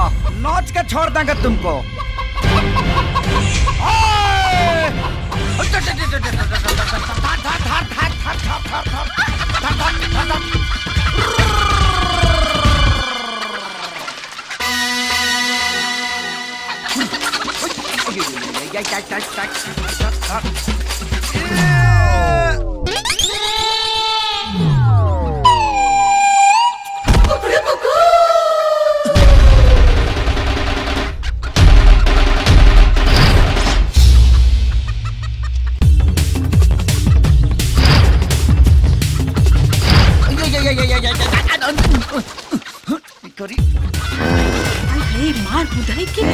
नोच के छोड़ देंगे तुमको करी अरे मार बुधाई के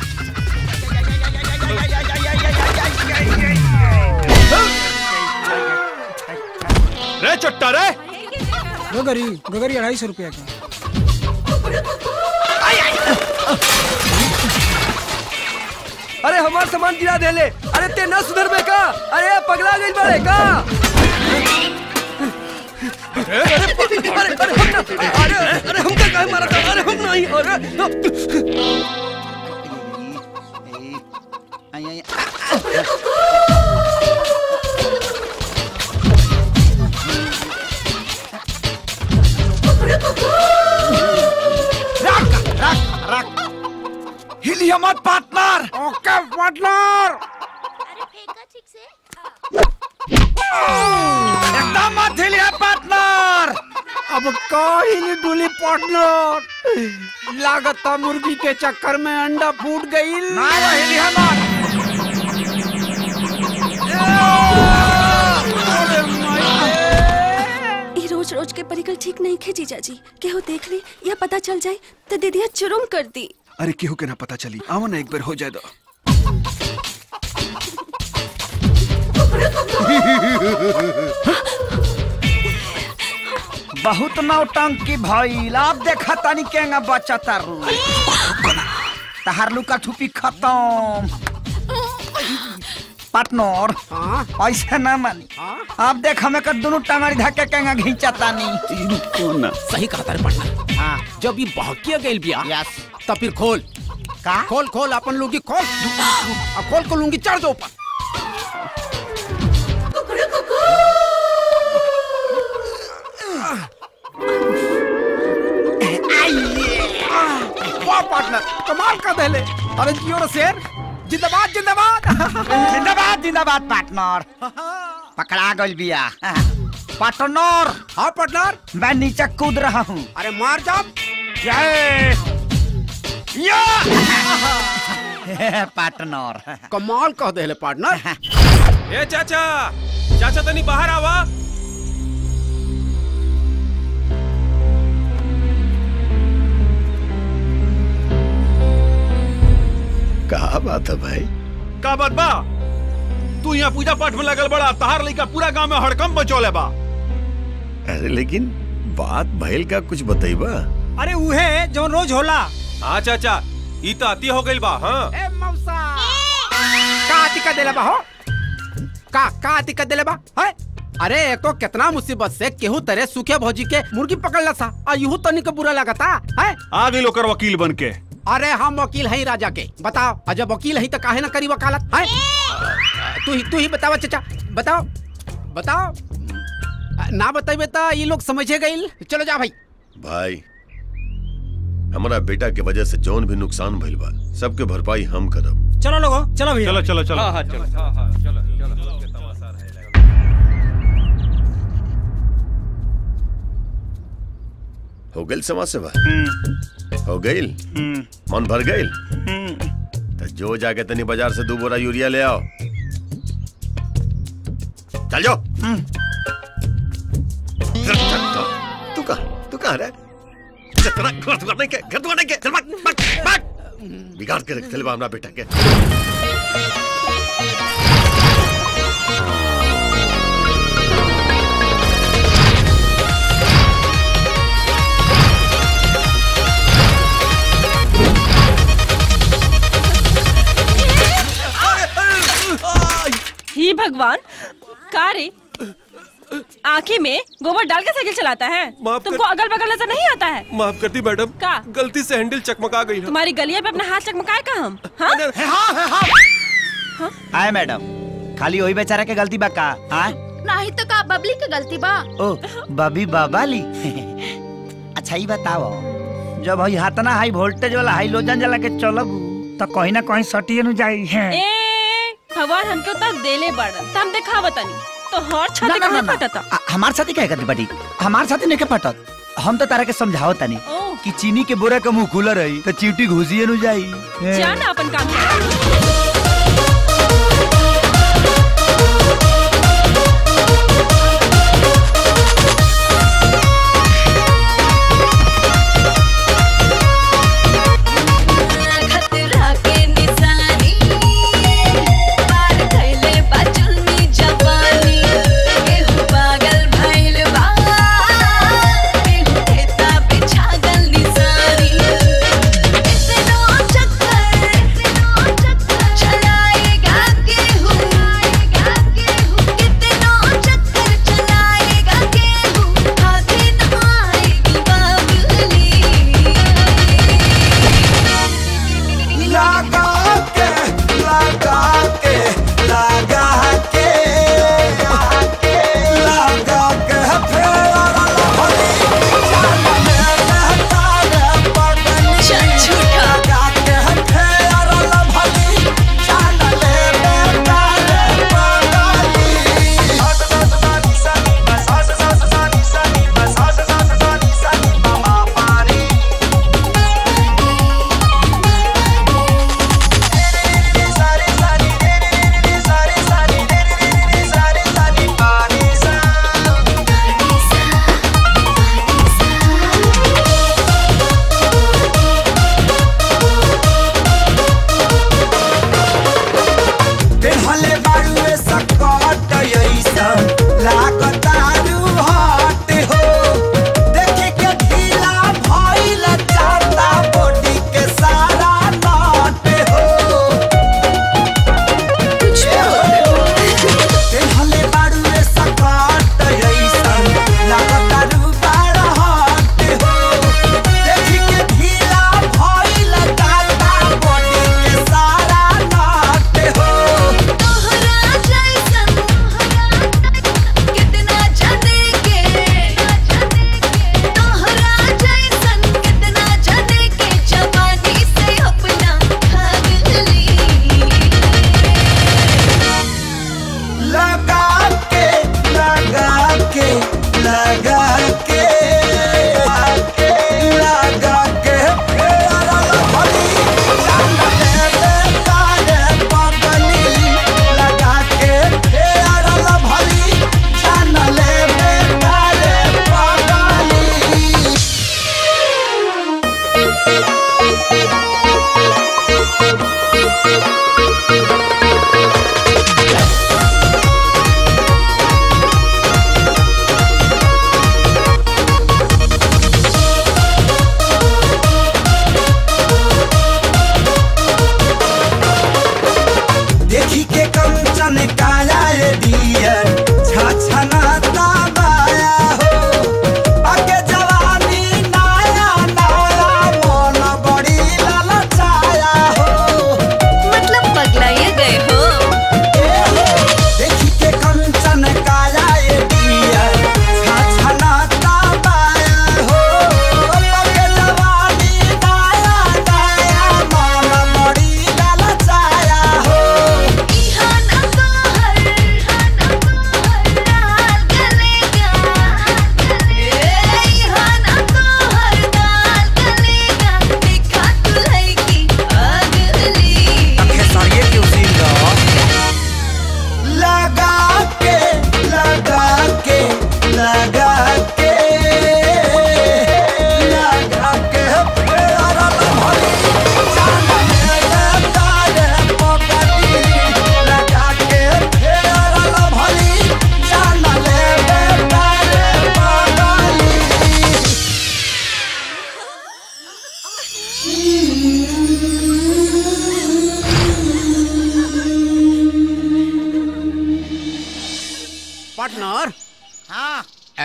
रे चट्टा रे गगरी गगरी अढ़ाई सौ रुपया का अरे हमार सामान गिरा देले अरे ते न सुधर बे का अरे पगला गइल बाड़े का अरे अरे अरे हम ना अरे अरे हम का काहे मारत अरे हम नहीं अरे रख रख रख हिलिया मत पार्टनर ओके पार्टनर एकदम मत हिलिया पार्टनर अब काहिली डुली पार्टनर लागता मुर्गी के चक्कर में अंडा फूट गई ना वो हिलिया मत ई रोज रोज के परिकल ठीक नहीं खे जीजा जी केहू देख ली या पता चल जाए तो दीदिया चुरुम कर दी अरे केहू के ना पता चली आओ ना एक बार हो जाए दो बहुत नौटंकी भइल अब देखा तानी केंगा बच्चा तारू तहार लुका छुपी खत्म पार्टनर ऐसे ना मानी अब देख हमें कर दोनों टांगड़ी धक्के केंगा घींचा तानी सही कहा तारे पार्टनर हाँ जब ये बहकिया गइल बिया यस तब फिर खोल का खोल खोल अपन लुंगी खोल आ, खोल को लुंगी चढ़ दो ऊपर वाह पार्टनर कमाल का दहले अरे जियो रे शेर जिंदाबाद जिंदाबाद जिंदाबाद जिंदाबाद पार्टनर पकड़ा गइल बिया पार्टनर हाँ पार्टनर मैं नीचे कूद रहा हूँ अरे मार जाप पार्टनर कमाल कह देले पार्टनर ए चाचा चाचा तनी बाहर आवा कहा बात है भाई का बात बा तू यहाँ पूजा पाठ में लगल बड़ा तहार लइका पूरा गांव में हड़कम बचौले बा अरे लेकिन बात भइल का कुछ बतईबा अरे उहे जो रोज होला हाँ चाचा ई तो अति हो गइल बा हाँ ए मौसा का दिक्कत देले बा हो का का दिक्कत देले बा है अरे एको कितना मुसीबत से केहू तरह सूखे भौजी के मुर्गी पकड़ला सा आ यूं तनी के बुरा लगता है आ गई लोकर वकील बन के अरे हम वकील हई राजा के बताओ आ जब वकील हई तो काहे ना करी वकालत है तू ही तू ही बतावा चाचा बताओ बताओ ना बताइबे तो ये लोग समझे गइल चलो जा भाई भाई हमारा बेटा के वजह से जौन भी नुकसान भइल बा सबके भरपाई हम करब चलो लोगो चलो भैया चलो चलो चलो हाँ हाँ चलो हो गइल समाज सेवा हो गइल मन भर गइल तो जो जाके तनी बाजार से दो बोरा यूरिया ले आओ चल जाओ चल, चल, चल। तू कहा तू कहा रे चल, तेरा घर दुआर नहीं के घर दुआर नहीं के चल भाग भाग भाग बिगाड़ के रख चल हमरा बेटा के ही भगवान का रे आँखी में गोबर डाल के साइकिल चलाता है माफ कर- तुमको अगल बगल नजर नहीं आता है माफ करती मैडम का? गलती से हैंडल चकमका गई है तुम्हारी गलिया पे अपना हाथ चकमकाए का हम हाँ? आए मैडम खाली वही बेचारा के गलती बा का हाँ नहीं तो का बबली के गलती बा ओ बबी बाबाली अच्छा ही बताओ जब हई हाथना हाई वोल्टेज वाला हाई लोजन जला के चलब तो कहीं ना कहीं सटिए न जाई है ए भगवान हमके उतर देले बड़न त हम देखा बतानी तो हर ना, छाती ना, कहाँ ना, ना। फटता आ- हमार साथी कहे करती बटी हमार साथी नहीं के पटत हम तो तारा के समझाओ तनी ओ कि चीनी के बोरा के मुंह खुला रही तो चीटी घुसिए न जाई हैं। जा ना अपन काम कर खतरा के निशानी पार कैले बा जुल्मी जवानी केहू पागल भइल बा केहू देता पे छागल निशानी इतनो चक्कर इतनो चक्कर चलाएगा केहू केहू कितनो चक्कर चलाएगा केहू हाथे न आएगी बाबुली लगा के लगा के लगा के लगा के फेरा लहरी जान में तारे पगली चल झूठा। लगा के फेरा लहरी जान में तारे पगली हस हस सानी सानी बस हस हस सानी सानी बस हस हस सानी सानी मामा पानी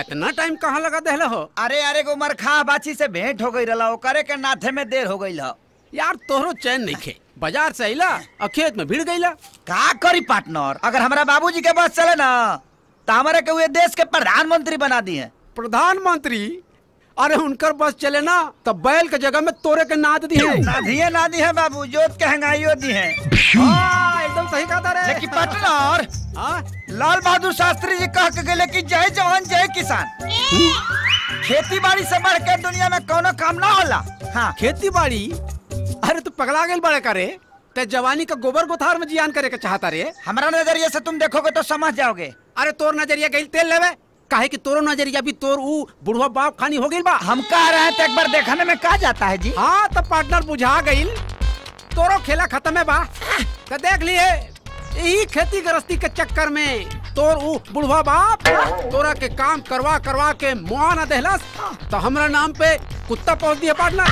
इतना टाइम कहाँ लगा देहले हो अरे अरे को मरखा बाची से भेंट हो गई रहा ओकरे के नाथे में देर हो गई हो यार तोहरो चैन नहीं खे बाजार से अइला और खेत में भीड़ गईला का करी पार्टनर अगर हमारा बाबूजी के बस चले ना तो हमारे के हुए देश के प्रधानमंत्री बना दिए प्रधानमंत्री अरे उनकर बस चले ना तो बैल के जगह में तोरे के नाद दी है ना दिए ना दिए बाबू जोत के हंगाइयो दी है हाँ, एकदम सही कहा था रे लेकिन पार्टनर हाँ? लाल बहादुर शास्त्री जी कह के गए कि जय जवान जय किसान खेती बाड़ी से बढ़ के दुनिया में कोनो काम ना होला हाँ खेती बाड़ी अरे तू पगला गेल बड़े करे ते जवानी का गोबर गोथार में जियान करे के चाहता रे हमारा नजरिए से तुम देखोगे तो समझ जाओगे अरे तोर नजरिया गई तेल लेवे काहे कि तोरो नजरिया भी तोर ऊ बुढ़वा बाप खानी हो गई बा हम कह रहे हैं तो एक बार देखने में कहा जाता है जी हाँ तो पार्टनर बुझा गई तोरो खेला खत्म है बा तो देख लिए यही खेती गृहस्थी के चक्कर में तोर ऊ बुढ़वा बाप तोरा के काम करवा करवा के मुआ न देहलस तो हमरा नाम पे कुत्ता पहुंच दिया पार्टनर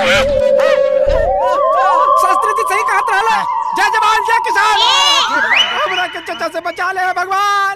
शास्त्री जी सही कहत रहला जय जवान जय किसान हमरा के चचा से बचा ले भगवान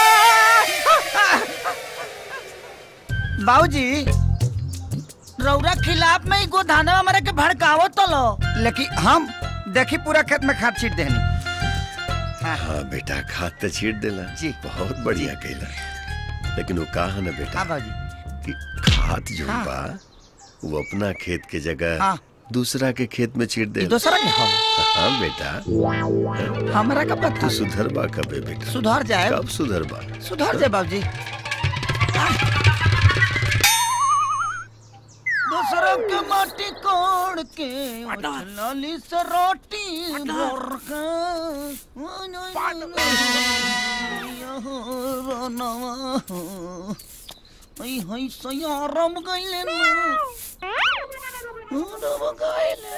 बाबूजी रौरा खिलाफ में ही गोधाना हमारे के भड़कावो तो लो लेकिन हम देखी पूरा खेत में खाद छीट देनी हाँ बेटा खाद तो छीट देला जी। बहुत बढ़िया कैला लेकिन वो कहा ना बेटा हाँ बाबूजी कि खाद जो हाँ। बा वो अपना खेत के जगह हाँ। दूसरा के खेत में छीट दे ई दूसरा के हो हाँ बेटा हमरा का पता तू सुधर बा कबे बेटा सुधर जाए कब सुधर बा सुधर जाए बाबूजी दूसरों के माटी कोड़ के लाली से रोटी भर के हई सयारम गइले ना रम गइले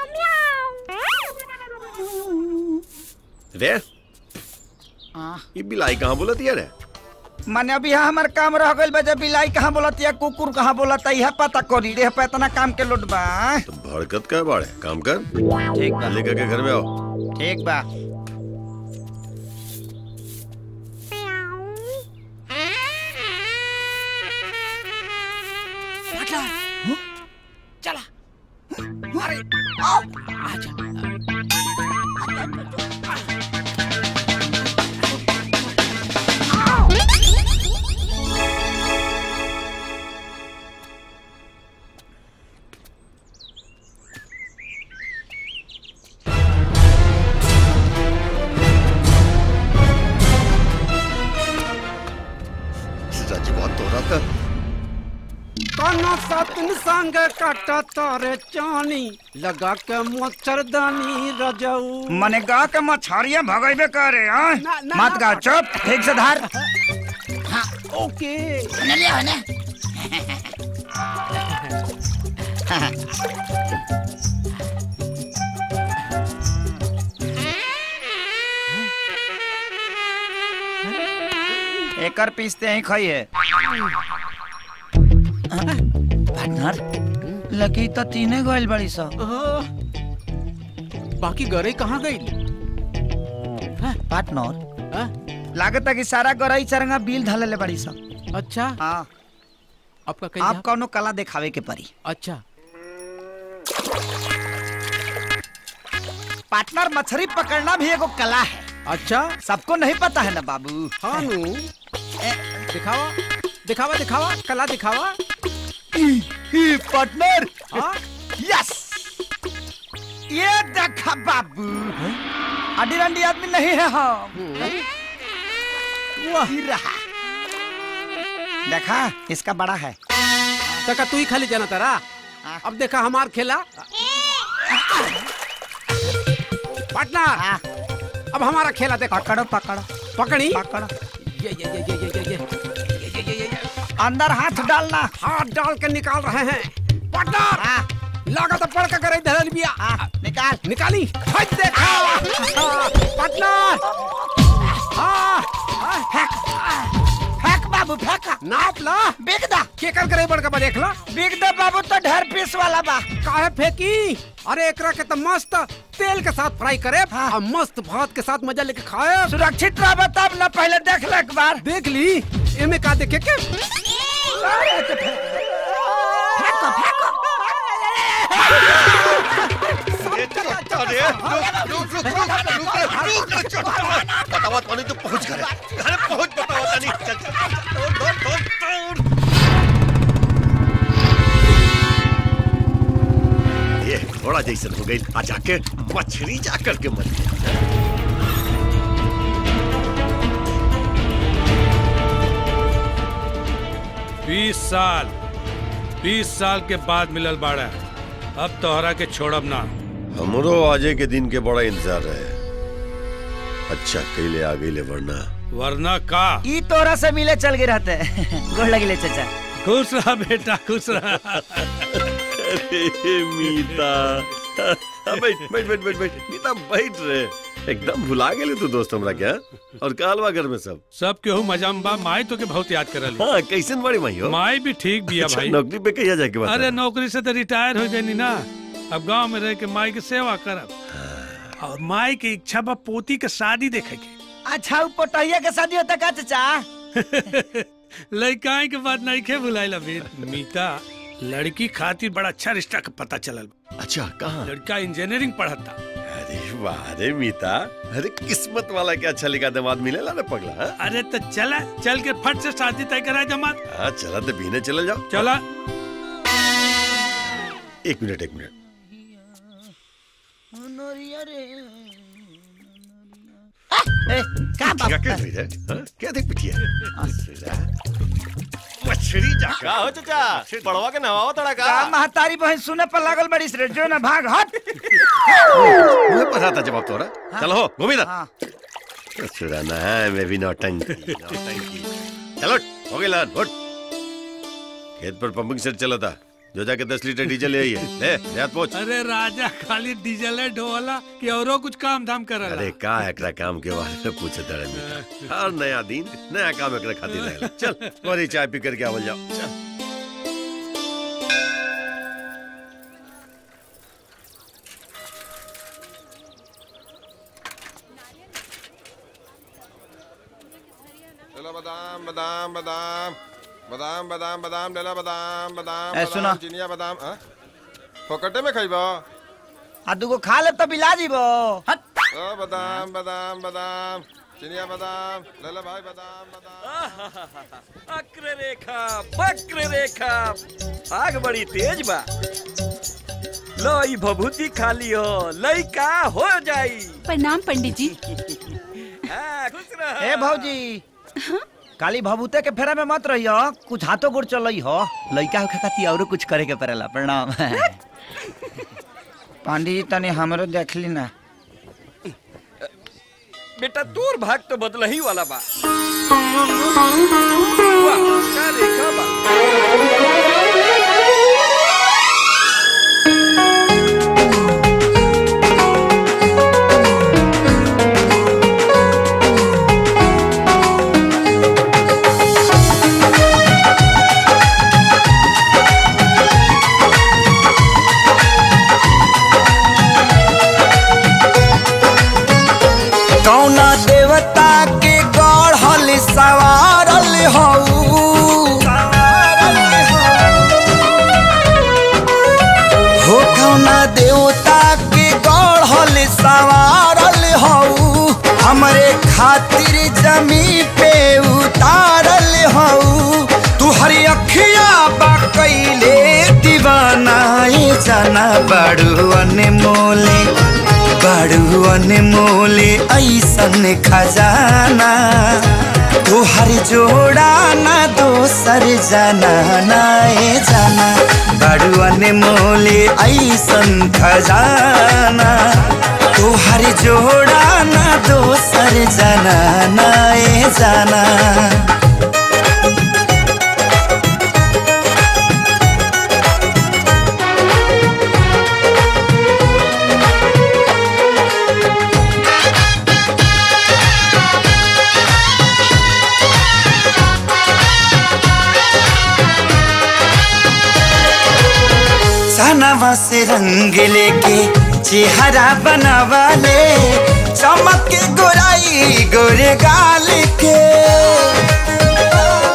रे आ ये बिलाई कहाँ बोलत यार रे माने अभी यहाँ हमार काम रह गइल बा जब बिलाई कहाँ बोलत या कुकुर कहाँ बोलत यह पता करी रे पे इतना काम के लोट बा तुम भड़कत का बाड़े काम कर ठीक बा लेकर के घर में आओ ठीक बा चला अरे आओ आजा रजवा तोरा था काना सातन संग काटा तारे चानी लगा के मच्छरदानी रजऊ मने गा के मछरिया भगैबे करे हाँ ना, ना, मत गा चुप ठीक से धार ओके एकर पीसते ही खाइए पार्टनर लकी तो तीने गइल बड़ी सा बाकी गरे कहाँ गई पार्टनर लागत है कि सारा गरई चरंगा बिल धले ले बड़ी सा अच्छा हाँ आपका कहीं आप कौनो कला दिखावे के परी अच्छा पार्टनर मछली पकड़ना भी एगो कला है अच्छा सबको नहीं पता है ना बाबू हाँ नु दिखावा दिखावा दिखावा कला दिखावा पार्टनर हाँ यस ये देखा बाबू अडी रंडी आदमी नहीं है हम वही रहा देखा इसका बड़ा है तका तू ही खाली जाना तारा हाँ। अब देखा हमार खेला पार्टनर हाँ, अब हमारा खेला देखो पकड़ो पकड़ो पकड़ी पकड़ो ये ये ये ये ये ये ये ये ये ये ये अंदर हाथ डालना हाथ डाल के निकाल रहे हैं पार्टनर हाँ, लागत है पड़ के करे धरल बिया हाँ, निकाल निकाली हट देखा पार्टनर हाँ हाँ, फेंक फेंक बाबू फेंक नाप ला बिग दा केकर करे बड़का बा देख ला बिग दा बाबू तो ढेर पीस वाला बा काहे फेंकी अरे एकरा के तो मस्त तेल के साथ फ्राई करे हाँ। और मस्त भात के साथ मजा लेके खाए सुरक्षित रह तब न पहले देख ले एक बार देख ली एमे का देखे के बतावा तो नहीं तो पहुंच घर घर पहुंच बतावा तो नहीं चल चल दौड़ दौड़ दौड़ दौड़ ये घोड़ा जैसन हो गई आ जाके मछली जाकर के मर गया बीस साल बीस साल के बाद मिलल बाड़ा अब तोहरा के छोड़ब ना हमरो आजे के दिन के बड़ा इंतजार रहे अच्छा कैले आ गई ले वरना वरना का ई तोरा से मिले चल गए रहते गोड़ लगिले चाचा खुश रहा बेटा खुश रहा अरे मीता बैठ बैठ बैठ बैठ बैठ मीता बैठ रे एकदम भुला गेले तू दोस्त हमरा क्या और कालवा घर में सब सब केहू मजा में बा माई तो के बहुत याद करल हाँ कैसन बड़ी माई हो माई भी ठीक बिया अच्छा, भाई नौकरी पे कहिया जाके बता अरे नौकरी से तो रिटायर हो गई ना अब गांव में रह के माई के सेवा करब और माई के इच्छा बा पोती के शादी देखे के अच्छा उ पोटहिया के शादी होता का चाचा लड़काई के बात नहीं खे भुलाइल अभी मीता लड़की खातिर बड़ा अच्छा रिश्ता का पता चलल अच्छा कहाँ लड़का इंजीनियरिंग पढ़ता अरे वाह रे मीता अरे किस्मत वाला क्या अच्छा लिखा दामाद मिलेला ना पगला हाँ? अरे तो चला चल के फट से शादी तय करा जमात हाँ चला तो बीने चले जाओ चला एक मिनट एक मिनट ए, का बाप क्या क्या है हाँ? क्या देख पिटिया मछली जाकर हो चाचा पड़वा के नवाओ तड़ा का का महतारी बहन सुने पर लागल बड़ी रे जो ना भाग हट मुझे पता था जवाब तोरा चलो हो घूमी ना हाँ सुराना है मैं भी नौटंकी नौटंकी चलो हो गई लान उठ खेत पर पंपिंग सेट चला था जो जाके दस लीटर डीजल ले आई है ले ले हाथ पहुंच अरे राजा खाली डीजल है ढोला कि औरो कुछ काम धाम करला अरे का एकरा काम के बारे में पूछे तड़े में हर नया दिन नया काम एकरा खातिर रहेला चल और चाय पी करके आवल जाओ चल चलो बादाम बादाम बादाम बादाम बादाम बादाम लेला बादाम बादाम ए, सुनो। बादाम चिनिया बादाम हाँ? फोकटे में खइबो आ दूगो खा ले तो बिला जीबो हट ओ बादाम बादाम बादाम चिनिया बादाम लेला भाई बादाम बादाम अक्र रेखा वक्र रेखा आग बड़ी तेज बा लो ई भभूति खा लियो लइका हो जाई प्रणाम पंडित जी हाँ, खुश रह ए भौजी काली भभूते के फेरा में मत रहियो कुछ हाथों गोड़ चलई हो लइका होखे खातिर औरो कुछ करे के पड़ेला प्रणाम पांडी जी तनी हमरो देख ली ना बेटा तोर भाग तो बदलही वाला बा वाह का रेखा बा कौना देवता के गढ़ल सवारल हऊ हो कौना देवता के गढ़ल सवारल हऊ हमरे खातिर जमी पे उतारल हऊ तू हरी अखिया बा कैले दीवानाए जाना बड़ू अनमोले बड़ू अनमोले ऐसन खजाना तोहर जोड़ा ना दोसर जाना नाए जाना बड़ू अनमोले ऐसन खजाना तोहर जोड़ा ना दोसर जाना नाए जाना सनवा से रंग लेके चेहरा बनावा ले चमक के गोराई गोरे गाल के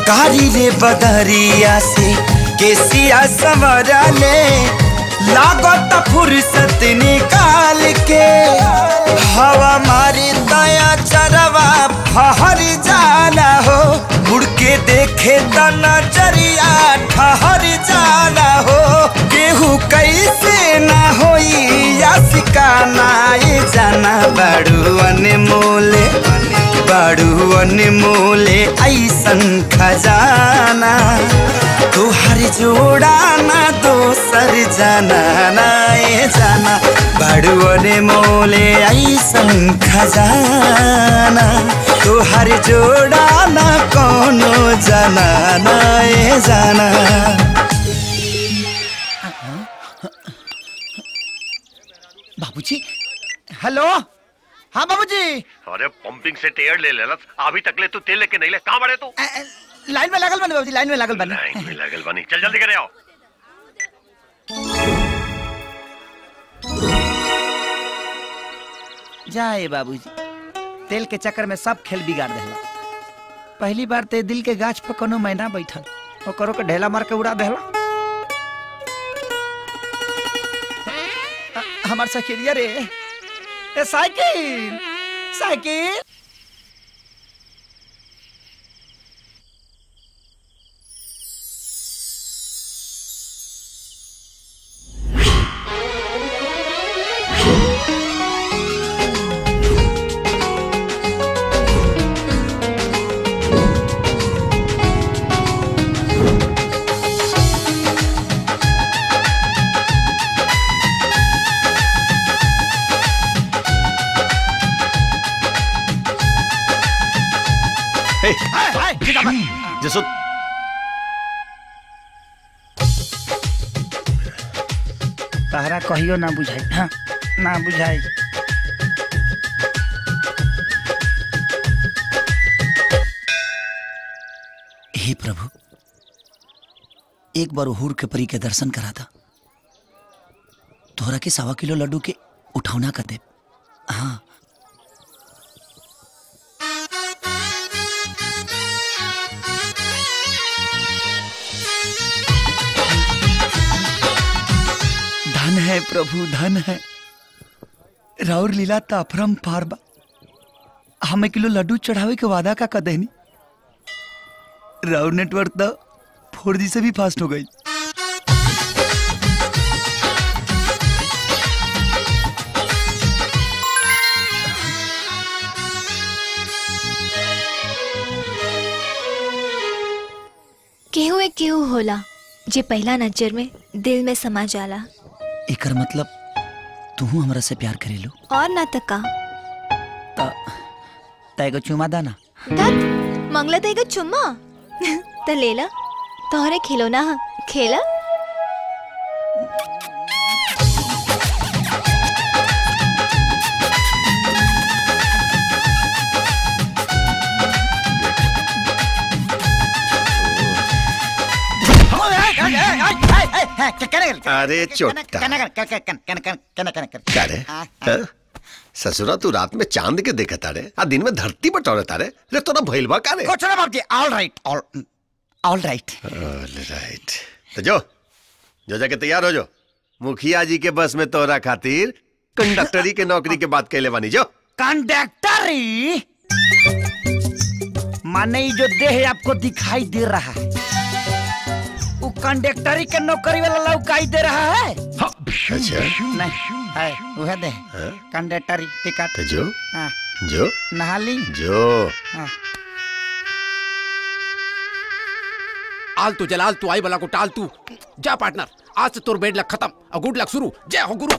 कारी रे बदरिया से केसिया सवरा ले लागत फुर्सत निकाल के हवा मारी दया चरवा फहर जाना हो मुड़ के देखे त नजरिया ठहर जाना हो केहू कैसे ना होई या सिकाना ये जाना बड़ू अनमोले बड़ू अनमोले ऐसन खजाना तुहर जोड़ा ना दोसर जाना ना ये जाना बड़ू अनमोले ऐसन खजाना तुहर जोड़ा ना कोनो जाना ना ये जाना बाबूजी हेलो हाँ बाबूजी अरे पंपिंग से टेयर ले लेला अभी तक ले तू तेल लेके नहीं ले कहाँ बड़े तू लाइन में लगल बनी बाबूजी लाइन में लगल बनी लाइन में लगल बनी चल जल्दी करे आओ जाए बाबूजी तेल के चक्कर में सब खेल बिगाड़ देला पहली बार ते दिल के गाछ पर कोनो मैना बैठल ओकरो के ढेला मार के उड़ा देला अ- हमार साइकिलिया रे ए साइकिल साइकिल हे, जसो तहरा कहियो ना बुझाई हाँ, ना बुझाई हे प्रभु एक बार हुर के परी के दर्शन करा था तोहरा के सवा किलो लड्डू के उठौना कर दे हाँ धन है प्रभु धन है राउर लीला ताफरम पार बा हमें किलो लड्डू चढ़ावे के वादा का कदहनी राउर नेटवर्क तो फोर जी से भी फास्ट हो गई केहू एक केहू होला जे पहला नजर में दिल में समा जाला एकर मतलब तू हमरा से प्यार करेलू और ना तका त तैगो चुमा दाना धत मंगला तेगा चुम्मा त लेला तोहरे खिलौना ह खेला अरे चोट्टा क्या रे हाँ? ससुरा तू रात में चांद के देखा तारे आ दिन में धरती बटोरे तारे रे तोरा भइल बा का रे कुछ ना बाबूजी all right all all right all right तो जो जो जाके तैयार हो जो मुखिया जी के बस में तोरा खातिर कंडक्टरी के नौकरी के बात कहले बानी जो कंडक्टरी माने ये जो देह आपको दिखाई दे रहा है वो कंडक्टरी के नौकरी वाला लौकाई दे रहा है अच्छा नहीं है वह दे हाँ? कंडक्टरी टिकट तो जो हाँ, जो नहा ली जो हाँ। आल तू जलाल तू आई बला को टाल तू जा पार्टनर आज से तोर बेड लक खत्म और गुड लक शुरू जय हो गुरु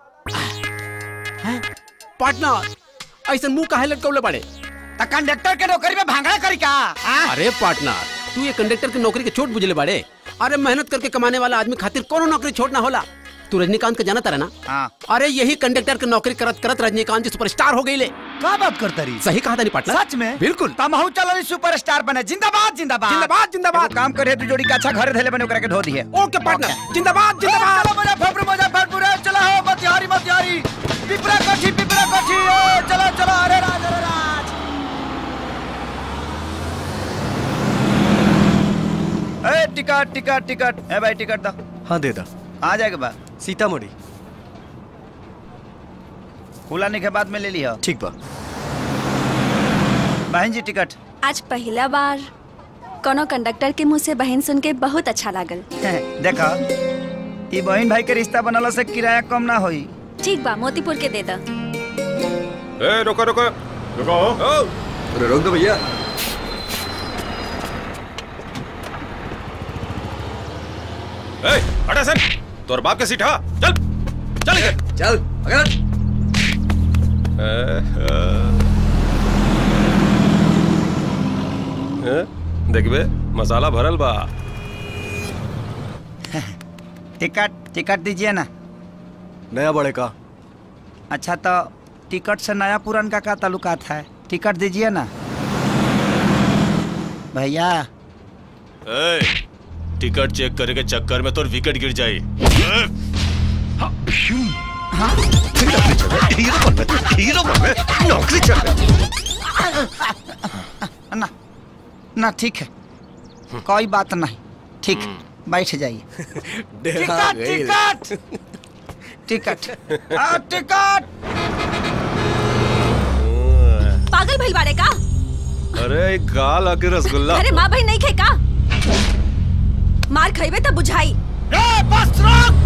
पार्टनर ऐसा मुंह काहे लटकौले पड़े तो कंडक्टर के नौकरी में भांगड़ा करी का हाँ? अरे पार्टनर तू ये कंडक्टर की नौकरी के छोट बुझले बाड़े अरे मेहनत करके कमाने वाला आदमी खातिर कोनो नौकरी छोड़ना होला तू रजनीकांत के जाना तारा ना हाँ। अरे यही कंडक्टर की नौकरी करत करत रजनीकांत जी सुपरस्टार हो गई ले क्या बात करता रही सही कहा था नहीं पार्टनर सच में बिल्कुल तमहू चलो सुपरस्टार बने जिंदाबाद जिंदाबाद जिंदाबाद जिंदाबाद एगो काम करे तू जोड़ी का अच्छा घर धैले बने ओकरा के धो दिए ओके पार्टनर जिंदाबाद जिंदाबाद चलो मुजफ्फरपुर मुजफ्फरपुर ए, चलो हो मतिहारी मतिहारी पिपरा कोठी पिपरा कोठी ए, चलो चलो अरे राज अरे राज टिकट टिकट है भाई टिकट दो हाँ दे दा आ जाएगा बा सीतामढ़ी खुलाने के बाद में ले लिया ठीक बा बहन जी टिकट आज पहला बार कोनो कंडक्टर के मुंह से बहन सुन के बहुत अच्छा लागल देखा ई बहन भाई के रिश्ता बनला से किराया कम ना होई ठीक बा मोतीपुर के दे दा ए रुको रुको रुको अरे रोक दो भैया ए हटा सर तोर बाप के सीट हा चल चल इधर चल अगर देखबे मसाला भरल बा टिकट टिकट दीजिए ना नया बड़े का अच्छा तो टिकट से नया पुरान का क्या ताल्लुकात है टिकट दीजिए ना भैया ए, टिकट चेक करे के चक्कर में तोर विकेट गिर जाई हीरो बन हीरो बन नौकरी चल ना ना ठीक है कोई बात नहीं ठीक बैठ जाइए टिकट टिकट टिकट आ, टिकट पागल भइल बाड़े का अरे एक गाल आके रसगुल्ला अरे माँ बहन नहीं खे का मार खइबे तब बुझाई ए, बस रोक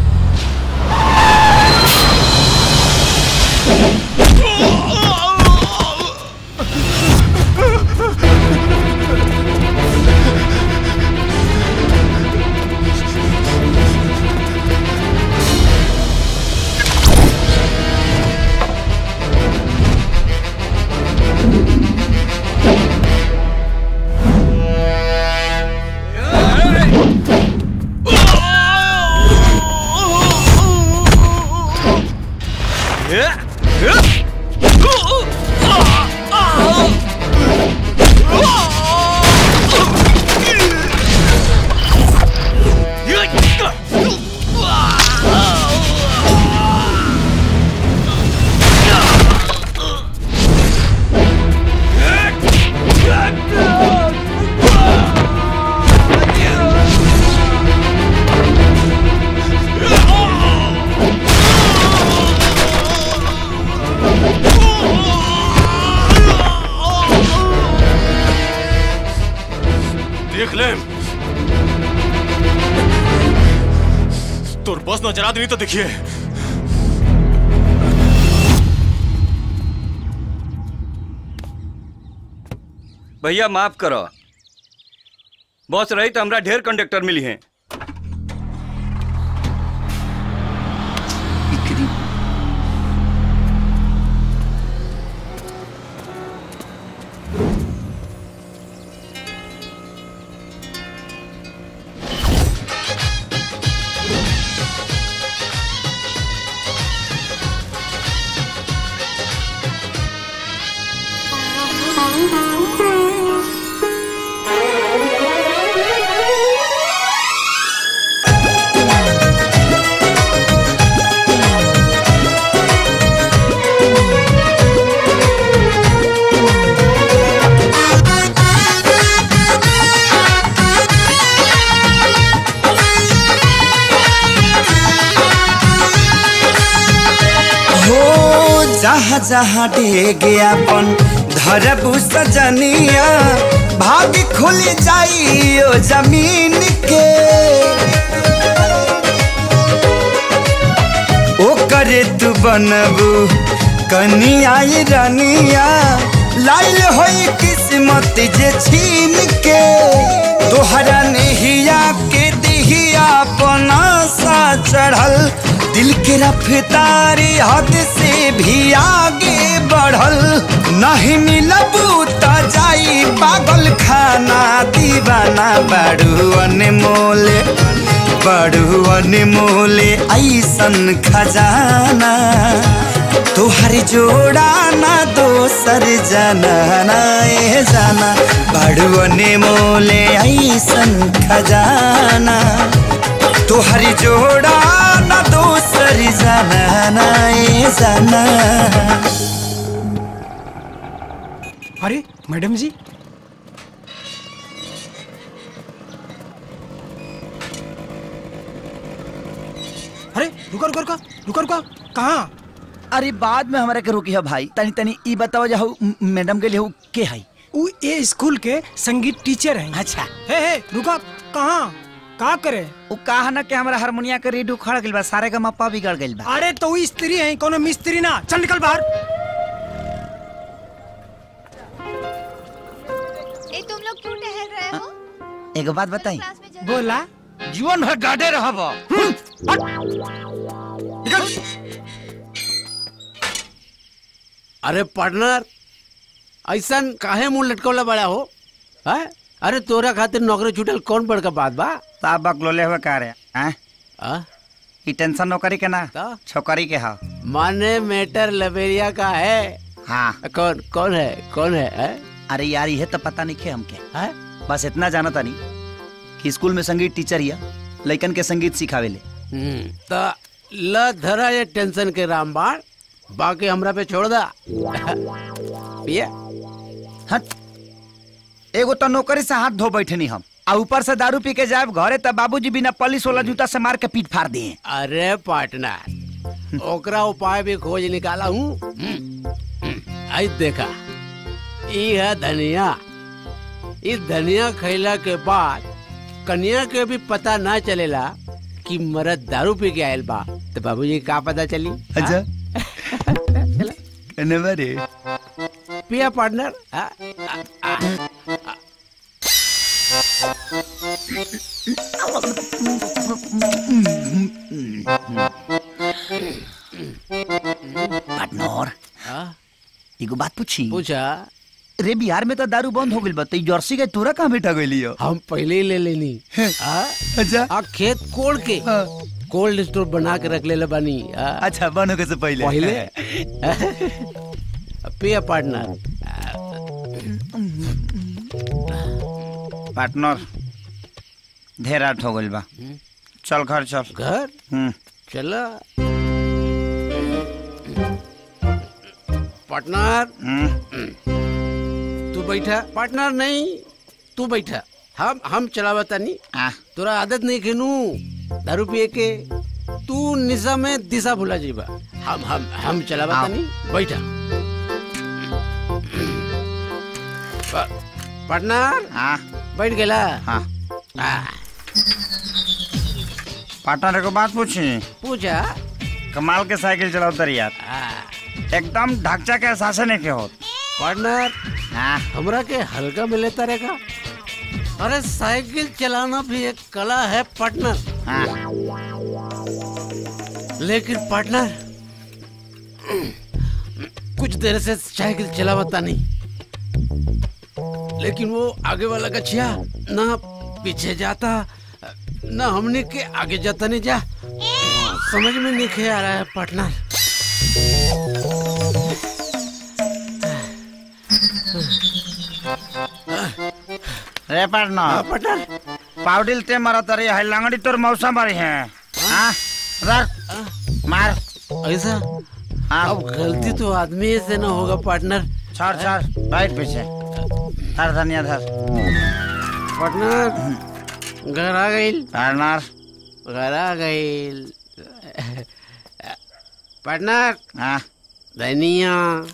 देख ले तोर बस नजर आदमी तो देखिए भैया माफ करो बस रही तो हमरा ढेर कंडक्टर मिली हैं हो जहाँ जहाँ डेग अपन धरबू सजनिया भाग खुल जाइयो जमीन के ओ करे तू बनबू कनिया रनिया लाइल होई किस्मत जे छीन के तोहरा नहिया के दिहिया अपना सा चढ़ल दिल के रफ्तारी हद से भी आगे बढ़ल नहीं मिलबू त जाई पागल खाना दीवाना बड़ू अनमोल बड़ू अनमोल ऐसन खजाना तोहर जोड़ा ना दोसर जाना ना ए जाना बड़ू अनमोल ऐसन खजाना तोहर जोड़ा ना दोसर जाना ना ए जाना अरे मैडम जी रुका रुका कहाँ अरे बाद में हमारे के रुकी है भाई तनी तनी ई बताओ जाओ मैडम के लिए उ के है उ ए स्कूल के संगीत टीचर हैं अच्छा हे हे रुका कहाँ का करे उ कहा ना कि हमारा हारमोनिया के रीड उखड़ गइल बा सारे का मप्पा बिगड़ गइल बा अरे तो उ स्त्री है कोनो मिस्त्री ना चल निकल बाहर ए तुम लोग क्यों टहल रहे हो एगो बात बताई बोला जीवन भर डाडे रहब अरे पार्टनर ऐसा काहे मुंह लटकौला बड़ा हो है अरे तोरा खातिर नौकरी छूटल कौन बड़का बात बा साहब बकलोले हुए का रे हैं आ? ई टेंशन नौकरी के ना छोकरी के हा माने मेटर लबेरिया का है हाँ कौन कौन है कौन है, है? अरे यार ये तो पता नहीं खे हमके है? बस इतना जाना तानी कि स्कूल में संगीत टीचर हिया लइकन के संगीत सिखावेले हम्म, त ल धरा ये टेंशन के रामबाण बाकी हमरा पे छोड़ दा पिया हट एगो तो नौकरी से हाथ धो बैठनी हम आ ऊपर से दारू पी के जाए घरे तब बाबूजी बिना पलिस वाला जूता से मार के पीट फाड़ दिए अरे पार्टनर ओकरा उपाय भी खोज निकाला हूँ आई देखा ई है धनिया इस धनिया खैला के बाद कन्या के भी पता ना चलेला कि मरद दारू पी के आयल बा तो बाबूजी का पता चली अच्छा कने बारे पिया पार्टनर आ, आ, आ, पार्टनर हाँ? एगो बात पूछी पूछा रे बिहार में तो दारू बंद हो गइल बा तो जर्सी के तोरा कहाँ बैठा गइली हो हम पहले ही ले लेनी आ? अच्छा आ खेत कोड़ के कोल्ड स्टोर बना के रख ले बानी आ? अच्छा बन होके से पहले पहले पिया पार्टनर पार्टनर ढेर रात हो गइल बा चल घर चल घर हम्म चला पार्टनर तू बैठा पार्टनर नहीं तू बैठा हम हम चलावा तानी तोरा आदत नहीं खेनू दारू पिए के तू निशा में दिशा भुला जीबा हम हम हम चलावा हाँ। तानी बैठा पा- पार्टनर हाँ बैठ गेला हाँ आ, पार्टनर को बात पूछी पूछा कमाल के साइकिल चलाओ तर यार एकदम ढांचा के एहसास नहीं के होत पार्टनर हाँ हमरा के हल्का मिले तरह का अरे साइकिल चलाना भी एक कला है पार्टनर लेकिन पार्टनर कुछ देर से साइकिल चलावता नहीं लेकिन वो आगे वाला गछिया ना पीछे जाता ना हमने के आगे जाता नहीं जा समझ में नहीं खे आ रहा है पार्टनर रे पार्टनर पार्टनर पाउडिल ते मरा तरी है लंगड़ी तोर मौसम मारी है हाँ रख मार ऐसा हाँ अब गलती तो आदमी से ना होगा पार्टनर छोड़ छोड़ बैठ पीछे धर धनिया धर पार्टनर घर आ गई पार्टनर घर आ गई पार्टनर हाँ धनिया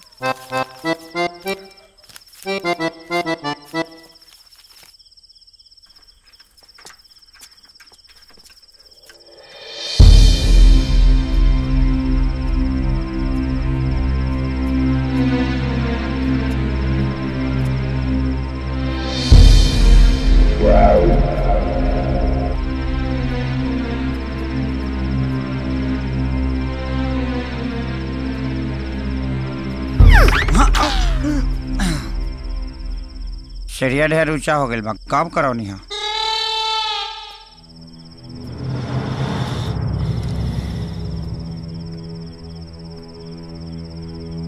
सीढ़िया ढेर ऊंचा हो गइल बा कब करौनी है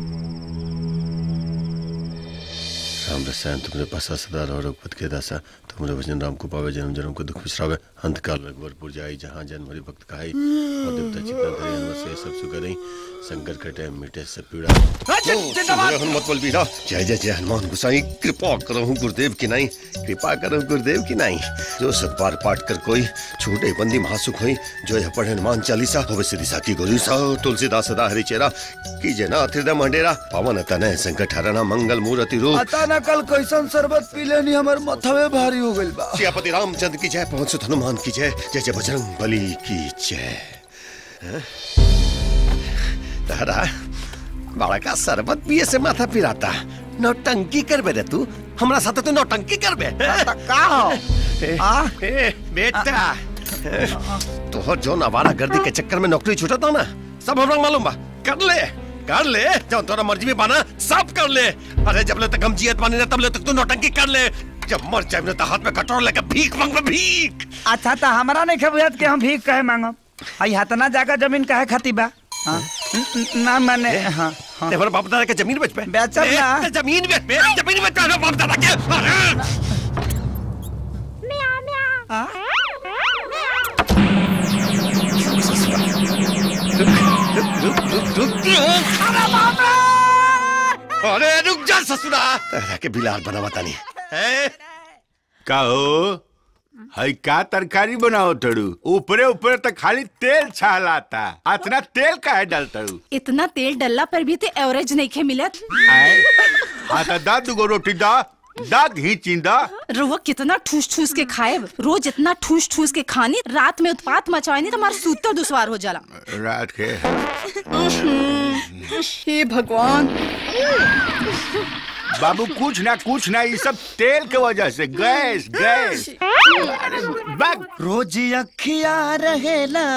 राम रसायन तुमने पासा सदा रघुपत के दासा हमरे भजन राम को पावे जन्म जन्म को दुख बिसरावे अंत काल रघुवरपुर जाई जहाँ जन्म हरि भक्त खाई और देवता चित्ता धरे हनुमत से सब सुख रही शंकर कटे मिटे सब पीड़ा जिंदाबाद। जय हनुमत बल बीरा जय जय जय हनुमान गोसाई कृपा करो गुरुदेव की नाई कृपा करो गुरुदेव की नाई जो सतबार पाठ कर कोई छूटे बंदी महासुख होई जो यह पढ़े हनुमान चालीसा होवे सिद्धि साकी गोरी सा तुलसीदास सदा हरि चेरा कीजे ना हृदय मंडेरा पवन तनय संकट हरना मंगल मूर्ति रूप पता ना कल कैसन शरबत पी लेनी हमर मथवे भारी हो गइल बा सियापति रामचंद्र की जय पवन सुत हनुमान की जय जय जय बजरंग बली की जय हैं? तारा बड़ा का शरबत पिए से माथा पिराता नौटंकी करबे रे तू हमरा साथे तू नौटंकी करबे का हो आ ए बेटा तो जो नवारा गर्दी के चक्कर में नौकरी छूटा था ना सब हमरा मालूम बा कर ले कर ले जब तोरा मर्जी में बाना सब कर ले अरे जब ले तक हम जियत बानी ना तब ले तक तू नौटंकी कर ले जब मर जाए ना तो हाथ में कटोरा लेके भीख मांगबे भीख अच्छा तो हमारा नहीं खबुआत के हम भीख कहे मांगब आई हतना जाकर जमीन कहे खाती बा हाँ? न- न- ना मैंने हाँ हाँ। ते हमारे बाप दादा के जमीन बेच पे बेचब ए, ना ते जमीन बेच पे जमीन बेच पे हमारे बाप दादा के अरे रुक रुक रुक अरे रुक जा ससुरा तेरा के बिलार बनावा तानी का हो हई का तरकारी बनाओ तड़ू ऊपरे ऊपरे तो खाली तेल छालाता अतना तेल काहे डालतड़ू इतना तेल डलला पर भी ते एवरेज नहीं खे मिलत आए हाँ तो दा दुगो रोटी दा दा घी चिंदा रुआ कितना ठूस ठूस के खाए रोज इतना ठूस ठूस के खानी रात में उत्पात मचानी तो हमारा सूतर दुश्वार हो जाला रात के हे भगवान बाबू कुछ ना कुछ ना ये सब तेल के वजह से गैस गैस अरे बक रोज अखिया रहेला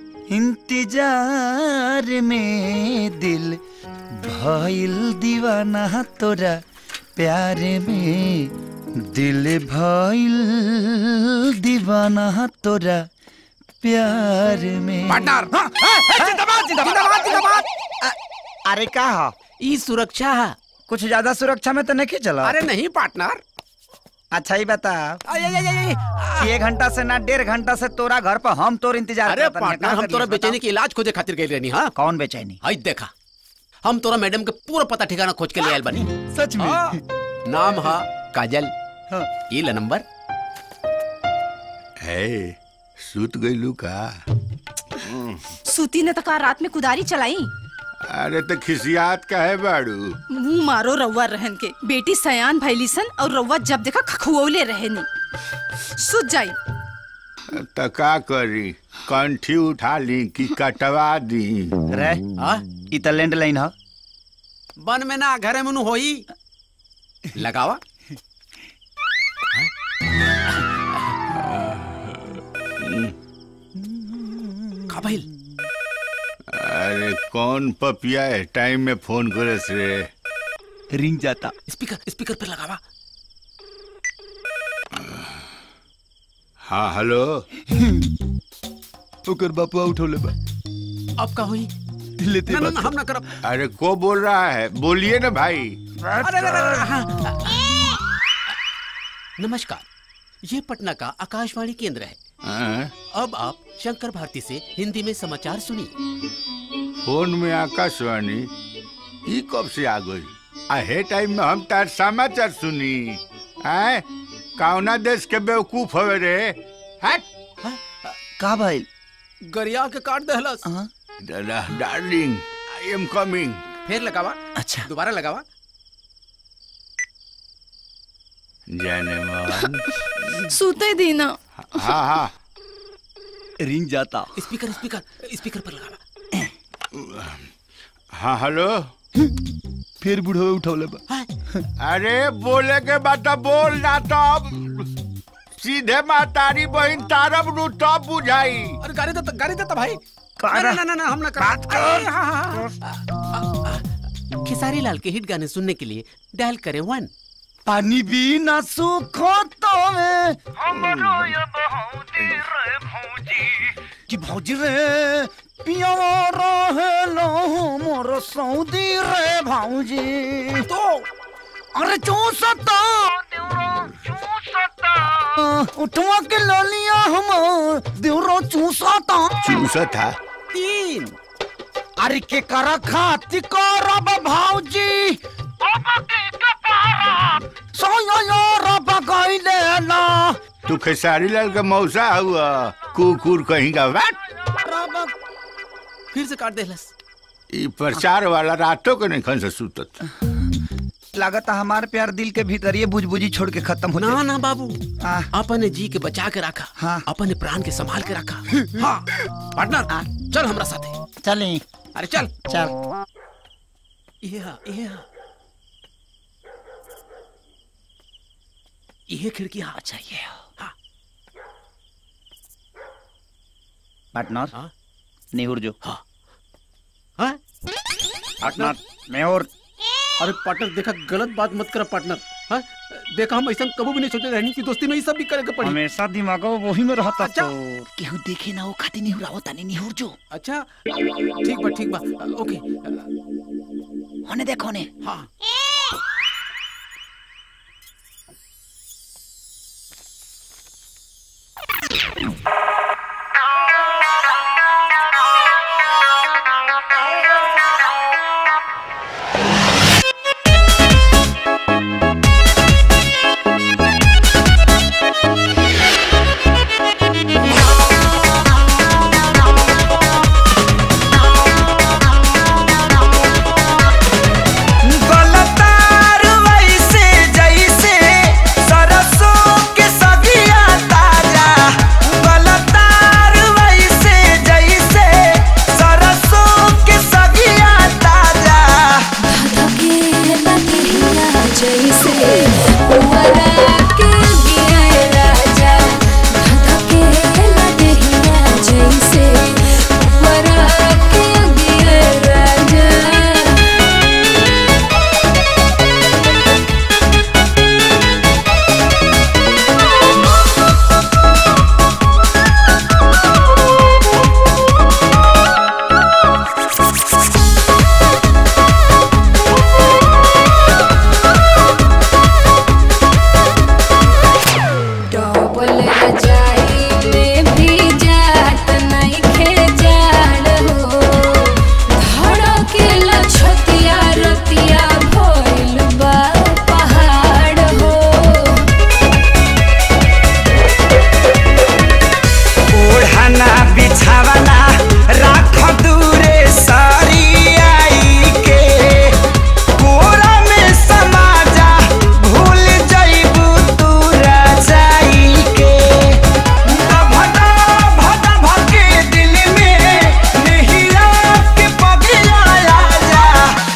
इंतजार में दिल भइल दीवाना तोरा प्यार में दिल भइल दीवाना तोरा प्यार में पार्टनर जिंदाबाद जिंदाबाद जिंदाबाद अरे का हो ई सुरक्षा है कुछ ज्यादा सुरक्षा में तो नहीं चला अरे नहीं पार्टनर अच्छा ही बता कि एक घंटा से ना डेढ़ घंटा से तोरा घर पर हम तोर इंतजार अरे करत हनी। पार्टनर का हम करियस तोरा बताओ? बेचैनी के इलाज खोजे खातिर गइल रहनी हां कौन बेचैनी हई देखा हम तोरा मैडम के पूरा पता ठिकाना खोज के ले आयल बनी सच में नाम हा काजल ई ला नंबर है सूत गईलू का सूती ने तो का रात में कुदारी चलाई अरे तो खिसियात का है बाड़ू मुंह मारो रउआ रहन के बेटी सयान भैली सन और रउआ जब देखा खखुओले रहनी सुत जाई तो का करी कंठी उठा ली कि कटवा दी रे ई त लैंडलाइन ह बन में ना घरे में नु होई लगावा का भइल अरे कौन पपिया है टाइम में फोन करस रे रिंग जाता स्पीकर स्पीकर पे लगावा हाँ हेलो ओकर बापुआ उठौले बा अब का हुई लेते ना ना बात ना, हम ना करब अरे को बोल रहा है बोलिए ना भाई अरे अरे, अरे, हाँ। नमस्कार ये पटना का आकाशवाणी केंद्र है हाँ? अब आप शंकर भारती से हिंदी में समाचार सुनिए फोन में आकाशवाणी ई कब से आ गई आहे टाइम में हम तार समाचार सुनी आए कौना देश के बेवकूफ हवे रे हट का भाई गरिया के काट दहलस डार्लिंग आई एम कमिंग फिर लगावा अच्छा दोबारा लगावा जाने मन सूते दीना हाँ हाँ रिंग जाता स्पीकर स्पीकर स्पीकर पर लगावा हाँ हेलो फिर बुढ़वे उठौले बा अरे बोले के बाद तो बोल ना तो अब सीधे मातारी बहन तारब नु तब बुझाई अरे गाड़ी देता गाड़ी देता भाई कारा? ना ना ना हम ना कर बात कर खेसारी लाल के हिट गाने सुनने के लिए डायल करें वन पानी भी ना सूखो तो में कि भौजी रे पिया रहेलो मोर सऊदी रे भौजी तो अरे चूसता उठवा के ललिया हम देवरो चूसता चूसा था तीन अरे के करा खाती करब भाऊजी सोयो रब गइले ना तू खेसारी लाल का मौसा हुआ कुकुर कहीं का वाट फिर से काट देलस ई प्रचार वाला रातों के नहीं खन से सुतत लागत हमार प्यार दिल के भीतर ये बुझबुझी छोड़ के खत्म हो ना ना बाबू अपने जी के बचा के रखा हाँ। अपने प्राण के संभाल के रखा हाँ पार्टनर चल हमरा साथे चली अरे चल चल ये ये ये खिड़की हाँ अच्छा ये हाँ पार्टनर नेहुर जो हाँ हाँ पार्टनर नेहुर अरे पार्टनर देखा गलत बात मत कर पार्टनर हाँ देखा हम ऐसा कभी भी नहीं सोचे रहनी की दोस्ती में ये सब भी करे के पड़ी हमेशा दिमाग वही में रहता अच्छा। तो केहू देखे ना वो खाती नेहुर आवता नहीं नेहुर जो अच्छा ठीक बा ठीक बा ओके होने देखो ने हाँ गलतार वैसे जैसे सरसों के सगिया ताजा गलतार वैसे जैसे सरसों के सगिया ताजा ओढ़ना बिछावना राख दूरे सारी आई के कोरा में समा जा भूल जाइबू तू राजाई के भदा भदा भके दिल में नहिरा के पगिया जा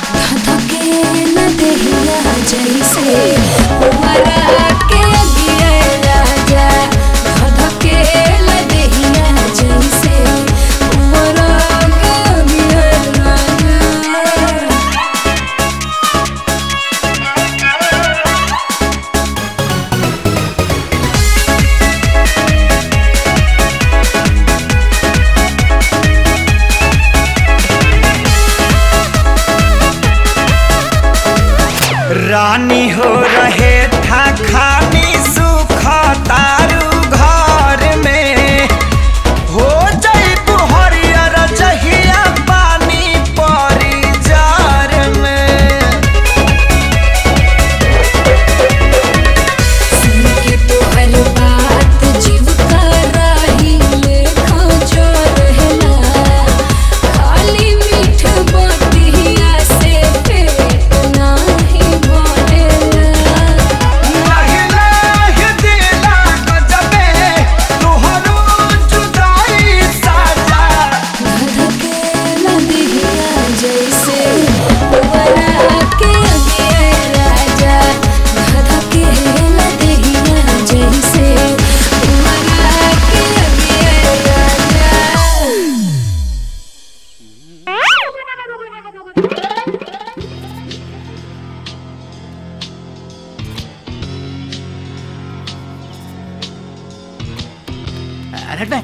रानी हो रहे था खानी सुख तारू घर में हो जाइबू हरियर जहिया पानी परी जार में लाहि लाहि दिला गजबे तोहरो जुदाई साजा रेड बैग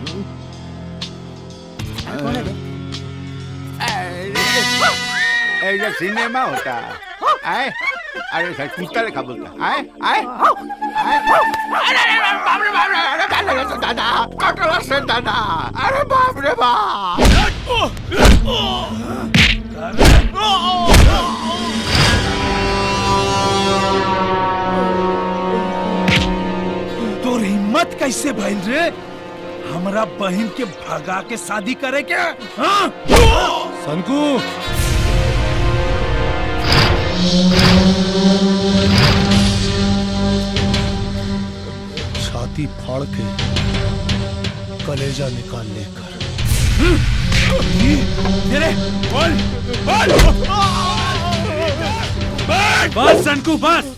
कौन है बे? ऐसा सिनेमा होता है अरे सर कुत्ता रेखा बोलता आए आए आए अरे अरे बाप रे बाप रे अरे दादा रे दादा कटला से दादा अरे बाप रे बाप तोर हिम्मत कैसे भइल रे हमरा बहन के भगा के शादी करे के हाँ? सनकू छाती फाड़ के कलेजा निकाल लेकर तेरे बोल बोल बस सनकू बस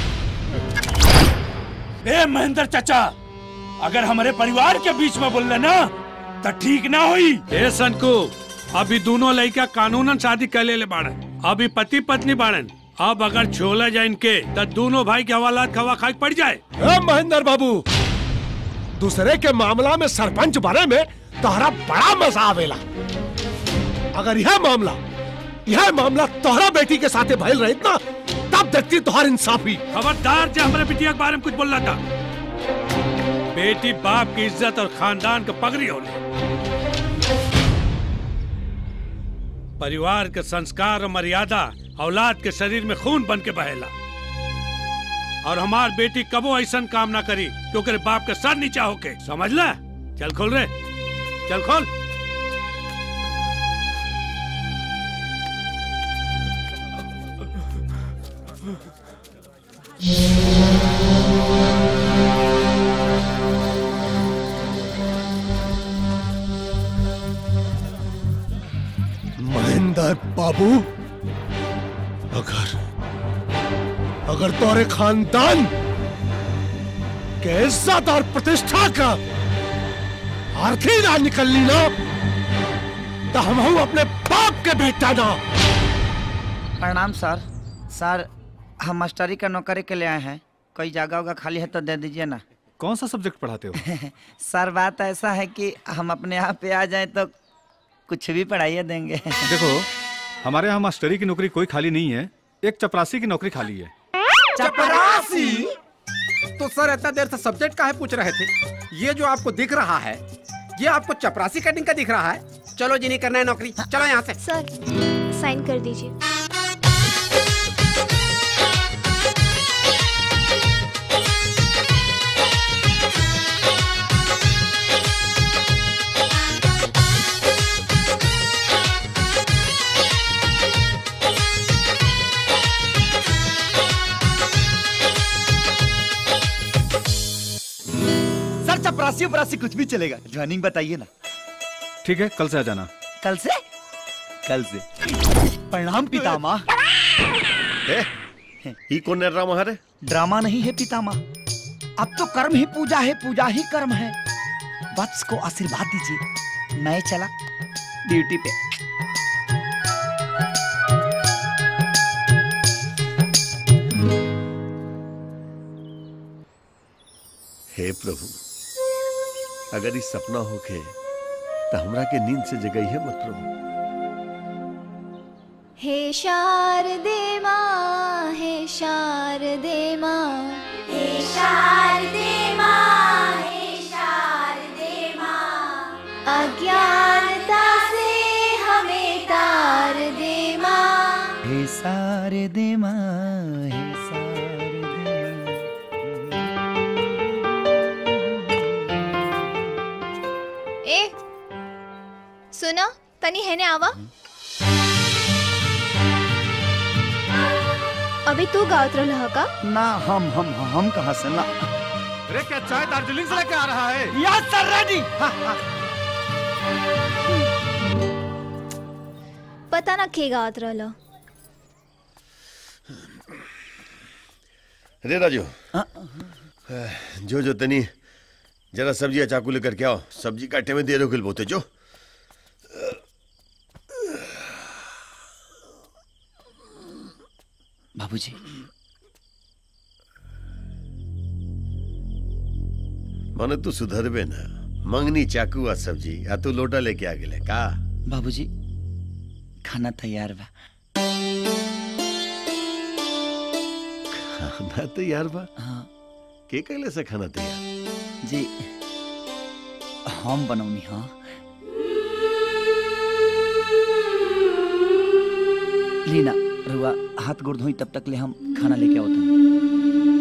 ए महेंद्र चाचा अगर हमारे परिवार के बीच में बोल ना तो ठीक ना हुई ए सनकू अभी दोनों लड़का कानूनन शादी कर ले बाड़न अभी पति पत्नी बाड़न अब अगर छोला जाए इनके तो दोनों भाई के हवालात खवा खाई पड़ जाए ए महेंद्र बाबू दूसरे के मामला में सरपंच बने में तोहरा बड़ा मजा आवेला अगर यह मामला यह मामला तोहरा बेटी के साथे भइल रहित ना तब देखती तोहर इंसाफी खबरदार जे हमारे बिटिया के बारे में कुछ बोलना था बेटी बाप की इज्जत और खानदान का पगड़ी होने परिवार के संस्कार और मर्यादा औलाद के शरीर में खून बन के बहेला और हमार बेटी कबो ऐसा काम ना करी कि ओकरे बाप के सर नीचा होके समझ ले चल खोल रे चल खोल महेंद्र बाबू अगर अगर तोरे खानदान के इज्जत और प्रतिष्ठा का आरती ना निकलनी ना तो हम हूं अपने बाप के बेटा ना प्रणाम सर सर हम मास्टरी का नौकरी के लिए आए हैं कोई जगह होगा खाली है तो दे दीजिए ना कौन सा सब्जेक्ट पढ़ाते हो सर बात ऐसा है कि हम अपने यहाँ पे आ जाए तो कुछ भी पढ़ाइए देंगे देखो हमारे यहाँ मास्टरी की नौकरी कोई खाली नहीं है एक चपरासी की नौकरी खाली है चपरासी तो सर इतना देर से सब्जेक्ट का है पूछ रहे थे ये जो आपको दिख रहा है ये आपको चपरासी कटिंग का दिख रहा है चलो जी नहीं करना है नौकरी चलो यहाँ से सर साइन कर दीजिए सर चपरासी उपरासी कुछ भी चलेगा ज्वाइनिंग बताइए ना ठीक है कल से आ जाना कल से कल से प्रणाम पितामह ही कौन है ड्रामा है ड्रामा नहीं है पितामह अब तो कर्म ही पूजा है पूजा ही कर्म है वत्स को आशीर्वाद दीजिए मैं चला ड्यूटी पे हे प्रभु अगर इस सपना होके तो हमरा के नींद से जगई है मत प्रभु हे शारदे माँ हे शारदे माँ हे शारदे माँ हे शारदे माँ अज्ञानता से हमें तार दे माँ हे सारे दे माँ हे सारे ए सुनो तनी है ने आवा अभी तू गावत रहल का ना हम हम हम कहाँ से ना अरे क्या चाय दार्जिलिंग से लेके आ रहा है यस सर रेडी पता ना के गावत रहल रे राजू जो जो तनी जरा सब्जी या चाकू लेकर के आओ सब्जी काटे में देर हो गई बोते जो बाबूजी माने तू सुधरबे ना मंगनी चाकू आ सब्जी आ तू लोटा लेके आ गेले का बाबूजी खाना तैयार बा खाना तैयार बा हाँ के कैले से खाना तैयार जी हम बनौनी हाँ लीना रुआ हाथ गोड़ धोई तब तक ले हम खाना लेके आओ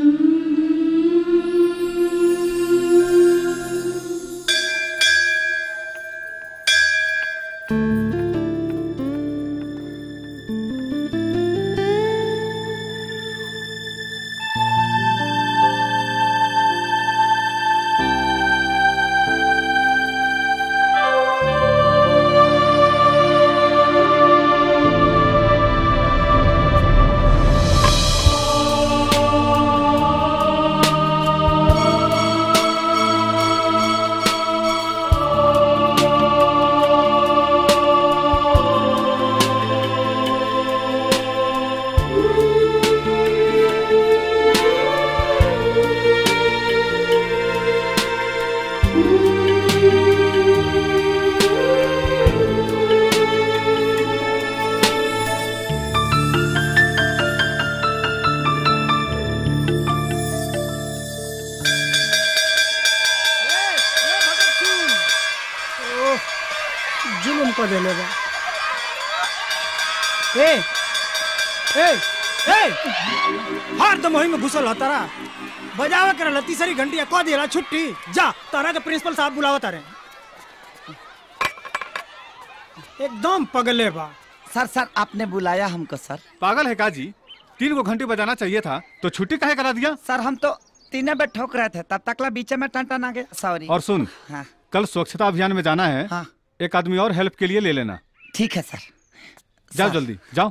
ओह, जुलुम कर देले बा ए ए ए हर दम वही में घुसल होता रहा बजावा कर लती सारी घंटिया कह दिला छुट्टी जा तारा के प्रिंसिपल साहब बुलावा तारे एकदम पगले बा सर सर आपने बुलाया हमको सर पागल है का जी तीन गो घंटे बजाना चाहिए था तो छुट्टी काहे करा दिया सर हम तो तीनों पे ठोक रहे थे तब तकला बीच में टन टन आ गया सॉरी और सुन हाँ कल स्वच्छता अभियान में जाना है हाँ। एक आदमी और हेल्प के लिए ले लेना ठीक है सर जाओ सर। जल्दी जाओ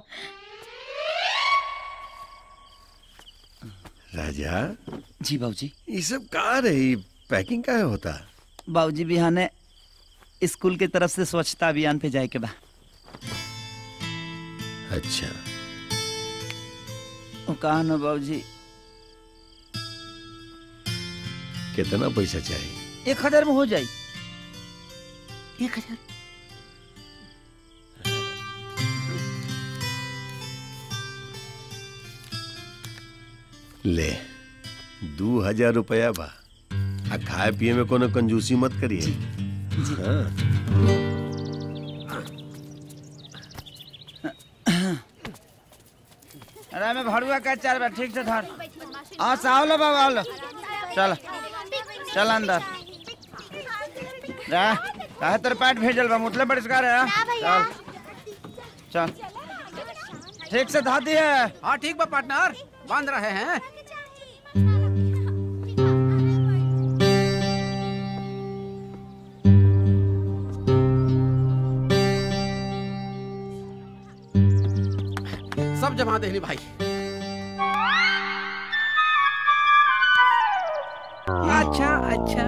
राजा जी बाबूजी ये सब कहाँ रही पैकिंग का होता बाबूजी बिहाने स्कूल के तरफ से स्वच्छता अभियान पे जाए के बा अच्छा वो कहा ना बाबूजी कितना पैसा चाहिए एक हजार में हो जाए एक हजार ले दू हजार रुपया बा आ खाए पिए में कोनो कंजूसी मत करिए हाँ अरे मैं भड़ुआ का चार बार ठीक से धर हाँ साहब लो बाबा लो चल चल अंदर जा काहे तेरे पेट भेजल बा मुतले बरिष्कार है चल चल ठीक से धा दिए हाँ ठीक बा पार्टनर बांध रहे हैं सब जमा देनी भाई अच्छा अच्छा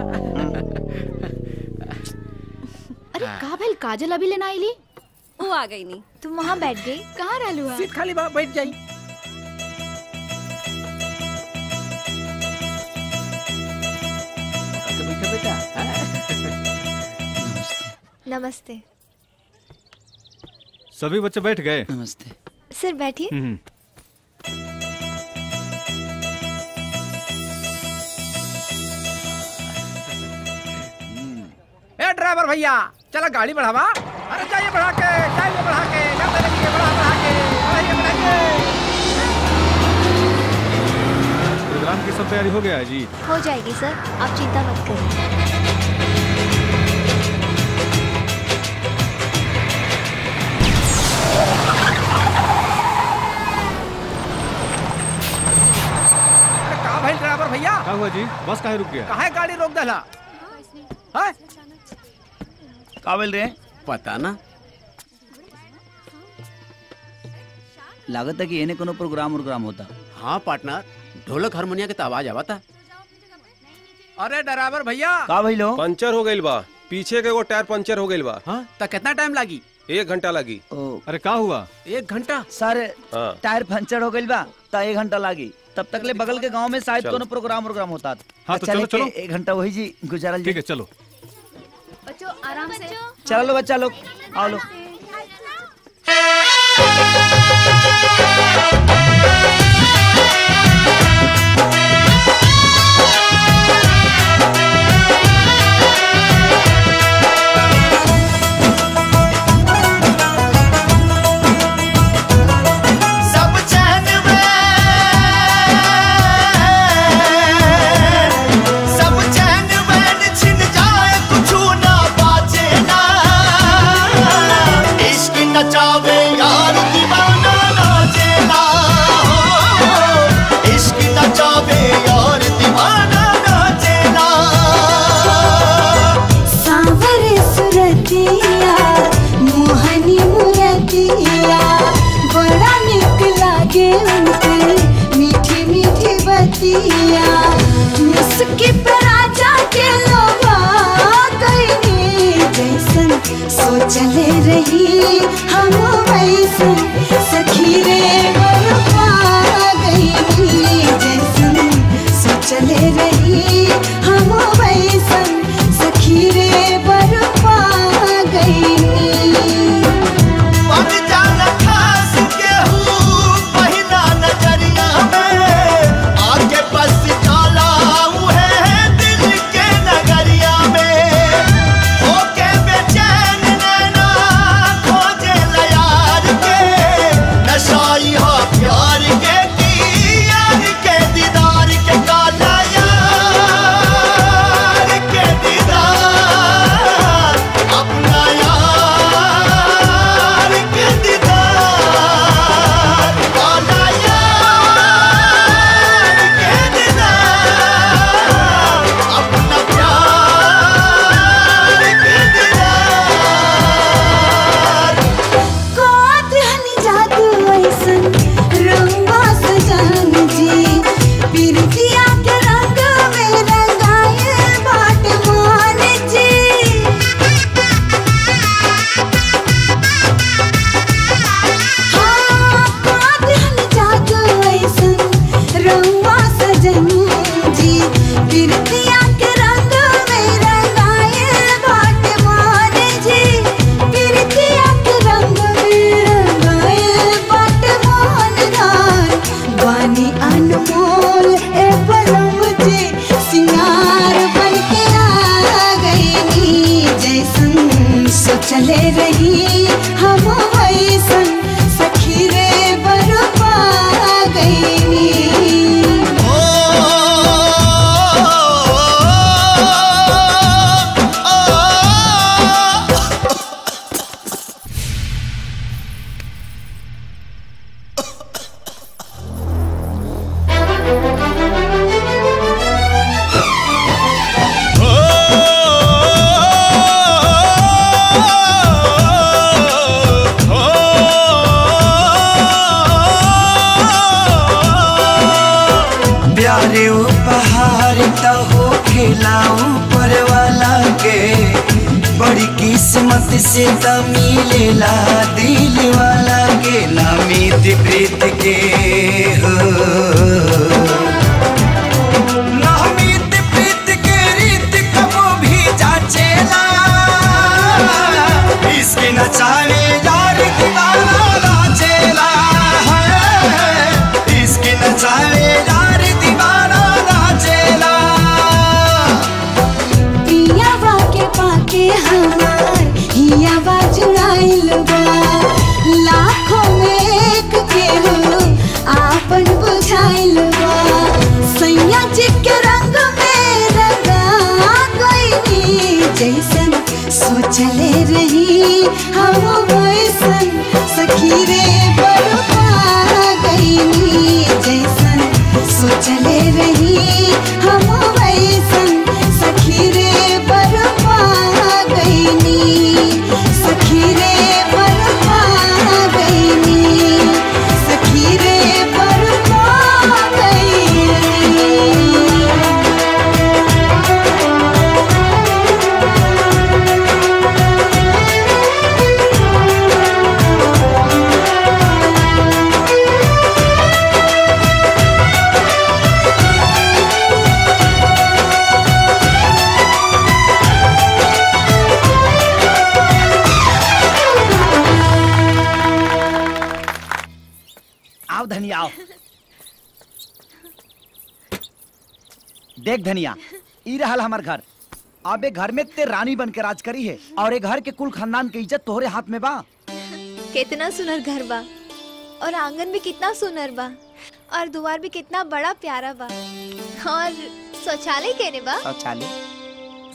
अरे का भइल काजल अभी लेना आईली वो आ गई नहीं तुम वहाँ बैठ गई कहाँ रहलू है सीट खाली बा बैठ जाई बैठा बेटा नमस्ते सभी बच्चे बैठ गए नमस्ते सर बैठिए हम्म ए ड्राइवर भैया चला गाड़ी बढ़ावा अरे जाइए बढ़ा के जाइए बढ़ा के जाते रहिए बढ़ा बढ़ा के बढ़ाइए बढ़ाइए प्रोग्राम की सब तैयारी हो गया है जी हो जाएगी सर आप चिंता मत करिए अरे का भाई ड्राइवर भैया क्या हुआ जी बस काहे रुक गया काहे गाड़ी रोक देला हैं का बोल रहे पता ना लागत है कि एने कोनो प्रोग्राम उग्राम होता हाँ पार्टनर ढोलक हारमोनिया के तो आवाज आवता अरे ड्राइवर भैया का भइलो पंचर हो गइल बा पीछे के वो टायर पंचर हो गइल बा हाँ तो कितना टाइम लगी एक घंटा लगी अरे का हुआ एक घंटा सर हाँ टायर पंचर हो गइल बा त एक घंटा लागी तब तक ले बगल के गांव में शायद चलो। कोनो प्रोग्राम उग्राम होता हाँ, तो चले चलो, के चलो। एक घंटा वही जी गुजारल ठीक है चलो बच्चों आराम से चलो बच्चा लोग आओ लोग Thank you. नचावे यार दीवाना नाचेला हो इश्क नचावे यार दीवाना नाचेला सांवरे सुरतिया मोहनी मुरतिया बड़ा निक लागे उनके मीठी मीठी बतिया मुस्की पे राजा के लोभा गईनी जैसन सोचले रही हम वैसन सखी रे बरपा गईनी जैसन सोचले रही हम वैसन सखी रे बरपा गईनी बन जाना खास केहू पहिला नजरिया में आके बस जाला उहे दिल के नगरिया में होके बेचैन नैना खोजे यार के नशाई हा प्यार के की यार के दीदार के काला यार के दीदार अपना यार के दीदार काला यार के दीदार अपना प्यार के दीदार कोत हनी जादू ऐसन रंगा सजान जी बिरतिया के रंग में रंगाए बाट मान जी हाँ, कोत हनी जादू ऐसन रंगा सजन जी बिरतिया के रंग में रंगाए बाट मान जी बिरतिया के रंग में रंगाए बाट मान गान बानी अनमोल ए पलम जी सिंगार बन के आ गई जैसन सोचले रही हम वैसन सखी रे बरपा गईनी प्यारे उपहार तो हो खिलाऊ पर वाला के बड़ी किस्मत से त मिलेला दिल वाला के नामित प्रीत के हो नामित प्रीत के रीत कबो भी जाचेला इसके नचावे यार दीवाना नाचेला है इसके नचावे यार दीवाना नाचेला पियावा के पाके हमार हियावा जुड़ाइल बा लाखों में एक के हो आपन बुझाइल बा सैया जी के रंग में रंगा गईनी जैसन सोचले रही हम वैसन सखी रे बरपा गईनी जैसन सोचले रही हम वैसन सखी रे बरपा गईनी सखी रे बरपा गईनी सखी रे बरपा गईनी आओ धनिया आओ देख धनिया ई रहल हमार घर अबे घर में ते रानी बन के राज करी है और ए घर के कुल खानदान के इज्जत तोहरे हाथ में बा कितना सुनर घर बा और आंगन भी कितना सुनर बा और द्वार भी कितना बड़ा प्यारा बा और शौचालय केने बा शौचालय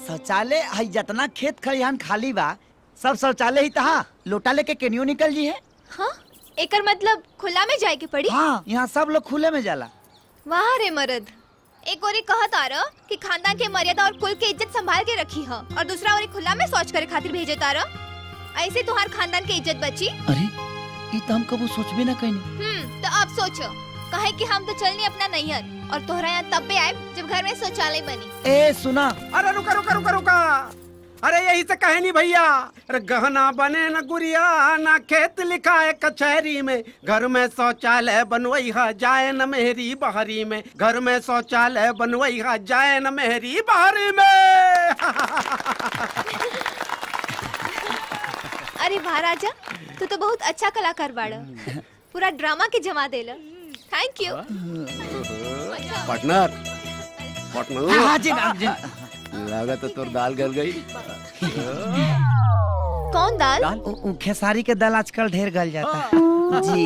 शौचालय हई जितना खेत खलिहान खाली बा सब शौचालय ही तहा लोटा लेके केनियो निकल जी है हाँ एकर मतलब खुला में जाए के पड़ी हाँ यहाँ सब लोग खुले में जाला वाह रे मर्द एक ओरी कहत आ रहा कि खानदान के मर्यादा और कुल के इज्जत संभाल के रखी है और दूसरा ओरी खुला में शौच करे खातिर भेजे तारा ऐसे तुम्हार खानदान के इज्जत बची अरे ये तो हम कबू सोचबे ना कहीं हम्म तो अब सोचो कहे कि हम तो चलनी अपना नैहर और तोहरा यहाँ तब भी आए जब घर में शौचालय बनी ए सुना अरे रुका रुका रुका रुका अरे यही से कहे नहीं भैया अरे गहना बने न गुड़िया ना खेत लिखा है कचहरी में घर में शौचालय बनवई है जाए न मेहरी बहरी में घर में शौचालय बनवई है जाए न मेहरी बहरी में अरे वाह राजा तू तो बहुत अच्छा कलाकार बाड़ा पूरा ड्रामा के जमा देला थैंक यू पार्टनर पार्टनर हाँ जी हाँ जी लगा तो तोर दाल गल गई कौन दाल उ- उ खेसारी के दाल आजकल ढेर गल जाता है जी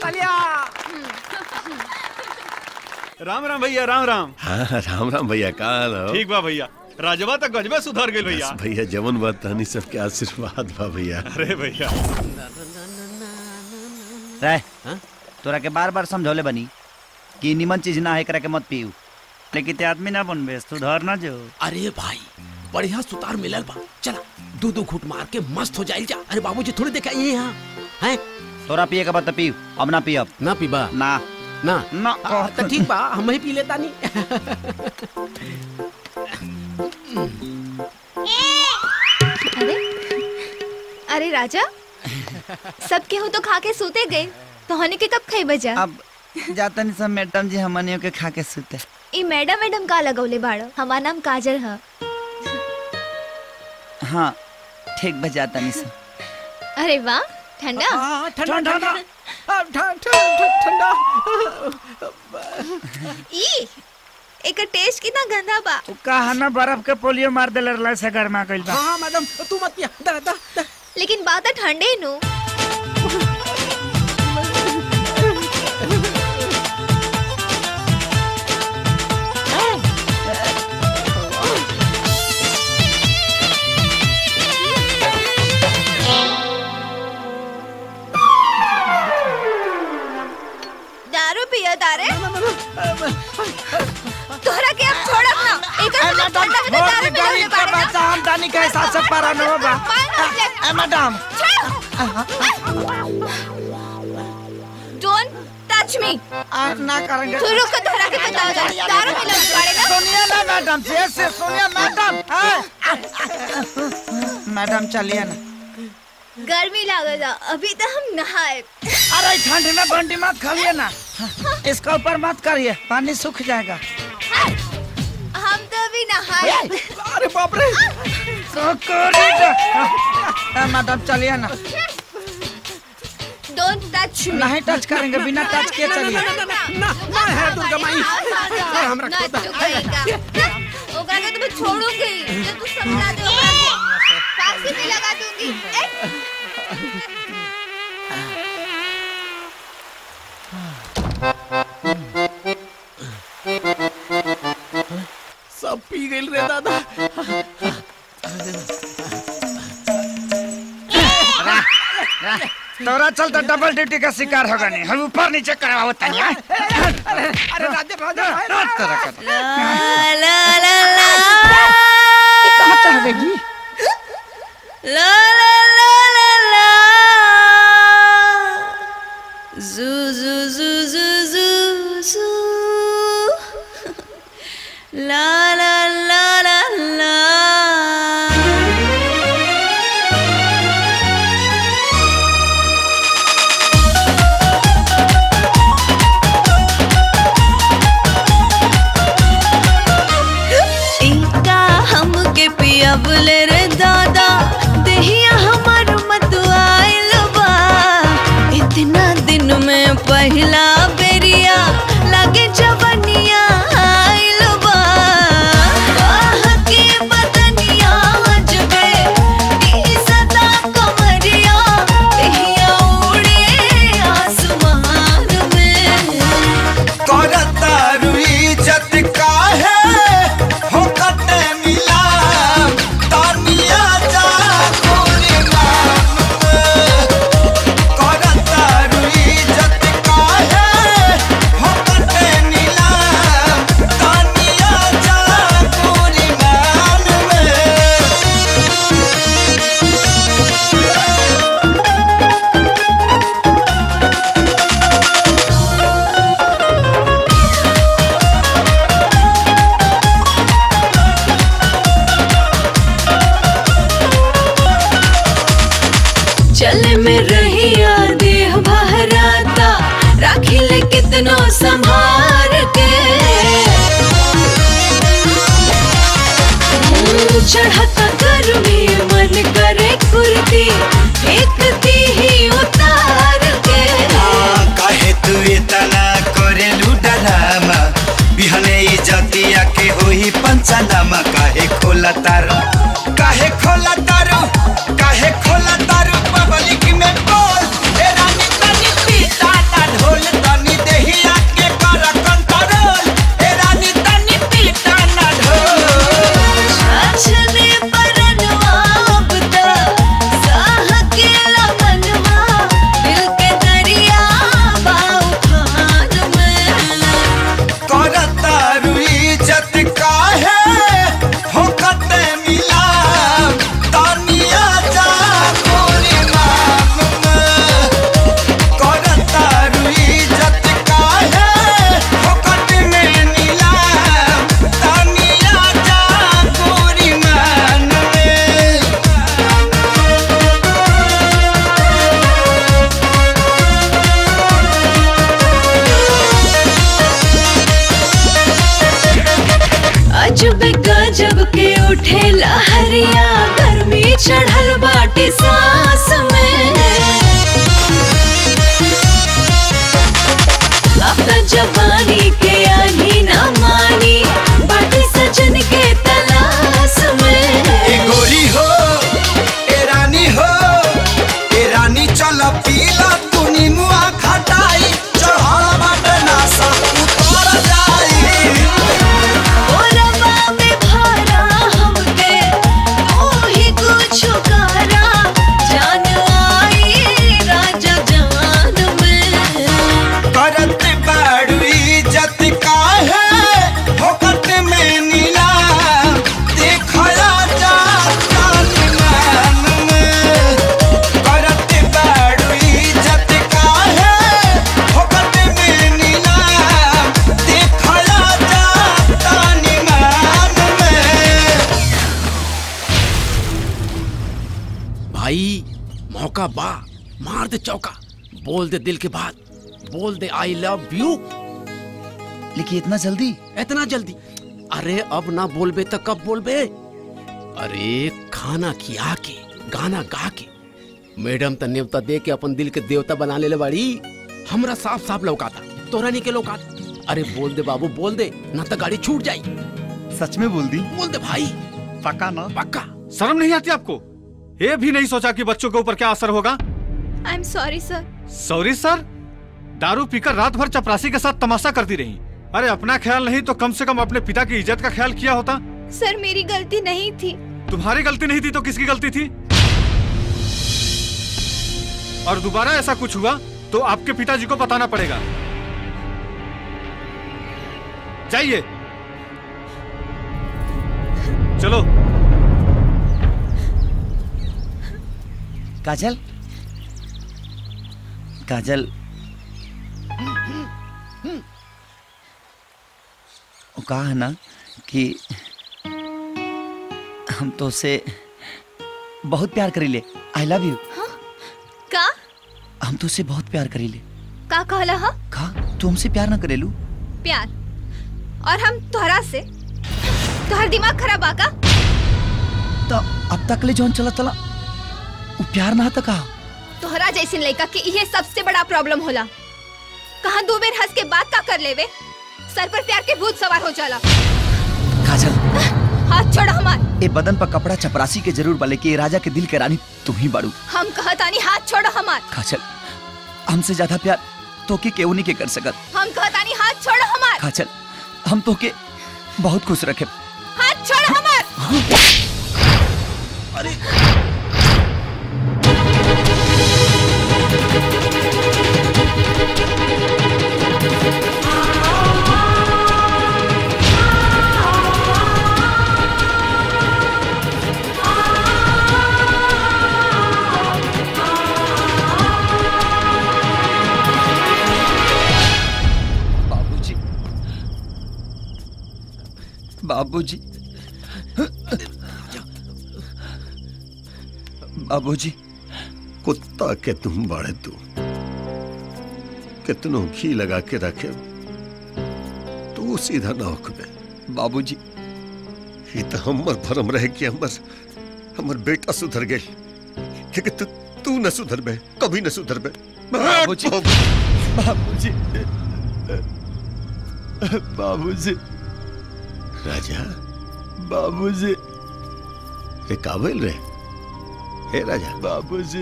राम राम भैया राम राम हाँ राम राम भैया का हाल हो? ठीक बा भैया राजवा तक गजबे सुधर गई भैया बस भैया जवन बात तहनी सबके आशीर्वाद बा भैया अरे भैया रह तोरा के बार बार समझौले बनी कि निमन चीज ना है एकरा के मत पीऊ लेकिन ते आदमी ना बनबे सुधर ना जो अरे भाई बढ़िया सुतार मिलल बा चला दो दो घूट मार के मस्त हो जाइल जा अरे बाबूजी थोड़ी देखा ये यहाँ हैं तोरा पिए के बाद तो पीऊ अब ना पियब ना पीबा ना ना ना आ, तो ठीक बा हम ही पी लेता नहीं अरे अरे राजा सब केहू तो खा के सोते गए तो हने के कब खाई बजा अब जाता नहीं सब मैडम जी हमनियों के खा के सुते ई मैडम मैडम का लगौले बाड़ो हमार नाम काजल है हाँ ठीक बजाता नहीं सब अरे वाह ठंडा ठंडा ठंडा ठंडा ई एकर टेस्ट कितना गंदा बा कहा ना बर्फ के पोलियो मार देले रहला से गरमा गइल बा हाँ मैडम तू मत पिया दा दा दा लेकिन बात है ठंडे नु दारू पिया तारे तोहरा के अब छोड़ब ना एकर मतलब ठंडा है तो दारू मिलावे बाड़े ना बच्चा हम दानी के हिसाब से पारा न होबा ए मैडम डोंट टच मी आज ना करेंगे तू रुक तोहरा के बताओ जा दारू मिलावे बाड़े ना सुनिए ना मैडम से से सुनिए मैडम हाँ। मैडम चलिए ना गर्मी लागेगा अभी तो हम नहाए अरे ठंड में बंडी मत खाइए ना इसका ऊपर मत करिए पानी सूख जाएगा हम तो अभी नहाए अरे बाप रे मैडम चलिए ना डोंट टच मी नहीं टच करेंगे बिना टच किए चलिए ना ना है दुर्गा माई हम ना तू कहेगा ओकरा के तो मैं छोड़ूंगी जो तू समझा दे ओकरा के फांसी भी लगा दूंगी ए! सब पी गइल रे दादा तोरा चलता डबल ड्यूटी का शिकार होगा नहीं हम ऊपर नीचे कराओ तनिया अरे राजा राजा कहाँ चाहेगी ला ला ला ला ला जू जू जू जू जू जू ला ला ला ला ला इनका हमके पियबले रे दादा देहिया हमार मत आइल बा इतना दिन में पहला बेरिया लगे जवनिया आइल बा आह के बदनिया जबे ई सदा कमरिया देहिया उड़े आसमान में करता रुई जत काहे हो कते मिला तानिया जा कोरी नाम करता संभार के चढ़ता गर्मी मन करे कुर्ती फेंकती ही उतार के काहे तू इतना करेलू डरामा बिहने इजतिया के होई पंचनामा काहे खोला तारू काहे खोला तारू काहे खोला तारू पब्लिक में बोल ए रानी तनी पीता ना ढोल तनी देहिया के कर कंट्रोल ए रानी तनी पीता ना ढोल छाछने परनवा अब तक साह के लमनवा दिल के दरिया बाऊ खान में करतारू इज्जत काहे फोकट मिला तानिया जा गोरी नाम में करतारू इज्जत काहे फोकट में मिला तानिया जा गोरी मान में अजब गजब के उठे लहरिया गर्मी चढ़ल बाटे सांस में अब त जवानी के आनी ना मानी बाटे सजन के तलाश में ए गोरी हो ए रानी हो ए रानी चल पीला तू निमुआ खटाई चढ़ल बाटे नासा उतर जाई ओरवा में भरा हमके तू ही कुछ करा जान आई राजा जान में करत बाड़ू इज्जत काहे फोकट में नीला देखया जा तानी मान में करत बाड़ू इज्जत काहे फोकट में नीला देखया जा तानी मान में भाई मौका बा मार दे चौका बोल दे दिल की बात बोल दे आई लव यू लेकिन इतना जल्दी इतना जल्दी अरे अब ना बोलबे तो कब बोलबे अरे खाना खिया के गाना गा के मैडम त नेवता दे के अपन दिल के देवता बना ले बाड़ी हमरा साफ साफ लौकाता तोरा नहीं के लौकाता अरे बोल दे बाबू बोल दे ना तो गाड़ी छूट जाई सच में बोल दी बोल दे भाई पक्का ना पक्का शर्म नहीं आती आपको ये भी नहीं सोचा कि बच्चों के ऊपर क्या असर होगा I am sorry sir sorry sir दारू पीकर रात भर चपरासी के साथ तमाशा करती रही अरे अपना ख्याल नहीं तो कम से कम अपने पिता की इज्जत का ख्याल किया होता सर मेरी गलती नहीं थी तुम्हारी गलती नहीं थी तो किसकी गलती थी और दोबारा ऐसा कुछ हुआ तो आपके पिताजी को बताना पड़ेगा जाइए चलो काजल काजल वो कहा है ना कि हम तो उसे बहुत प्यार करी ले आई लव यू का हम तो उसे बहुत प्यार करी ले का कहला हा कहा तू हमसे प्यार ना करेलू प्यार और हम तोहरा से तोहर दिमाग खराब आका तो अब तक ले जौन चला चला वो प्यार ना था कहा तोहरा जैसे लड़का के ये सबसे बड़ा प्रॉब्लम होला कहाँ दो बेर हंस के बात का कर लेवे सर पर प्यार के भूत सवार हो जाला काजल हाथ छोड़ हमार ए बदन पर कपड़ा चपरासी के जरूर बले कि ए राजा के दिल के रानी तुम ही बाड़ू हम कहतानी हाथ छोड़ हमार काजल हमसे ज्यादा प्यार तो के केहू नहीं के कर सकत हम कहतानी हाथ छोड़ हमार काजल हम तो के बहुत खुश रखे हाथ छोड़ हमार अरे बाबूजी बाबूजी बाबूजी कुत्ता के तुम बड़े तू कितनों घी लगा के रखे तू सीधा ना होकबे बाबूजी ये तो हमर भरम रहे कि हमर हमर बेटा सुधर गए लेकिन तू तू न सुधर बे कभी न सुधर बे बाबूजी बाबूजी बाबूजी राजा बाबूजी ये काबिल रे हे राजा बाबूजी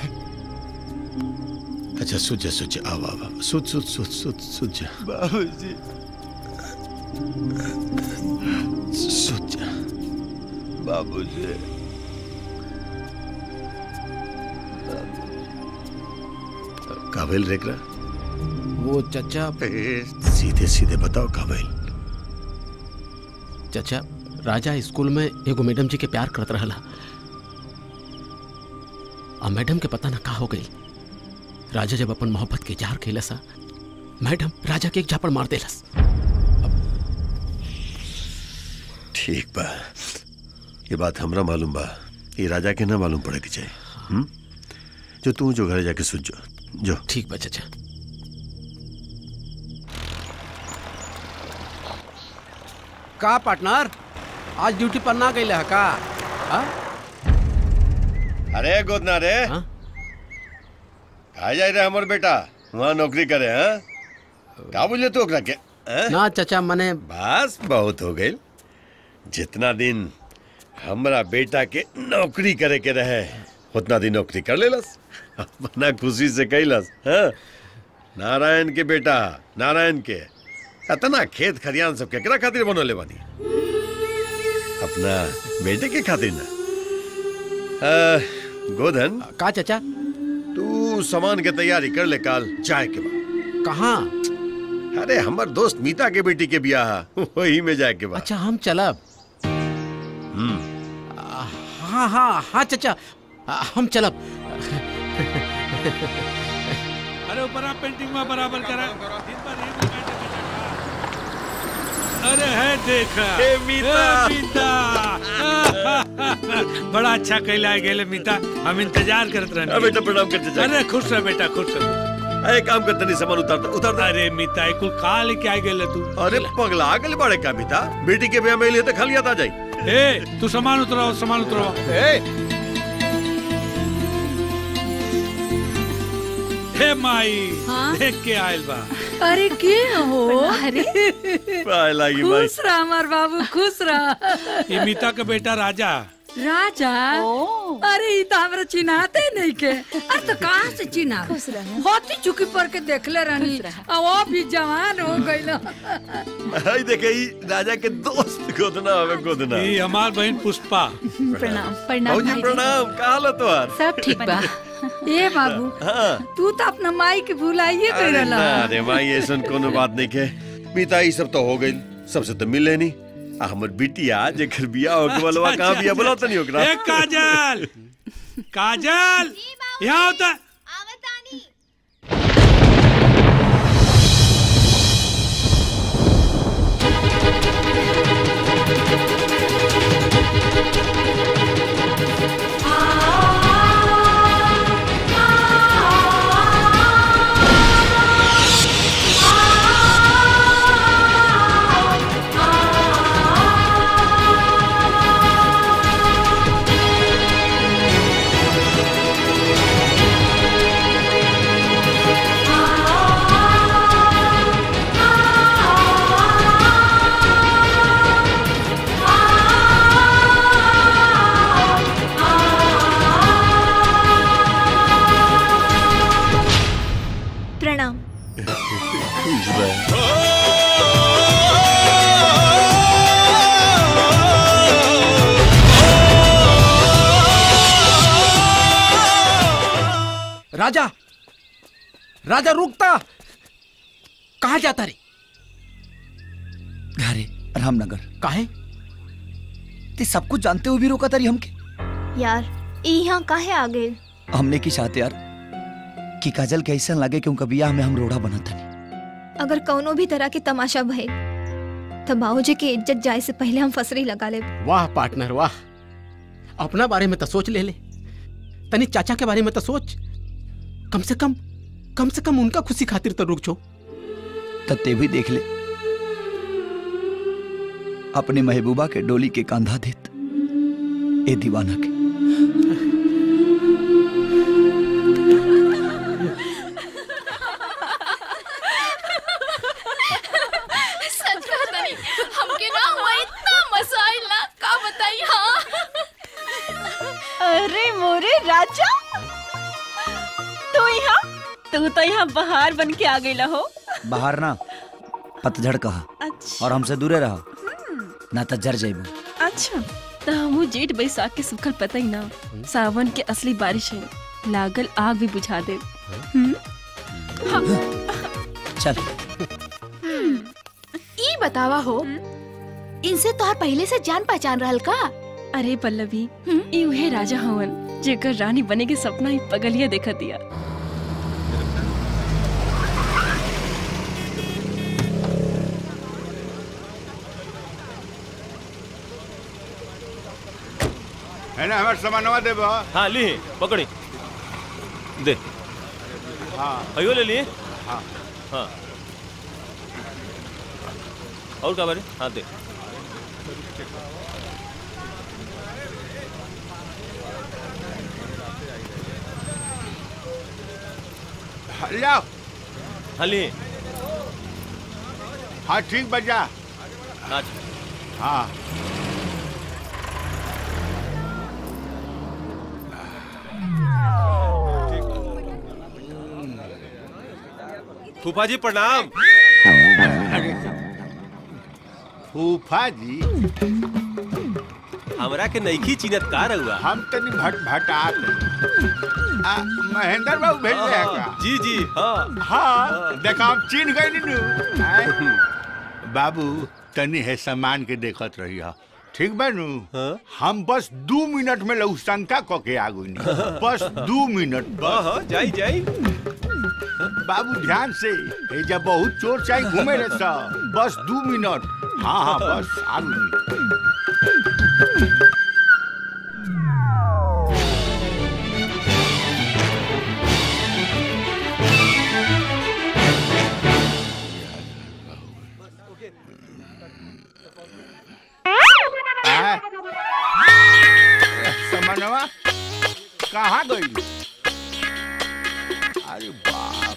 अच्छा सुझ जा सुझ जा आवा आवा सुझ सुझ सुझ सुझ सुझ जा बाबूजी सुझ जा बाबूजी काबिल रेकरा वो चचा सीधे सीधे बताओ काबिल चचा राजा स्कूल में एगो मैडम जी के प्यार करत रहला आ मैडम के पता ना का हो गई राजा जब अपन मोहब्बत के इजहार कैलस आ, मैडम राजा के एक झापड़ मार देलस ठीक बा ये बात हमरा मालूम बा ये राजा के ना मालूम पड़े के चाहिए हुँ? जो तू जो घर जाके सुझ जो जो ठीक बा चचा का पार्टनर आज ड्यूटी पर ना गई है का आ? अरे गोदना रे कहा जाए रे हमर बेटा वहाँ नौकरी करे हैं का बोले तू ओकरा के हैं? ना चचा मने बस बहुत हो गई जितना दिन हमरा बेटा के नौकरी करे के रहे उतना दिन नौकरी कर लेलस अपना खुशी से कैलस हाँ? नारायण के बेटा नारायण के इतना खेत खरियान सब केकरा खातिर बनोले बानी अपना बेटे के खातिर ना आ, गोधन का चचा तू सामान के तैयारी कर ले काल चाय के बाद कहाँ अरे हमार दोस्त मीता के बेटी के बियाह है, वही में जाए के बाद अच्छा हम चलब हम्म हाँ हाँ हाँ चचा आ, हम चलब अरे ऊपर आप पेंटिंग में बराबर करा दिन भर यही लगाए थे अरे है देखा हे मीता। हे मीता बड़ा अच्छा कैला है गेले मीता हम इंतजार करत रहने अरे बेटा प्रणाम करते जा अरे खुश रह बेटा खुश रह अरे काम करते नहीं सामान उतार उतार अरे मीता ये कुल का लेके आ गेले तू अरे पगला गल बड़े का मीता बेटी के ब्याह में लिए तो खाली आता जाई ए तू सामान उतराओ सामान उतराओ हे माई हाँ? देख के आयल बा अरे के हो अरे पाए लागी भाई खुश रह हमार बाबू खुश रह ये मीता का बेटा राजा राजा अरे ई तो हमरा चिन्हाते नहीं के अरे तो कहाँ से चिन्हा होती चुकी पर के देखले रहनी आ वो भी जवान हो गइल आई देखे ई राजा के दोस्त गोदना हवे गोदना ये हमार बहन पुष्पा प्रणाम भौजी प्रणाम का हाल है तुम्हार सब ठीक बा ए बाबू हाँ तू तो अपना माई के भुलाइए अरे कर ना रे माई ऐसन कोनो बात नहीं के मीता ई सब तो हो गई सबसे तो मिले नहीं आ हमर बिटिया जेकर बियाह हो के बलवा कहां बियाह बोला तनी ओकरा ए काजल काजल यहाँ होता प्रणाम खुश रह राजा राजा रुकता कहाँ जाता रे घरे रामनगर काहे ते सब कुछ जानते हुए भी रोका तारी हमके यार ई यहाँ काहे आ गए हमने की चाहते यार कि काजल के ऐसा लगे कि उनका बियाह में हम रोड़ा बना था अगर कौनो भी तरह के तमाशा भइल तो बाबूजी की इज्जत जाए से पहले हम फसरी लगा ले वाह पार्टनर वाह अपना बारे में तो सोच ले ले तनी चाचा के बारे में तो सोच कम से कम कम से कम उनका खुशी खातिर तो रुक छो तब ते भी देख ले अपने महबूबा के डोली के कांधा देत ए दीवाना के सच कहता नहीं हमके ना हुआ इतना मजा आइला का बताई हाँ अरे मोरे राजा तू यहाँ तू तो यहाँ बाहर बन के आ गईला हो बाहर ना पतझड़ कहा अच्छा और हमसे दूरे रहा ना तो जर जाइबो अच्छा तो हम जेठ बैसाख के सुखल पता ही ना सावन के असली बारिश है लागल आग भी बुझा दे हम्म? हाँ। चल ई बतावा हो इनसे तोहर पहले से जान पहचान रहल का अरे पल्लवी ई उहे राजा हवन जेकर रानी बने के सपना ही पगलिया देखा दिया है ना हमार सामानवा देबो हाँ ली पकड़ी दे हाँ अयो ले लिए हाँ हाँ और क्या बारे हाँ दे जाओ हाँ लिए हाँ ठीक बजा नाच हाँ फूफा जी प्रणाम फूफा जी हमरा के नईखी चिनत का रहुआ हम तनी भट भटात आ महेंद्र बाबू भेज रहे का जी जी हाँ हाँ देखा हम चिन्ह गए नु आय। बाबू तनी है सामान के देखत रही हा ठीक बा नु हम बस दू मिनट में लऊ शंका क के आगू बस दू मिनट हाँ हाँ जाई जाई बाबू ध्यान से ए जब बहुत चोर चाहे घूमे रे सा बस दू मिनट हाँ हाँ बस आगू आय। समनवा कहाँ गई अरे बाप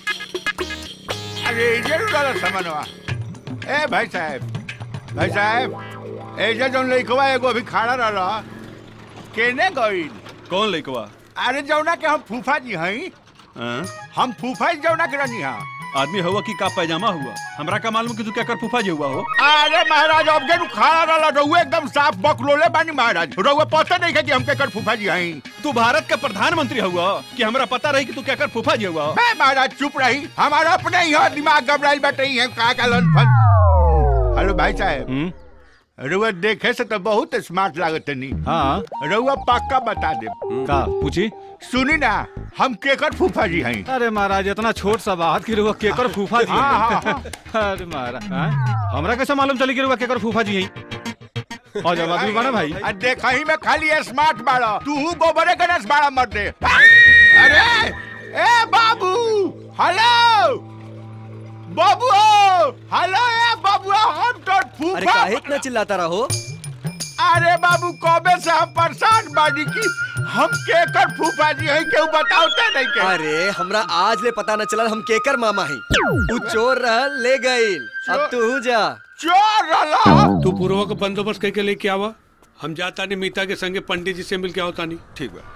अरे इधर उड़ा समनवा ए भाई साहब भाई साहब एजा जौन लइकवा एगो अभी खड़ा रहला केने गई कौन लइकवा अरे जौना के हम फूफा जी हई हम फूफा जी जौना के रहनी हा आदमी हुआ कि का पैजामा हुआ हमरा का मालूम कि तू क्या कर फूफा जी हुआ हो अरे महाराज अब के खड़ा रहला रहुए एकदम साफ बकलोले बानी महाराज रहुए पता नहीं है कि हम केकर फूफा जी हई तू भारत का प्रधानमंत्री हुआ कि हमरा पता रही कि तू क्या कर फूफा जी हुआ मैं महाराज चुप रही हमारा अपने ही है दिमाग घबराइल बैठे ही है का का लन फन हेलो भाई साहब रउआ देखे से तो बहुत स्मार्ट लागत नी हाँ रउआ पक्का बता दे का पूछी सुनी ना हम केकर फूफा जी हई अरे महाराज इतना छोट सा बात की रुआ केकर फूफा जी हाँ, हाँ, हैं। अरे महाराज हाँ? हमरा कैसे मालूम चली कि रुआ केकर फूफा जी हैं और जब आदमी बना भाई आ देखा ही में खाली स्मार्ट बाड़ा तू गोबरे गणेश बाड़ा मर दे अरे ए बाबू हेलो बाबू हेलो ए बाबू हम तो अरे फूफा काहे इतना चिल्लाता रहो अरे बाबू कबे से हम परेशान बानी की हम केकर फूफा जी हैं केहू बताओते नहीं के अरे हमरा आज ले पता न चलल हम केकर मामा ही उ चोर रहल ले गइल अब तू जा चोर रहला तू पूर्व का बंदोबस्त करके लेके आवा हम जाता नहीं मीता के संगे पंडित जी से मिल के आवता नहीं ठीक बा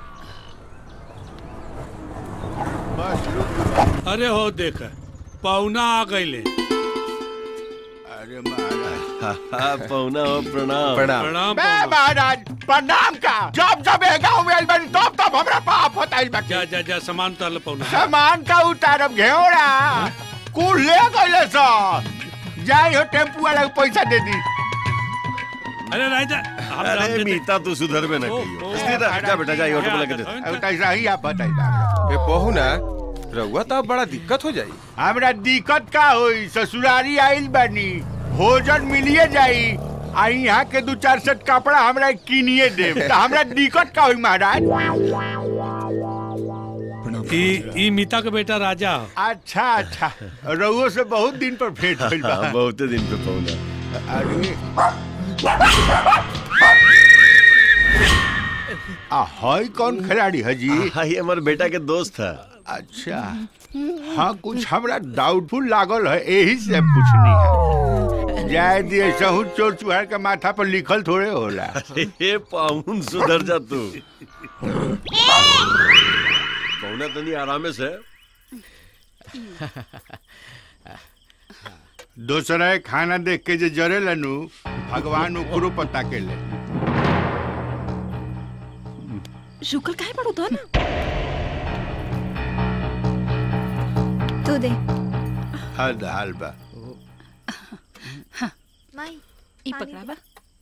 अरे हो देख पौना आ गईले अरे महाराज पौना हो प्रणाम प्रणाम बे महाराज प्रणाम का जब जब ए गांव में आइल बानी तब तब हमरा पाप होता है जा जा जा सामान उतार पौना सामान का उतारब घेवड़ा कुल ले गइले सर जाई हो टेम्पू वाला के पैसा दे दी अरे राजा अरे मीता तू सुधर में न कहियो इसलिए ना जा बेटा जा ऑटो में लगे दे अब कैसा ही आप बताइए ए पहू ना रउआ तो बड़ा दिक्कत हो जाई हमरा दिक्कत का होई ससुरारी आइल बानी भोजन मिलिए जाई आ यहाँ के दू चार सेट कपड़ा हमरा किनिए देब तो हमरा दिक्कत का होई महाराज ई ई मीता का बेटा राजा हो अच्छा अच्छा रउओ से बहुत दिन पर भेंट भइल बा हाँ, बहुते दिन पे पौना अरे आ हई कौन खिलाड़ी है जी हाई हमारे बेटा के दोस्त है अच्छा हाँ कुछ हमरा डाउटफुल लागल है यही से पूछनी है जाए दिए सहू चोर चुहार के माथा पर लिखल थोड़े होला अरे पाउन सुधर जा तू पौना तनी आरामे से दूसरा खाना देख के जे जरे लनु भगवान ओकरो पता के ले शुक्र काहे पड़ो तो ना तू दे हद हाल बा माई ई पकड़ा बा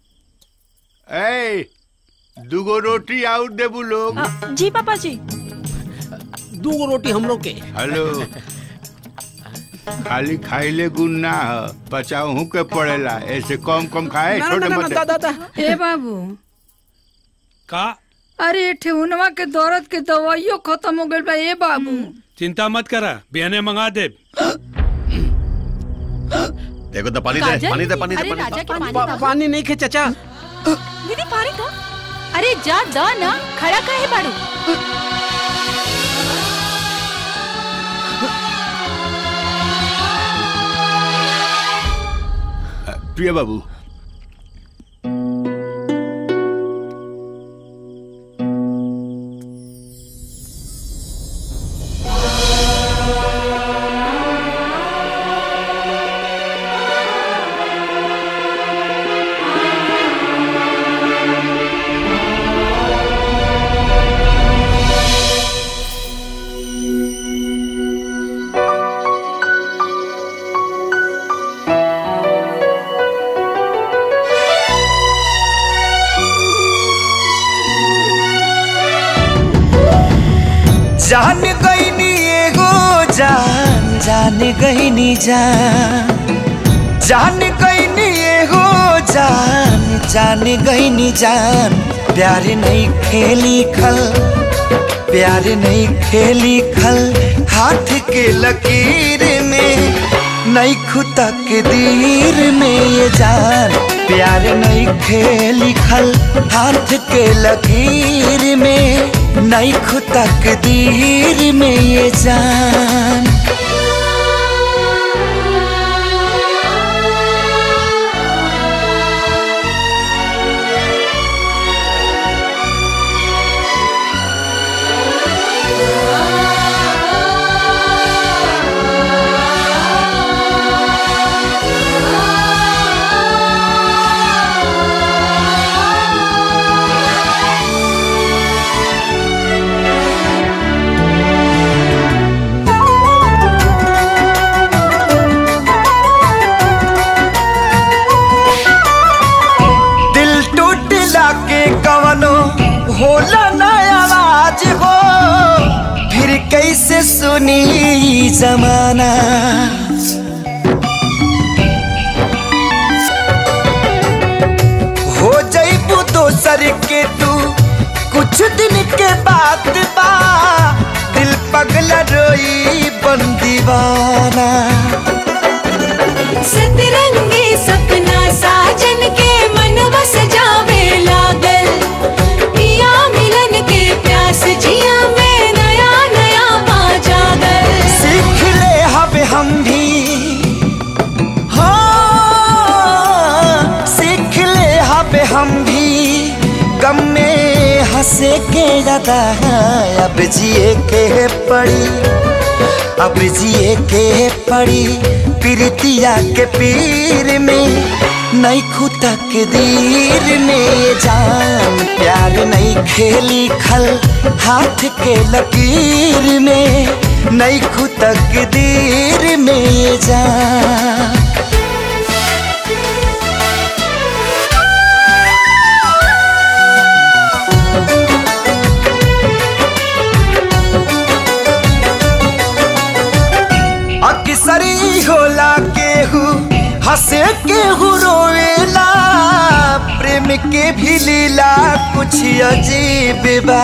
ए दुगो रोटी आउट देबू लोग जी पापा जी दू रोटी हम लोग के हेलो खाली खाइले गुण ना ह बचाऊ के पड़ेला ऐसे कम कम खाए ना, छोटे ना, ना, मोटे दा, दा, दा। ए बाबू का अरे ठेहुनवा के दर्द के दवाइयो खत्म हो गइल बा ए बाबू चिंता मत करा बिहने मंगा दे देखो तो पानी दे काजल? पानी दे पानी दे अरे पानी राजा दे। के पानी पा- दा। पानी नहीं खे चचा दीदी पानी का अरे जा द ना खड़ा काहे बाड़ू प्रिय बाबू जान गईनी एगो जान जान गईनी जान जान गईनी एगो जान जान गईनी जान प्यार नहीं खेली खल प्यार नहीं खेली खल हाथ के लकीर में नहीं खुदा के दीर में ये जान प्यार नहीं खेली खल हाथ के लकीर में नहीं खुदा के दीर में ये जान दिल टूटला के कवनो होला ना आवाज हो फिर कैसे सुनी ई जमाना हो जईबू दोसर के तू कुछ दिन के बाद बा दिल पगला रोई बन दीवाना सतरंगी सपना साजन के मनवा सजावे लागल पिया मिलन के प्यास जिया में नया नया पा जागल सीख ले हब हम भी हाँ सीख ले हब हम भी गम में हंसे के ज्यादा अब जिए के पड़ी अब जिए के पड़ी प्रीतिया के पीर में नहीं खुदा के दीर में जान प्यार नहीं खेली खल हाथ के लकीर में नहीं खुदा के दीर में जान अक्सरी होला केहू हंसे केहू रोवेला प्रेम के भी लीला कुछ अजीब बा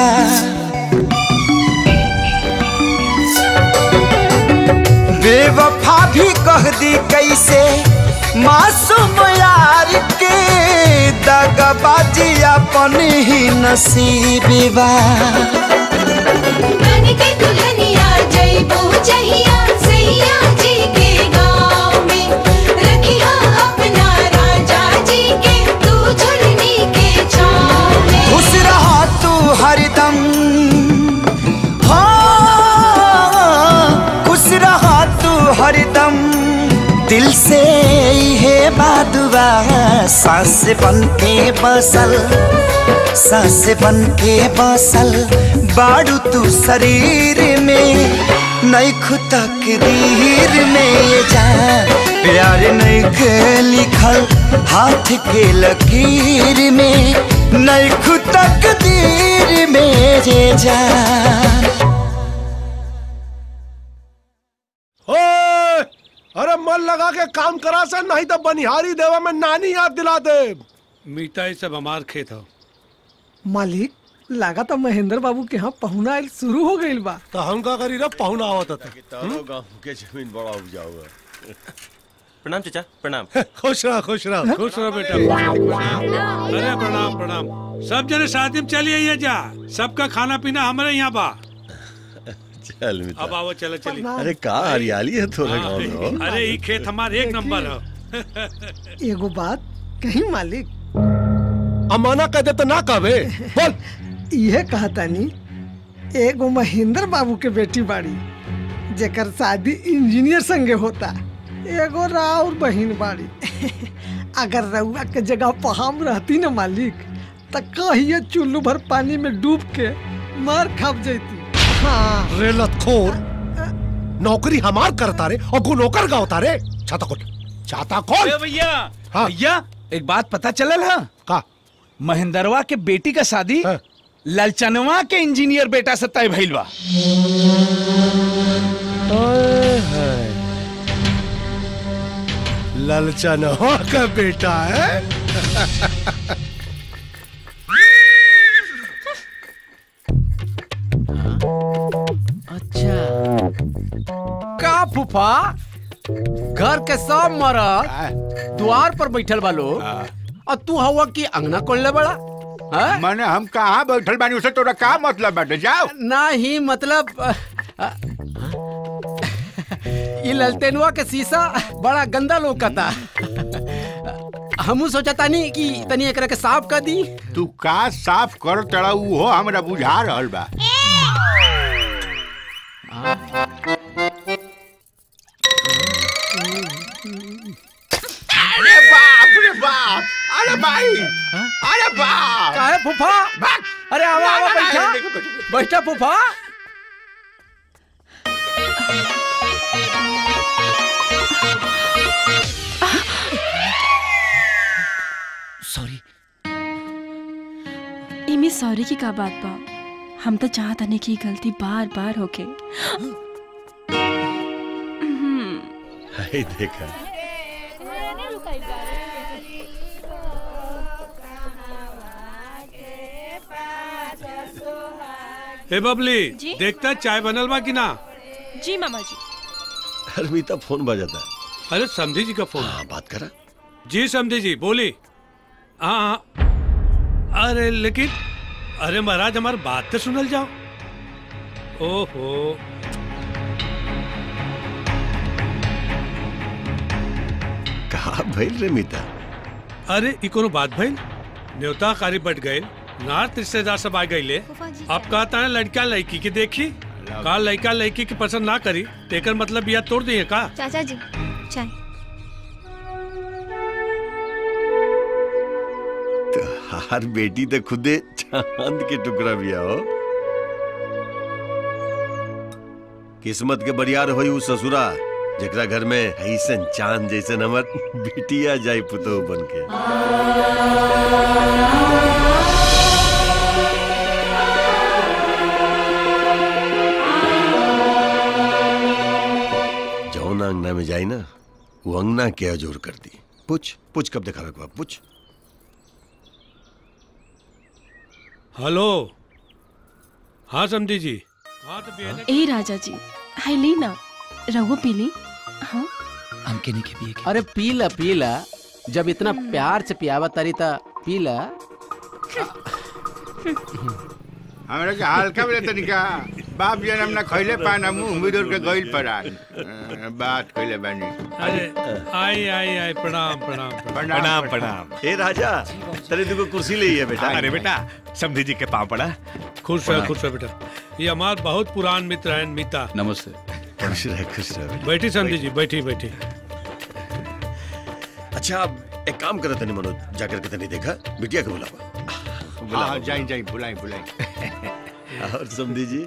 बेवफा भी कह दी कैसे मासूम यार के दगबाजी अपन ही नसीबी बा बन के दुल्हनिया जइबो जहिया सैया जी के गाँव में रखिया अपना राजा जी के तू झुलनी के छाँव में खुश रहा तू हरदम हाँ खुश रहा तू हरदम दिल से है बादुआ सांस बन के बसल सांस बन के बसल बाड़ू तू शरीर में नहीं तकदीर में ये जान प्यार नहीं के लिखल हाथ के लकीर में नहीं तकदीर में ये जान ओए, अरे मन लगा के काम करा से नहीं तो बनिहारी देवा में नानी याद दिला दे मीता ये सब हमार खेत हो मालिक लगा तो महेंद्र बाबू के यहाँ पहुना आइल शुरू हो गइल बा तो हम का करी रे पहुना आवत था तारो गांव के जमीन बड़ा उपजाऊ है प्रणाम चाचा प्रणाम खुश रहा खुश रहा खुश रहो बेटा अरे प्रणाम प्रणाम सब जने शादी में चली आइए जा सबका खाना पीना हमारे यहाँ बा चल मित्र अब आओ चलो चली अरे का हरियाली है थोड़ा गांव में हो अरे ये खेत हमारे एक नंबर है एगो बात कहीं मालिक अमाना कह दे तो ना कहबे बोल यह कहतानी एगो महेंद्र बाबू के बेटी बाड़ी जेकर शादी इंजीनियर संगे होता एगो राउर बहिन बाड़ी अगर रउआ के जगह पर हम रहती न मालिक त कहिए चुल्लू भर पानी में डूब के मार खप जैती हाँ रे लतखोर नौकरी हमार करता रे और गु नौकर का होता रे छाता खोल छाता खोल भैया भैया एक बात पता चलल है का महेंद्रवा के बेटी का शादी ललचनवा के इंजीनियर बेटा से तय भइल बा ललचन हो का बेटा है अच्छा का फूफा घर के सब मरद द्वार पर बैठल बा लोग और तू हवा की अंगना खोलने बड़ा मैंने हम कहाँ बैठल बानी उसे तोरा का मतलब बाटे जाओ ना ही मतलब अ, अ, ये ललतेनुआ के शीशा बड़ा गंदा लोकता हमू सोचता नहीं कि तनी एकरा के साफ कर दी तू का साफ कर तड़ा उहो हमरा बुझा रहल बा अरे बाप रे बाप अरे भाई अरे बाप काहे फूफा अरे आवा आवा बैठा बैठा फूफा सॉरी इमे सॉरी की का बात बा हम तो चाहत हने की गलती बार बार होके हाय देखा हे बबली जी? देखता चाय बनल बा कि ना जी मामा जी अरमीता फोन बजाता है अरे समझी जी का फोन हाँ बात करा जी समझी जी बोली हाँ हाँ अरे लेकिन अरे महाराज हमारी बात तो सुनल जाओ ओहो कहा भइल रे मीता अरे ई कोनो बात भइल न्योता कारी बट गए नार्थ रिश्तेदार सब आ गईले अब कहता है लड़का लड़की के देखी का लड़का लड़की की पसंद ना करी तेकर मतलब बिया तोड़ दिए का चाचा जी चाय हर बेटी तो खुदे चांद के टुकड़ा भी हो किस्मत के बरियार होई उ ससुरा जेकरा घर में ऐसन चांद जैसन हमर बेटिया जाई पुतो बन के जौन अंगना में जाई ना वो अंगना के अजोर कर दी पूछ पूछ कब दिखावे के बा पूछ हेलो हाँ समझी जी हाँ तो बिया ए राजा जी हाय ली ना रघु पीली हाँ हमके नहीं के पिए के अरे पी ला पी ला जब इतना प्यार से पियावा तारी ता पी ला हमरा के हल्का में तनिका बाप जन्म ना खइले पाना मुंह बिदुर के गइल परान अ, बात कइले बानी अरे आई आई आई प्रणाम प्रणाम प्रणाम, प्रणाम। ए राजा तेरे दुगो कुर्सी ले है बेटा अरे बेटा समधी जी के पाँव पड़ा खुश रह खुश रह बेटा ये हमारे बहुत पुरान मित्र हैं मीता नमस्ते खुश रहे खुश रहे बैठी समधी जी बैठी बैठी अच्छा अब एक काम करत नहीं मनोज जाकर के तनी देखा बिटिया के बुलावा हाँ जाई जाई बुलाई बुलाई और समधी जी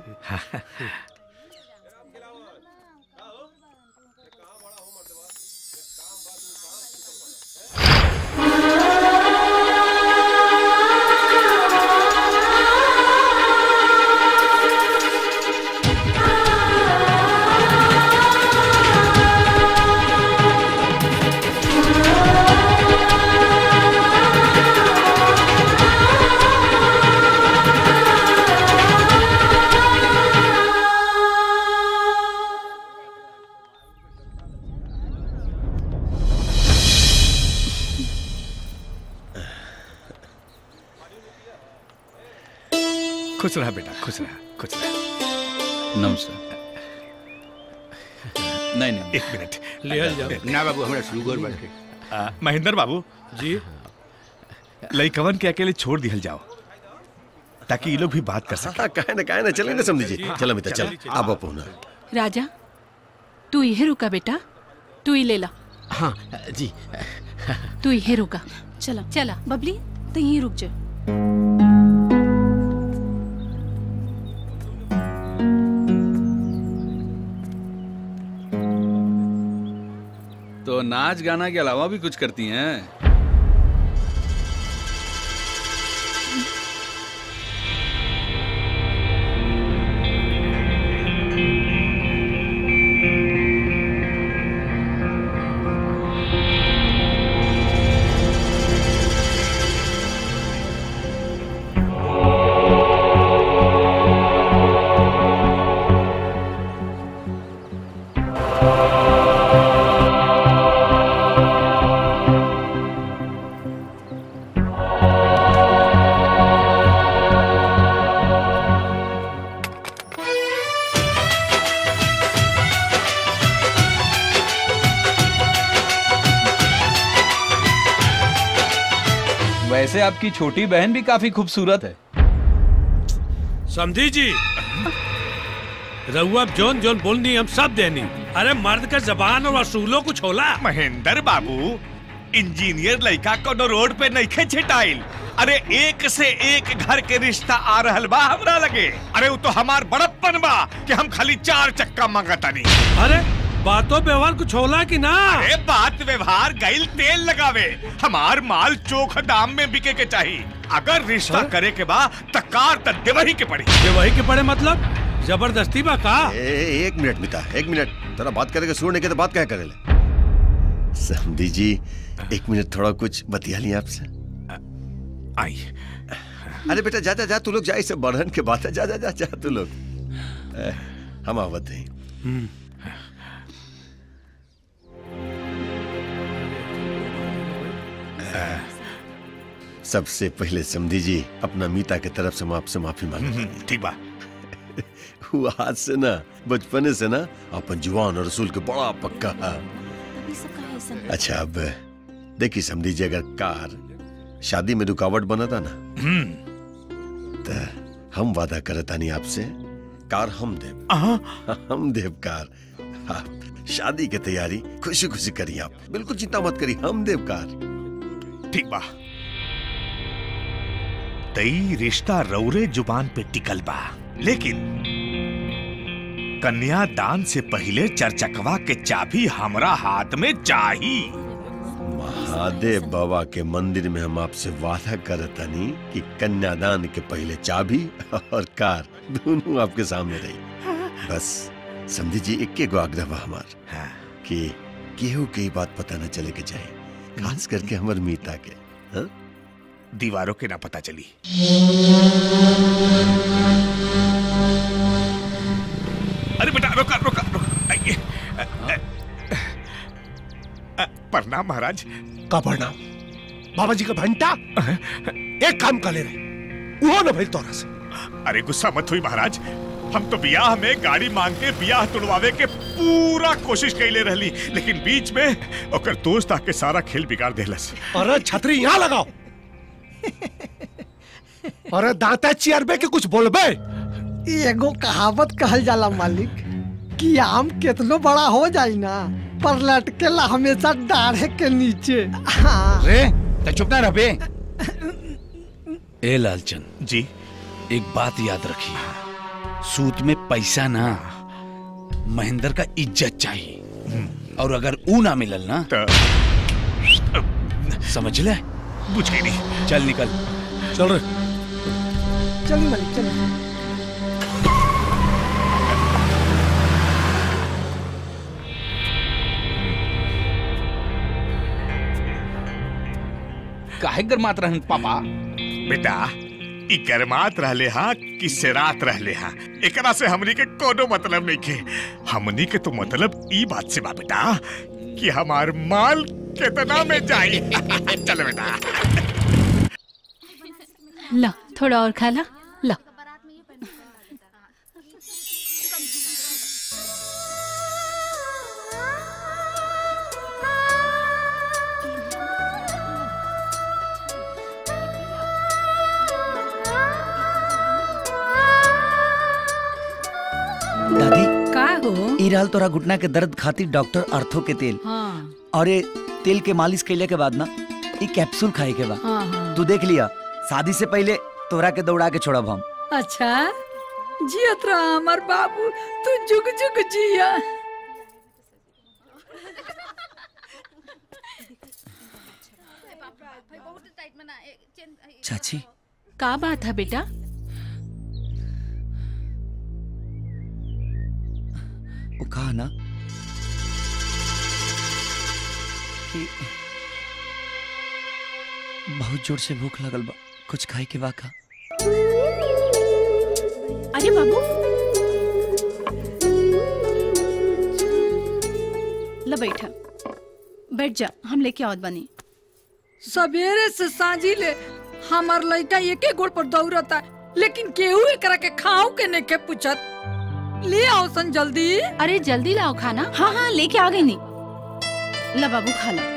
खुश रहा बेटा खुश रहा खुश रहा नमस्ते नहीं नहीं एक मिनट लिहल जाओ। ना बाबू हमरा शुगर बाटे आ, महेंद्र बाबू जी लइकवन के अकेले छोड़ दिहल जाओ ताकि ये लोग भी बात कर सके हाँ काहे ना काहे ना चले ना समधी जी चलो मित्र चल अब आप होना राजा तू यही रुका बेटा तू ही ले ला हाँ जी तू यही रुका चला चला बबली तो यहीं रुक जा तो नाच गाना के अलावा भी कुछ करती हैं वैसे आपकी छोटी बहन भी काफी खूबसूरत है समझी जी रहुआ जोन जोन बोलनी हम सब देनी अरे मर्द का जबान और असूलों कुछ होला महेंद्र बाबू इंजीनियर लड़का कोनो रोड पे नहीं छिटाइल अरे एक से एक घर के रिश्ता आ रहल बा हमरा लगे अरे वो तो हमार बड़प्पन बा कि हम खाली चार चक्का मांगतानी अरे बातों व्यवहार कुछ होला कि ना अरे बात व्यवहार गैल तेल लगावे हमार माल चोख दाम में बिके के चाहिए अगर रिश्ता करे के बा तकार त देवही के पड़ी ये वही के पड़े मतलब जबरदस्ती बा का ए, एक मिनट मिता एक मिनट तेरा बात करेगा सुनने के तो बात क्या करे ले समधी जी एक मिनट थोड़ा कुछ बतिया लिया आपसे आई अरे बेटा जा जा जा तू लोग जा इसे बढ़न के बात है जा जा जा जा तू लोग ए, हम आवत हैं सबसे पहले समधी जी अपना मीता के तरफ से मैं आपसे माफी मांगता ठीक बा वो आज से ना बचपने से ना अपन जुआन और रसूल के बड़ा पक्का है अच्छा अब देखिए समझी जी अगर कार शादी में रुकावट बना था ना तो हम वादा करतानी आपसे कार हम देव हम देव कार आप शादी की तैयारी खुशी खुशी करिए आप बिल्कुल चिंता मत करिए हम देव कार ठीक बा तई रिश्ता रौरे जुबान पे टिकल बा लेकिन कन्यादान से पहले चर्चकवा के चाबी हमरा हाथ में चाही महादेव बाबा के मंदिर में हम आपसे वादा करतानी कि कन्यादान के पहले चाबी और कार दोनों आपके सामने रही बस समझी जी इक्के गो आग्रह बा हमार कि केहू के ही बात पता न चले के चाहे खास करके हमर मीता के हाँ? दीवारों के ना पता चली अरे बेटा रोका रोका रोका आइए। प्रणाम महाराज का प्रणाम बाबा जी का घंटा एक काम कर ले रहे वो न भाई तोरा से अरे गुस्सा मत हुई महाराज हम तो बियाह में गाड़ी मांग के बियाह तुड़वावे के पूरा कोशिश कैले रहली लेकिन बीच में ओकर दोस्त आके सारा खेल बिगाड़ देलस अरे छतरी यहाँ लगाओ अरे दांता चियरबे के कुछ बोलबे एगो कहावत कहल जाला मालिक कि आम कितनो बड़ा हो जाई ना पर लटकेला हमेशा डाढ़े के नीचे हाँ रे तो चुप ना रहे ए लालचंद जी एक बात याद रखिए सूत में पैसा ना महेंद्र का इज्जत चाहिए और अगर ऊ ना मिलल ना समझ ले बुझ गई नहीं चल निकल चल रे चलिए मालिक चलिए काहे गरमात रहन पापा बेटा ई गरमात रहले हा कि सेरात रहले हा एकरा से हमनी के कोनो मतलब नहीं के हमनी के तो मतलब ई बात से बा बेटा कि हमार माल कितना में जाई चल बेटा ला थोड़ा और खा ला ला दादी का हो ई रहल तोरा घुटना के दर्द खातिर डॉक्टर अर्थो के तेल हाँ और ये तेल के मालिश कैले के बाद ना ई कैप्सूल खाए के बा हाँ हाँ तू देख लिया शादी से पहले तोरा के दौड़ा के छोड़ब हम अच्छा जियत रहा हमार बाबू तू जुग जुग जिया चाची का बात है बेटा वो कहा ना कि बहुत जोर से भूख लगल बा कुछ खाए के बा का अरे बाबू ला बैठा बैठ जा हम लेके आवत बनी सवेरे से सांझी ले हमार लड़का एके गोड़ पर दौड़ता लेकिन केहू एकरा के खाओ के नहीं के पूछत ले आओ सन जल्दी अरे जल्दी लाओ खाना हाँ हाँ लेके आ गई नहीं ला बाबू खा ला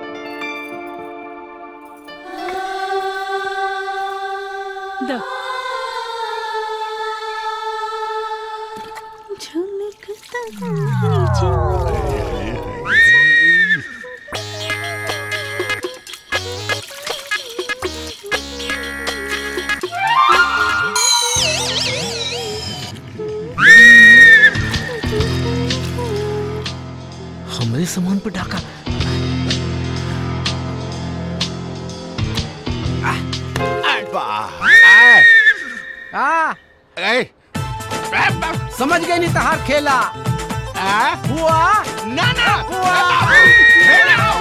दो हमरे सामान पे डाका आ समझ गई नहीं तहार खेला हुआ ना ना हुआ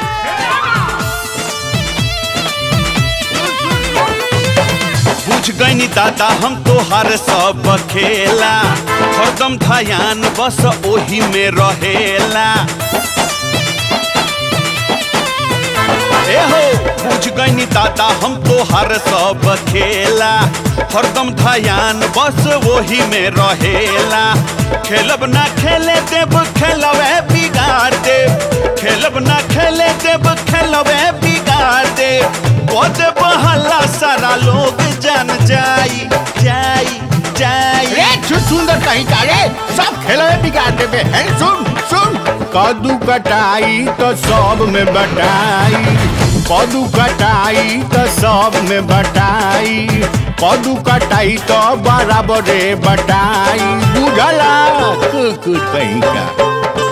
बुझ गईनी दादा हम तोहार सब खेला हरदम ध्यान बस ओही में रहेला ए हो बुझ गईनी दादा हम तोहार सब खेला हरदम ध्यान बस वही में रहेला खेलब ना खेले देब खेलवे बिगाड़ देब खेलब ना खेले देब खेलवे बिगाड़ देब पद बहला सारा लोग जान जाई जाई जाई रे छु सुंदर कहीं का रे सब खेलवे बिगाड़ देबे हैं सुन सुन कदू कटाई तो सब में बटाई कदू कटाई तो सब में बटाई कदू कटाई तो बराबर बटाई बुझला कुकुर कहीं का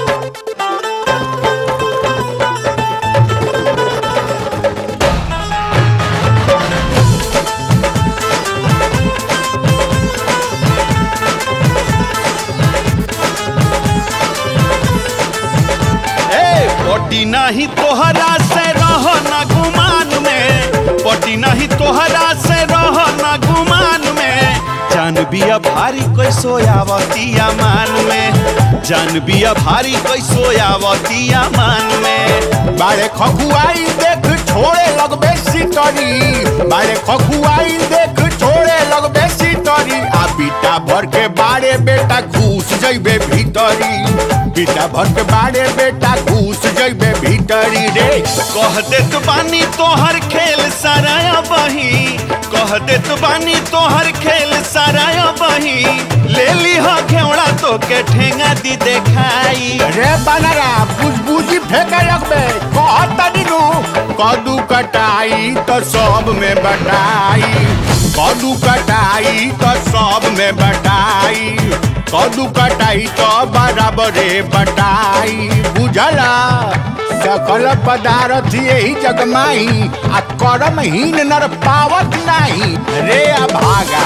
ए पटी नहीं तोहरा से रह ना गुमान में पटी नहीं तोहरा से रह ना गुमान में जान बिया भारी कैसो आवतिया मान में जान बिया भारी कैसो आवतिया मान में बारे खखुआई देख छोड़े लगबे सितरी बारे खखुआई देख छोड़े लगबे सितरी आ बीटा भर के बारे बेटा घुस जइबे भीतरी बीटा भर के बारे बेटा घुस जइबे भीतरी रे कह देत बानी तोहर खेल सराया बही कह देत बानी तोहर खेल सराया बही ले ली हो घेवड़ा तो के ठेंगा दी देखाई रे बनरा बुझबुझी फेंके लगबे कहतनी नु कदू कटाई तो सब में बटाई कदू कटाई तो सब में बटाई कदू कटाई तो बराबरे बटाई बुझला सकल पदार्थ यही जगमाई आ करम हीन नर पावत नहीं रे अभागा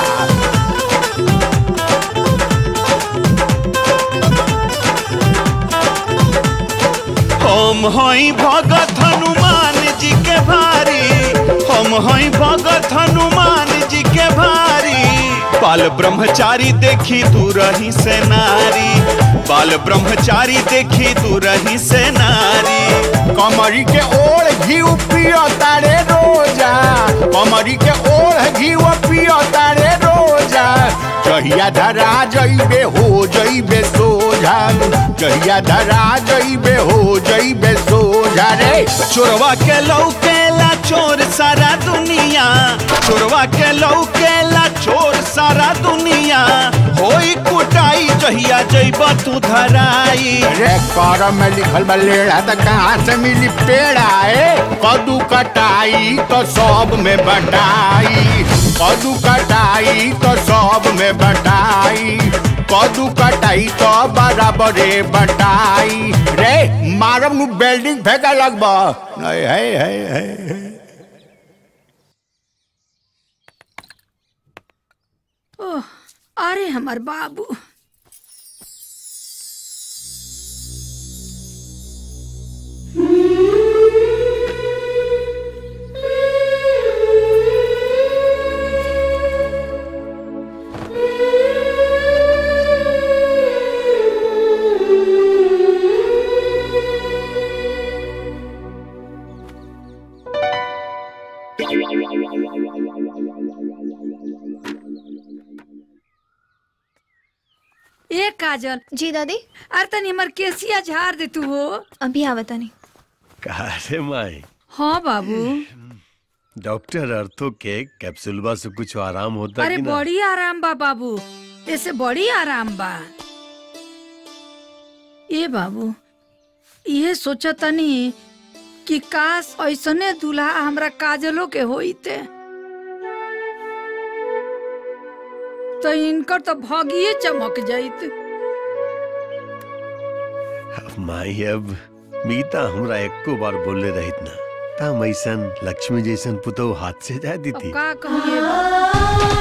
हम हई भगत हनुमान जी के भारी हम हई भगत हनुमान जी के भारी बाल ब्रह्मचारी देखी तू रही से नारी बाल ब्रह्मचारी देखी तू रही से नारी कमरी के ओढ़ घी पियो तारे रोजा कमरी के ओढ़ घी पियो तारे रोजा जहिया धरा जइबे हो जइबे सोझा जहिया धरा जइबे हो जइबे सोझा रे चोरवा के लौकेला चोर सारा दुनिया चोरवा के लौकेला चोर सारा दुनिया होई कुटाई जहिया जइब तू धराई रे कर में लिखल बा लेड़ा त कहाँ से मिली पेड़ा ए कदू कटाई तो सब में बटाई कदू कटाई तो सब में बटाई कदू कटाई तो बराबरे बटाई रे मारम नु बिल्डिंग फेंका लगबा नहीं है है है, है। ओह, अरे हमार बाबू ए काजल जी दादी अरे तनी हमर केसिया झाड़ दे तू हो अभी आवता नहीं कहा रे माई हाँ बाबू डॉक्टर अर्थो के कैप्सूलबा से कुछ आराम होता अरे कि ना बड़ी आराम बा बाबू ऐसे बड़ी आराम बा ए बाबू ये सोचा तनी कि काश ऐसने दूल्हा हमरा काजलो के होइते तो इनकर तो भागिए चमक जाइत अब माई अब मीता हमरा एको बार बोले रहित ना तम ऐसन लक्ष्मी जैसन पुतो हाथ से जा दी अब थी का कहिए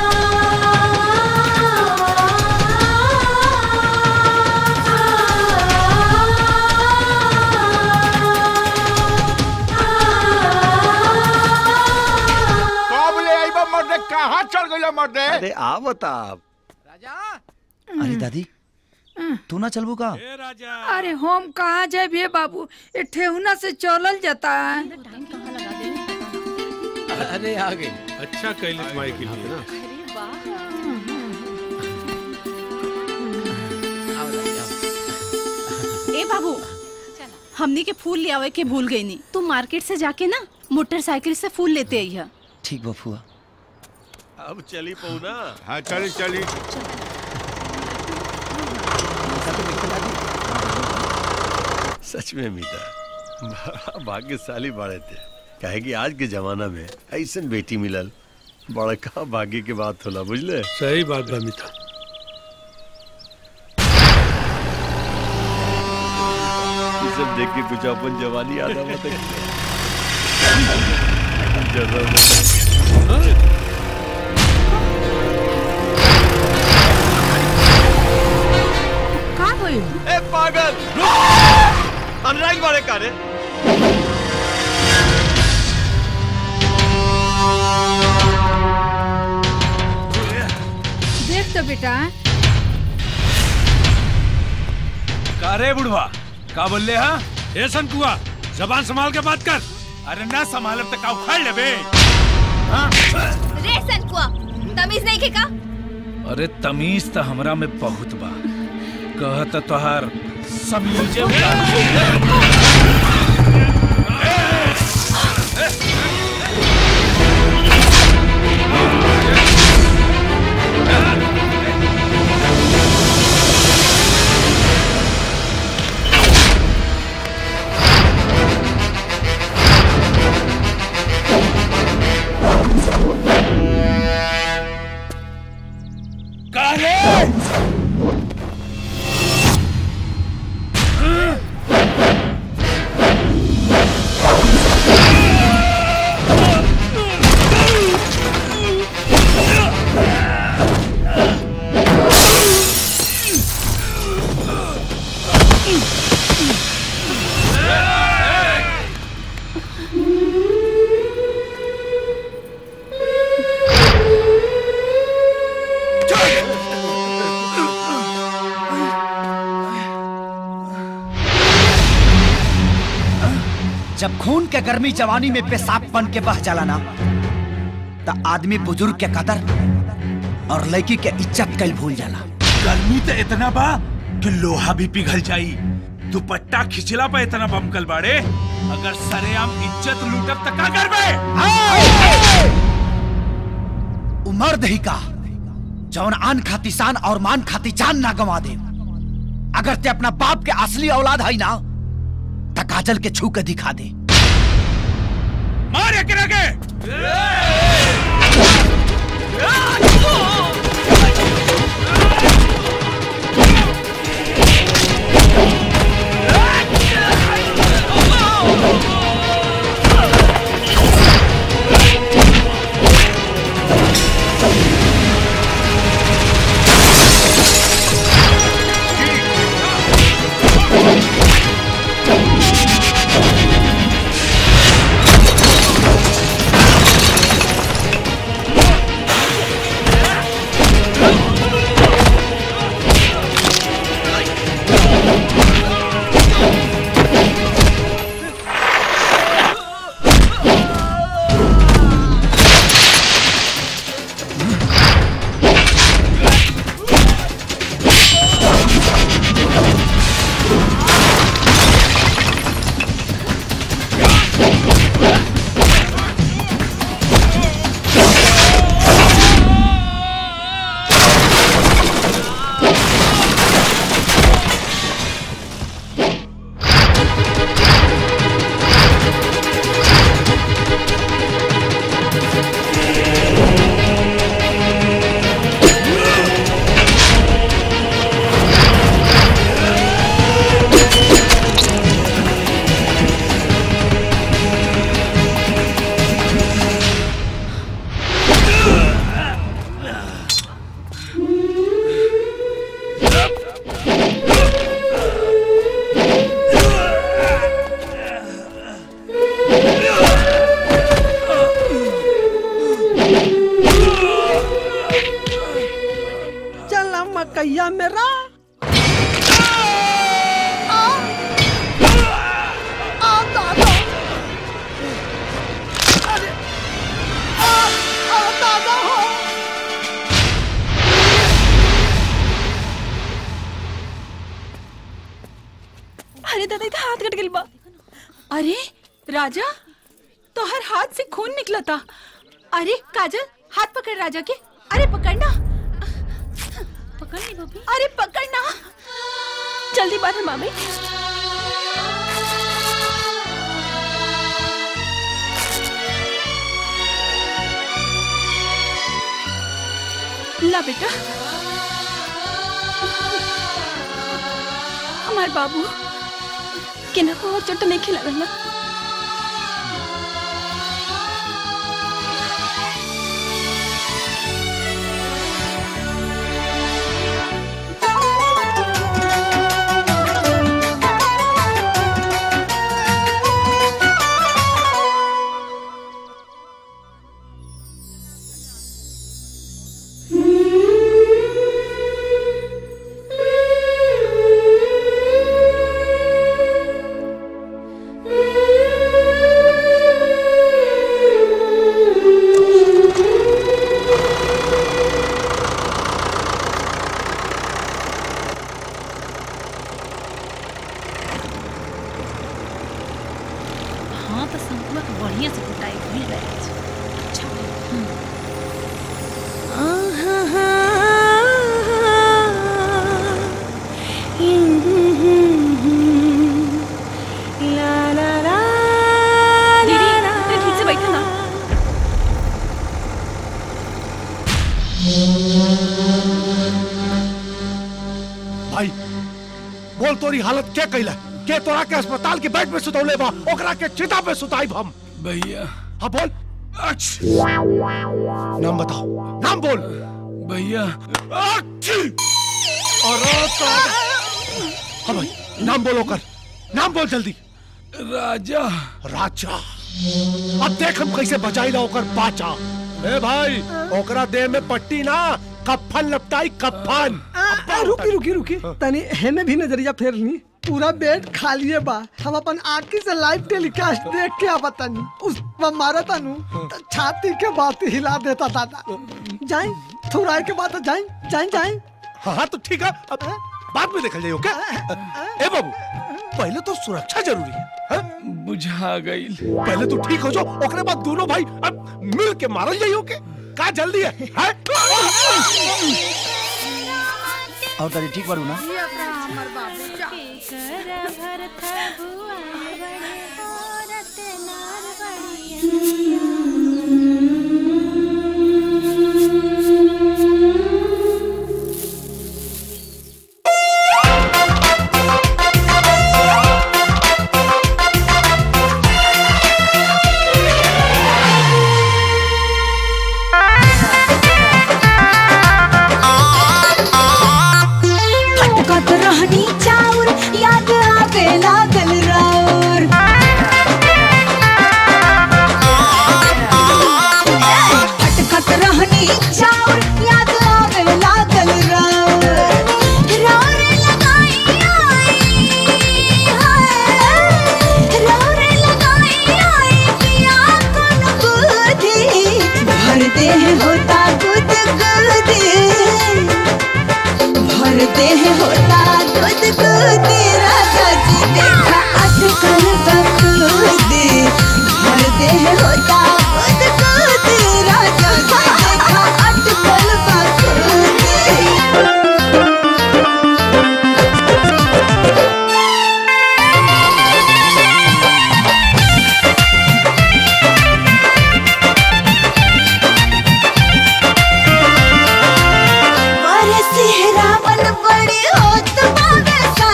कब ले आइबा मर्दे कहाँ चल गइला मर्दे अरे आ बता अरे दादी तू ना चलबू का अरे हम कहाँ जाए भे बाबू ए ठेहुना से चलल जाता है अरे आ गई अच्छा कैलिस माई के लिए ना ए बाबू हमनी के फूल ले आवे के भूल गई नी तू मार्केट से जाके ना मोटरसाइकिल से फूल लेते आई है ठीक बा फुआ अब चली पऊ ना हाँ चली चली सच में मीता बड़ा भाग्यशाली बाड़े थे काहे कि आज के जमाना में ऐसन बेटी मिलल बड़का भाग्य के बात होला बुझले सही बात बा मिता ये सब देख के कुछ अपन जवानी याद आवत है जरा का होई ए पागल अनुराग मारे कारे देख तो बेटा का रे बुढ़वा का बोल ले हा ए संकुआ जबान संभाल के बात कर अरे ना संभालब तो का उखाड़ लेबे रे सनकुआ तमीज नहीं के का अरे तमीज तो हमरा में बहुत बा कहत तोहार समीजे उतार जब खून के गर्मी जवानी में पेशाब बन के बह जाला ना त आदमी बुजुर्ग के कदर और लड़की के इज्जत कल भूल जाला गर्मी तो इतना बा कि लोहा भी पिघल जाई दुपट्टा खिंचला पे इतना बमकल बाड़े अगर सरेआम इज्जत लूटब त का करबे उमर्द ही का जौन आन खाती शान और मान खाती जान ना गवा दे अगर ते अपना बाप के असली औलाद है ना त काजल के छू के दिखा दे मार एकरा के चला मकैया मेरा आ दादा अरे आ आ दादा हो अरे दादा इधर हाथ कट गइल बा अरे राजा तोहर हाथ से खून निकला था अरे काजल हाथ पकड़ राजा के अरे पकड़ना पकड़नी बबी अरे पकड़ना जल्दी बाहर मामी ला बेटा हमार बाबू केना को और चोट तो नहीं खिला ना Thank you. हाँ तो शंकुआ के बढ़िया से कुटाई मिल रहा है अच्छा हम्म। दीदी तू ठीक से बैठा ना भाई बोल तोरी हालत क्या कैला के तोरा के अस्पताल के बेड पे सुतौले बा ओकरा के चिता पे सुताई हम भैया हाँ बोल नाम बताओ नाम बोल भैया और हाँ भाई नाम बोलो कर नाम बोल जल्दी राजा राजा अब देख हम कैसे बचाई ला ओकर बाचा ए भाई ओकरा देह में पट्टी ना कफन लपटाई कफन आ, रुकी रुकी रुकी तनी हेने भी नजरिया फेरनी पूरा बेड खाली है बा हम अपन आंखी से लाइव टेलीकास्ट देख के आवा तनी उस पर मारा तनु त छाती के बात हिला देता दादा जाए थोड़ाई के बाद जाए जाए जाए हाँ हाँ तो ठीक है अब बाद में देखल जाइयो क्या ए बाबू पहले तो सुरक्षा जरूरी है हाँ? बुझा गई पहले तो ठीक हो जाओ ओकरे बाद दोनों भाई अब मिल के मारल जाइयो के का जल्दी है, है? और तारी ठीक बारू ना खटखट रहनी चाउर याद आवे लागल राउर खटखट रहनी चाउर याद आवे लागल राउर राउर लगाई आई हाय राउर लगाई आई पिया कोन बुद्धि भर देह होता गुद गुदी भरते हैं होता दूध दूध राजा जी देखा अटकल बकूदी भरते हैं होता दूध दूध राजा जी देखा अटकल बरस रावण बड़ी होत बावे सा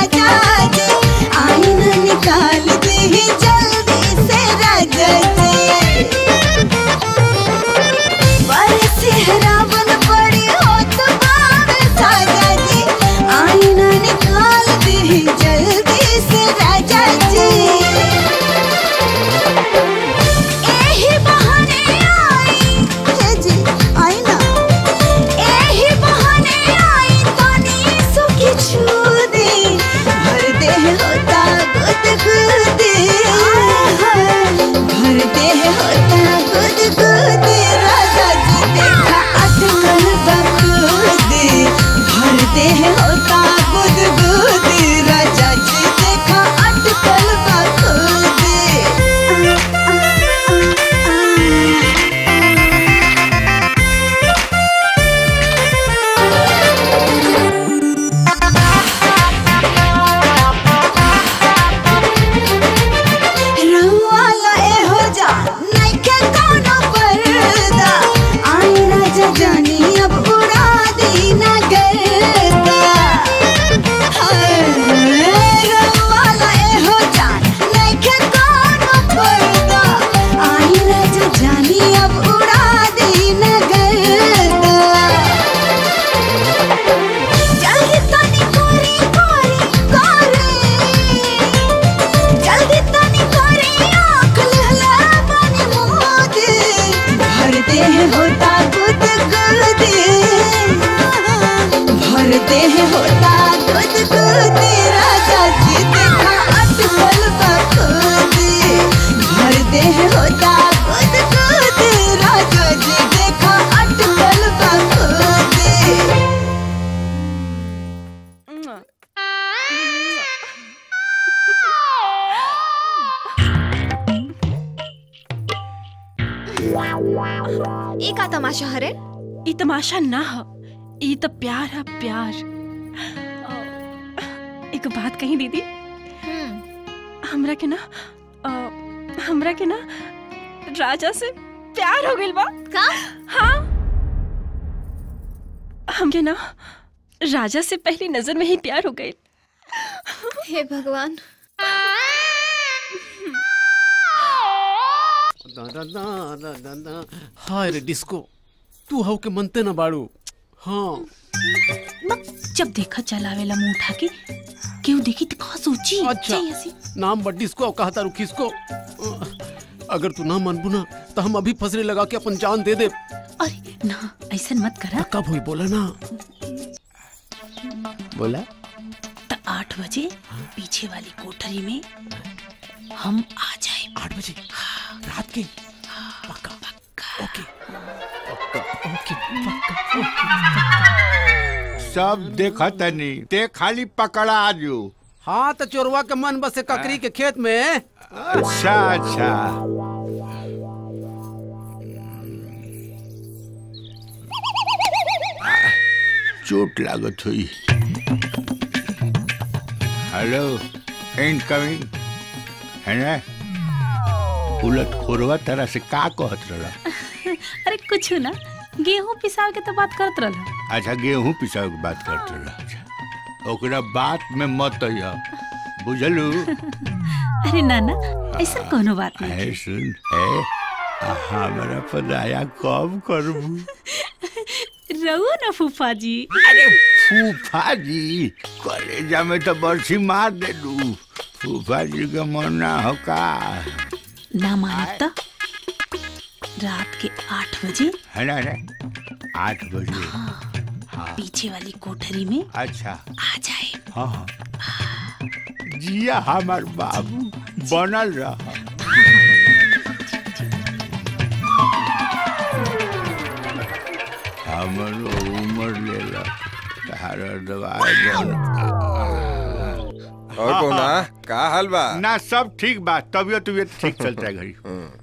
ये का तमाशा हरे ई तमाशा ना हो ई तो प्यार है प्यार अ, एक बात कही दीदी हमरा के ना अ, हमरा के ना राजा से प्यार हो गइल बा का हाँ हमके ना राजा से पहली नजर में ही प्यार हो गइल हे भगवान दादा दादा दादा हाय रे डिस्को तू हव के मनते ना बाड़ू हाँ जब देखा चलावेला मुंह उठा के क्यों देखी तो कहा सोची अच्छा चाहिए ऐसी नाम बट डिस्को और कहा तारू किसको अगर तू ना मनबू ना तो हम अभी फसरे लगा के अपन जान दे दे अरे ना ऐसा मत करा कब हुई बोला ना बोला तो आठ बजे पीछे वाली कोठरी में हम आ जाए आठ बजे रात के पक्का पक्का ओके पक्का ओके पक्का सब देखा तनी ते खाली पकड़ा आजू हाँ तो चोरवा के मन बसे ककरी के खेत में अच्छा अच्छा चोट लागत हुई हेलो इनकमिंग है ना उलट खोरवा तरह से का कहत रहा अरे कुछ ना गेहूं पिसाव के तो बात करत रहला अच्छा गेहूं पिसाव के बात करत रहा अच्छा ओकरा बात में मत अइहा बुझलू अरे नाना ऐसा कोनो बात नहीं है सुन है हमारा पदाया कब करबू रहो ना फूफा जी अरे फूफा जी कलेजा में तो बरसी मार दे दू फूफा जी का मन ना हो का ना मानत तो रात के आठ बजे है ना है आठ बजे हाँ, पीछे वाली कोठरी में अच्छा आ जाए हाँ हाँ जिया हमार बाबू बनल रहा हमरो उम्र लेला तारा दवाई बन और कौना का हाल बा ना सब ठीक बा तबियत तबियत ठीक चलता है घड़ी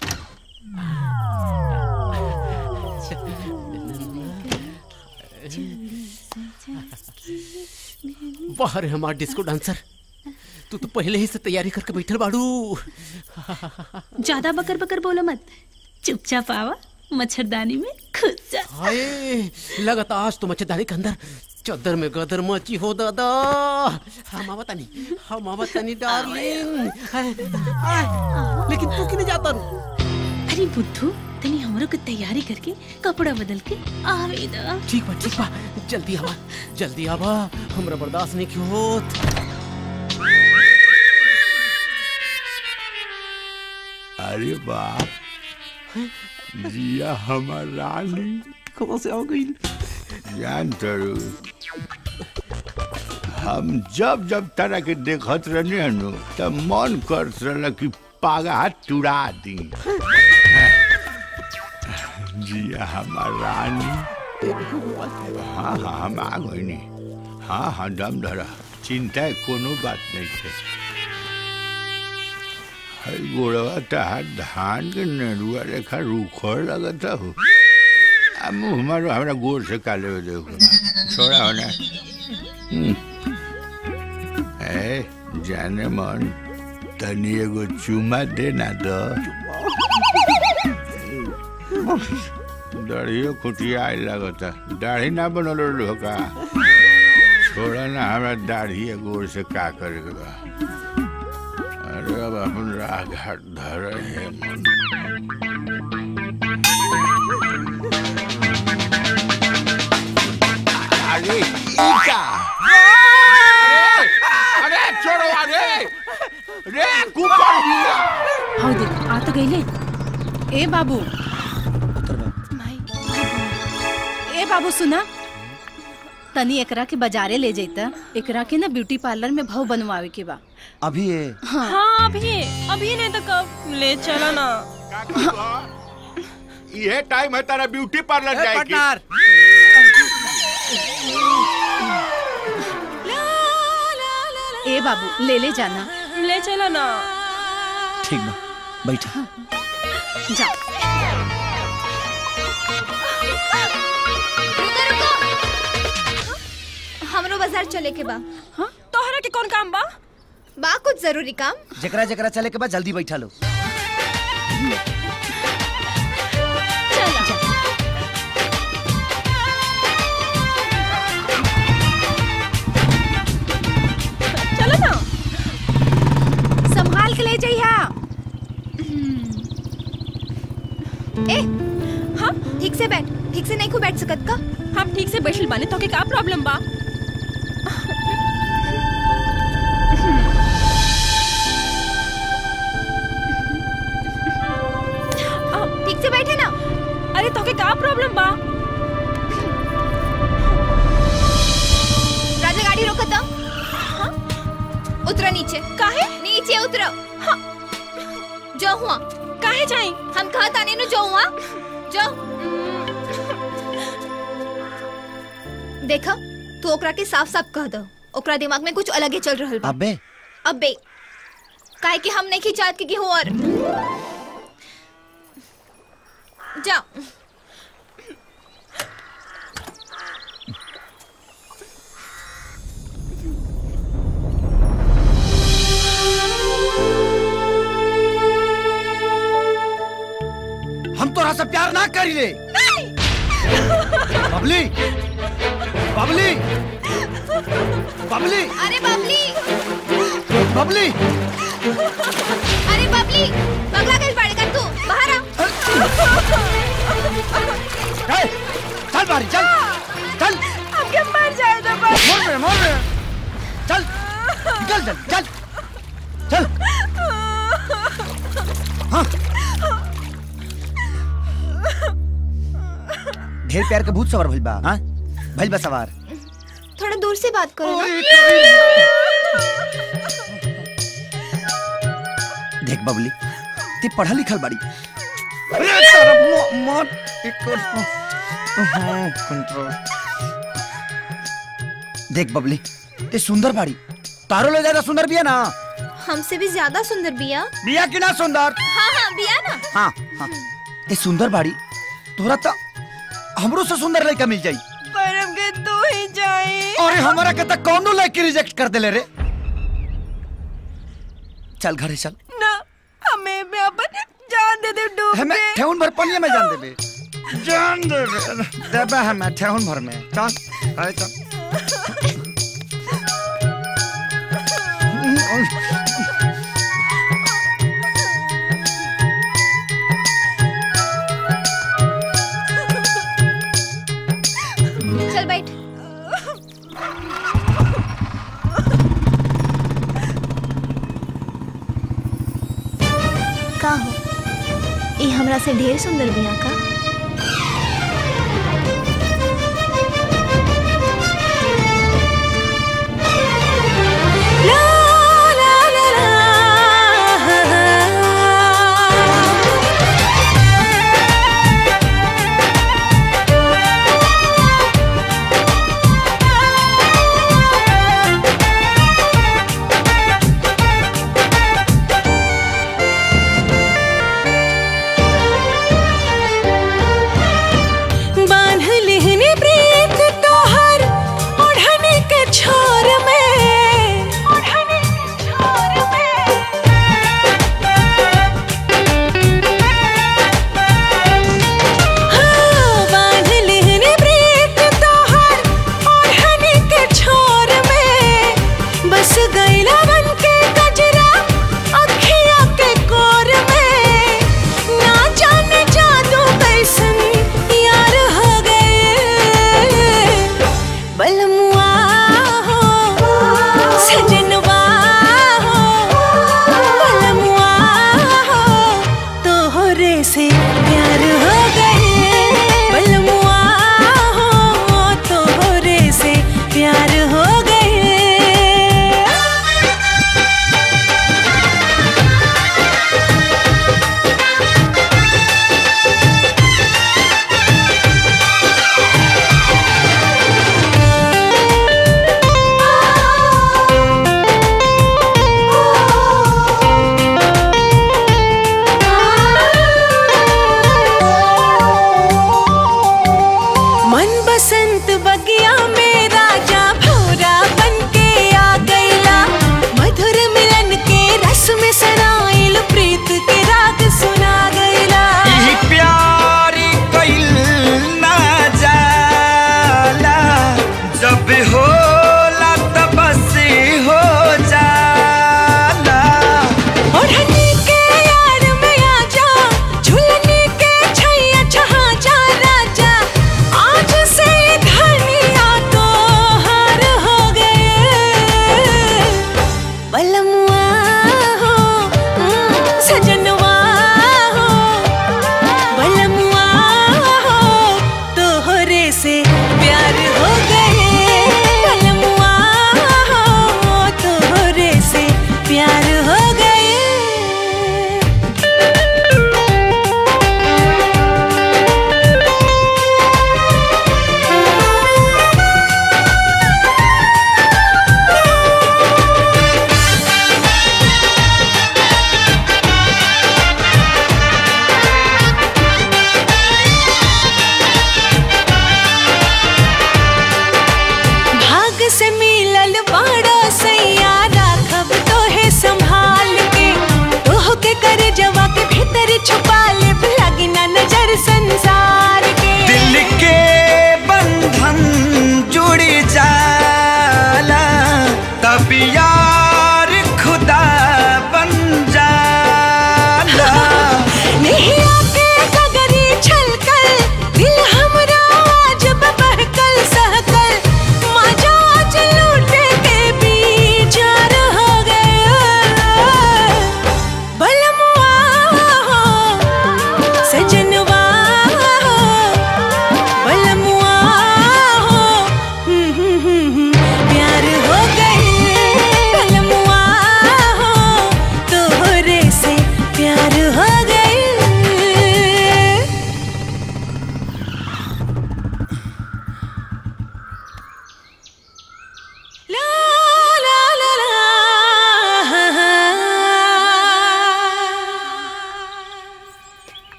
बाहर है हमारा डिस्को डांसर तू तो पहले ही से तैयारी करके बैठल बाड़ू ज्यादा बकर बकर बोलो मत चुपचाप आवा मच्छरदानी में खुद जा हाय लगता आज तो मच्छरदानी के अंदर चद्दर में गदर मची हो दादा हम आवत नहीं हम आवत नहीं डार्लिंग हाय, हाय, लेकिन तू क्यों नहीं जाता रू अरे बुद्धू तनी हमरो के तैयारी करके कपड़ा बदल के आवे दा ठीक बा ठीक बा जल्दी आवा जल्दी आवा हमरा बर्दाश्त नहीं क्यों होत अरे बाप जिया हमार रानी कहाँ से आ गई जान तरू हम जब जब तरह के देखत रहने हनु तब मन करत रहल कि पागा तुड़ा दी जिया हमार रानी हाँ हाँ हम आ गई हाँ हाँ दम धरा चिंता कोनो बात नहीं है हई गोड़वा तहार धान के नरुआ रेखा रूखर लगता हो आ मुँह मारो हमरा गोड़ से काले हो देखो छोड़ा हो ना हम्म। ए जाने मन तनी एगो चुमा दे ना दो दाढ़ियो खुटिया आए लगता दाढ़ी ना बनल रहो का छोड़ा ना हमरा दाढ़ी गोड़ से का करे के बा अरे अब अपन राह घाट धर है मन अरे ईका अरे छोड़ो अरे रे कुकर दिया हाउ देख आ तो गईले ए बाबू ए बाबू सुना तनी एकरा के बाजारे ले जैता एकरा के ना ब्यूटी पार्लर में भाव बनवावे के बा अभी ये हाँ, हाँ अभी अभी नहीं तो कब ले चला ना ये टाइम है तारा ब्यूटी पार्लर जाए की ए बाबू ले ले जाना ले चला ना ठीक बा बैठा जा हमरो बाजार चले के बा हाँ तोहरा के कौन काम बा बा कुछ जरूरी काम जकरा जकरा चले के बाद जल्दी बैठा लो चलो ना संभाल के ले जाइया ए हाँ ठीक से बैठ ठीक से नहीं को बैठ सकत का हम ठीक से बैठल बाने तो के का प्रॉब्लम बा ठीक से बैठे ना अरे तो के का प्रॉब्लम बा राजा गाड़ी रोको तो हाँ? उतरो नीचे काहे नीचे उतरो हाँ जो हुआ काहे जाई हम कहा ताने नु जो हुआ जो देखा तू ओकरा के साफ साफ कह दो ओकरा दिमाग में कुछ अलग ही चल रहल बा अबे अबे काहे कि हम नहीं खिंचात के गेहूं और जाओ हम तोरा से प्यार ना करी ले बबली बबली बबली अरे बबली बबली अरे बबली पगला गई पड़ेगा तू बाहर आ ए, चल बारी चल चल हमके मर जाए तो बस मोड़ में मोड़ में चल निकल चल चल चल हाँ ढेर प्यार के भूत सवार भइल बा हाँ भइल बा सवार थोड़ा दूर से बात करो ना देख बबली ती पढ़ा लिखल बाड़ी कंट्रोल देख बबली ते सुंदर बाड़ी तारो ले ज्यादा सुंदर बिया ना हमसे भी ज्यादा सुंदर बिया बिया की ना सुंदर हाँ हाँ बिया ना हाँ हाँ ते सुंदर बाड़ी तोरा तो हमरो से सुंदर लड़का मिल जाई पर हमके तू ही जाई अरे हमारा के तक कौनो लड़की रिजेक्ट कर देले रे चल घरे चल ना हमें भी अपन जान दे दे डूब हमें के ठेहुन भर पनिया में जान देबे जान देबे देबे हमें ठेहुन भर में चल अरे चल चल बैठ का हो ये हमरा से ढेर सुंदर बिया का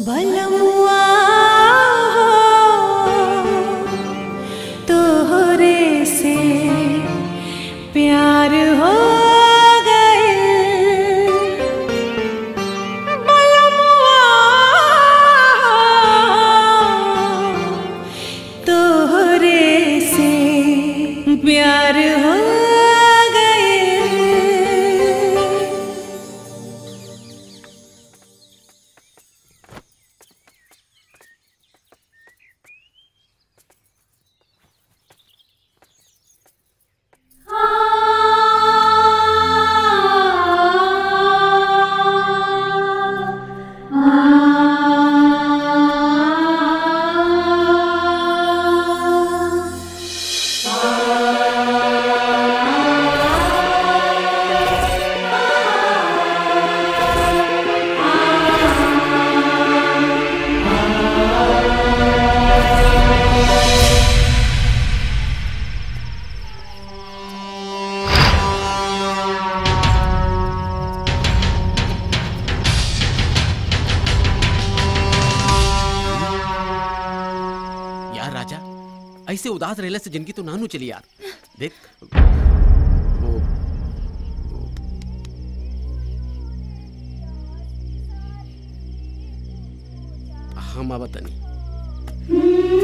बलमुआ तोहरे से प्यार हो गए बलमुआ तोहरे से प्यार हो गए यार राजा ऐसे उदास रहने से जिंदगी तो नानू चली यार देख वो हम अब तनी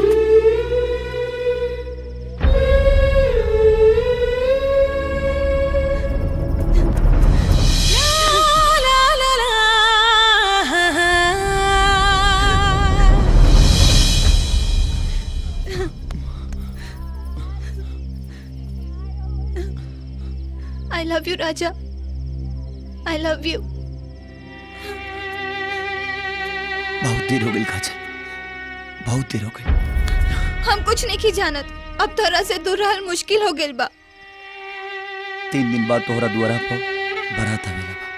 I love you raja I love you बहुत देर हो गई काजल बहुत देर हो गई हम कुछ नहीं की जानत अब तोरा से दूर रहल मुश्किल हो गेल बा तीन दिन बाद तोहरा दुआरा पर बारात आवेला बा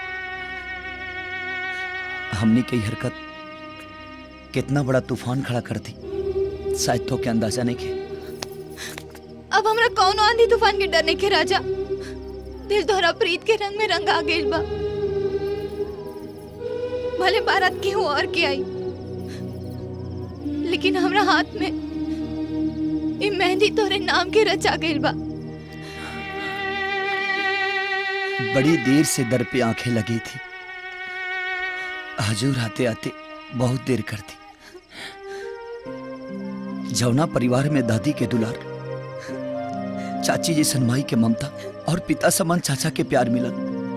हमने कई हरकत कितना बड़ा तूफान खड़ा कर दी शायद तो के अंदाजा नहीं के अब हमरा कौन आंधी तूफान के डरने के राजा दिल तोहरा प्रीत के रंग में रंग आ गेल बा भले बारात के हो और के आई लेकिन हमरा हाथ में ये मेहंदी तोरे नाम के रचा गेल बा बड़ी देर से दर पे आंखें लगी थी हजूर आते आते बहुत देर कर दी जौना परिवार में दादी के दुलार चाची जी सनमाई के ममता और पिता समान चाचा के प्यार मिलन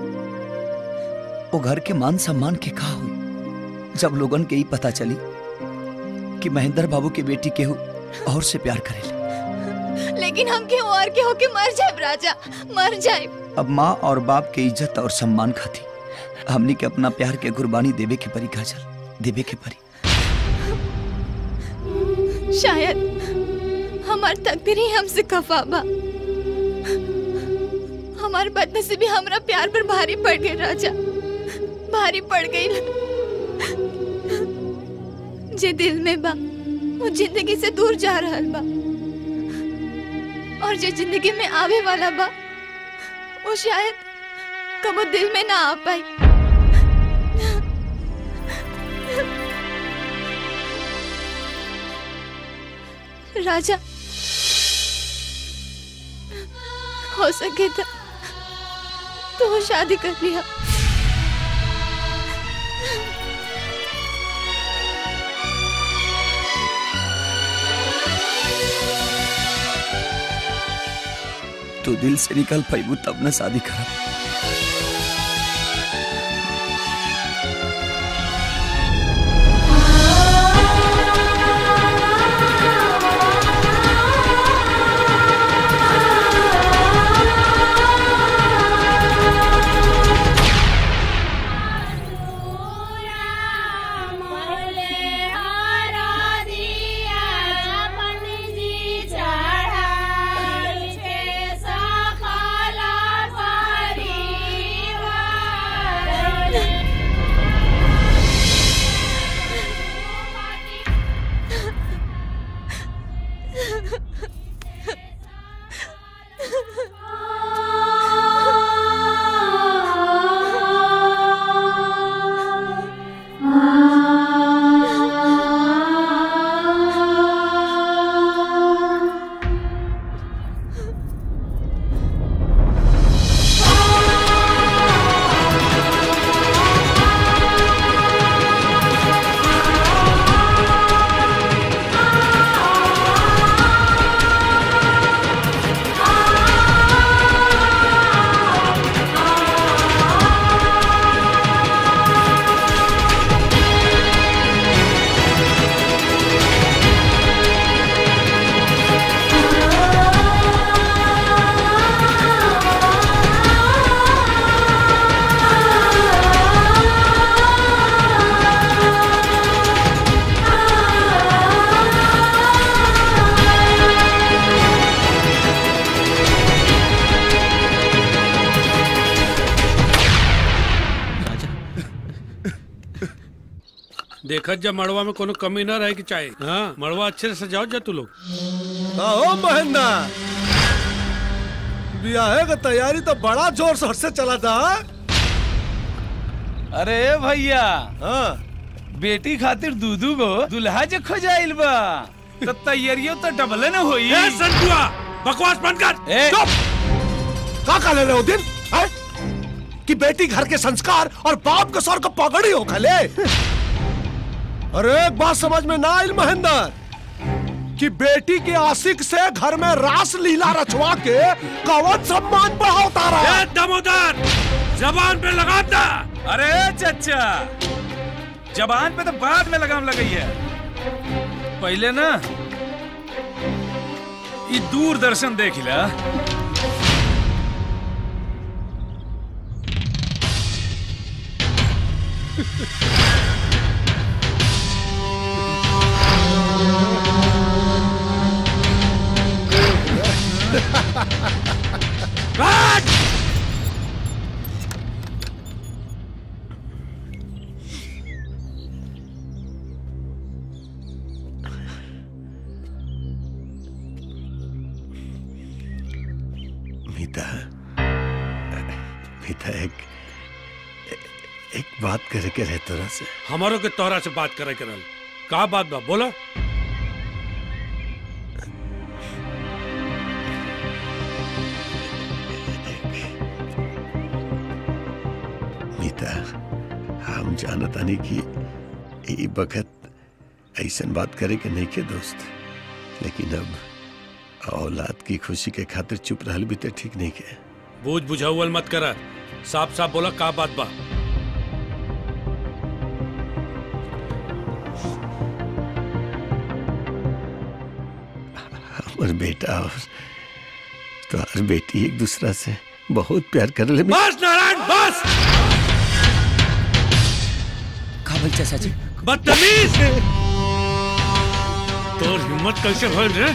वो घर के मान सम्मान के कहा हुई जब लोगन के ही पता चली कि महेंद्र बाबू की बेटी केहू और से प्यार करेले लेकिन हम के और के होके मर जाए राजा मर जाए अब माँ और बाप के इज्जत और सम्मान खाती हमनी के अपना प्यार के कुर्बानी देवे के परी काजल देवे के परी शायद हमार तकदीर ही हमसे खफा बा हमार बदनसीबी हमरा प्यार पर भारी पड़ गई राजा भारी पड़ गई जे दिल में बा वो जिंदगी से दूर जा रहल बा और जो जिंदगी में आवे वाला बा वो शायद कबो दिल में ना आ पाई राजा हो सके तो तो वो शादी कर लिया तू दिल से निकल पैबू तब न शादी करा चढ़ाई छे सखला पारी देखत जब मड़वा में कोनो कमी न रहे की चाहे हाँ मड़वा अच्छे से सजाओ जा तू लोग आओ महेंद्र ब्याह का तैयारी तो बड़ा जोर शोर से चला था अरे भैया हाँ बेटी खातिर दूधू गो दुल्हा जे खोजाइल बा तो तैयारियों तो डबले न होई ए संतुआ बकवास बंद कर ए का का ले रहे हो दिन है? कि बेटी घर के संस्कार और बाप के सर को पगड़ी हो खले अरे एक बात समझ में ना आयल महेंद्र कि बेटी के आशिक से घर में रास लीला रचवा के कवच सम्मान बढ़ाता रहा ए दमोदर जबान पे लगाता अरे चचा जबान पे तो बाद में लगाम लगई है पहले ना ये दूरदर्शन देख ला मीता मीता एक एक बात करे के रहे तोरा से हमारो के तोहरा से बात करे करल का बात बा बोला मीता हम जानत आनी कि ई बखत ऐसन बात करे के नहीं के दोस्त लेकिन अब औलाद की खुशी के खातिर चुप रहल भी तो ठीक नहीं के बूझ बुझाउल मत कर साफ साफ बोला का बात बा हमर बेटा और तोहर बेटी एक दूसरा से बहुत प्यार कर ले बस नारायण बस का बोल चाचा जी बदतमीज तोर हिम्मत कैसे भइल रे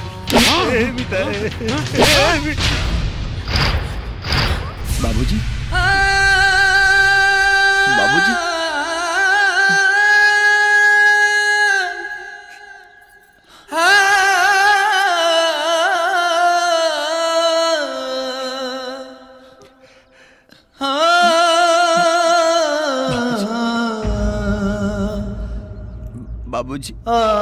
बाबूजी बाबूजी बाबूजी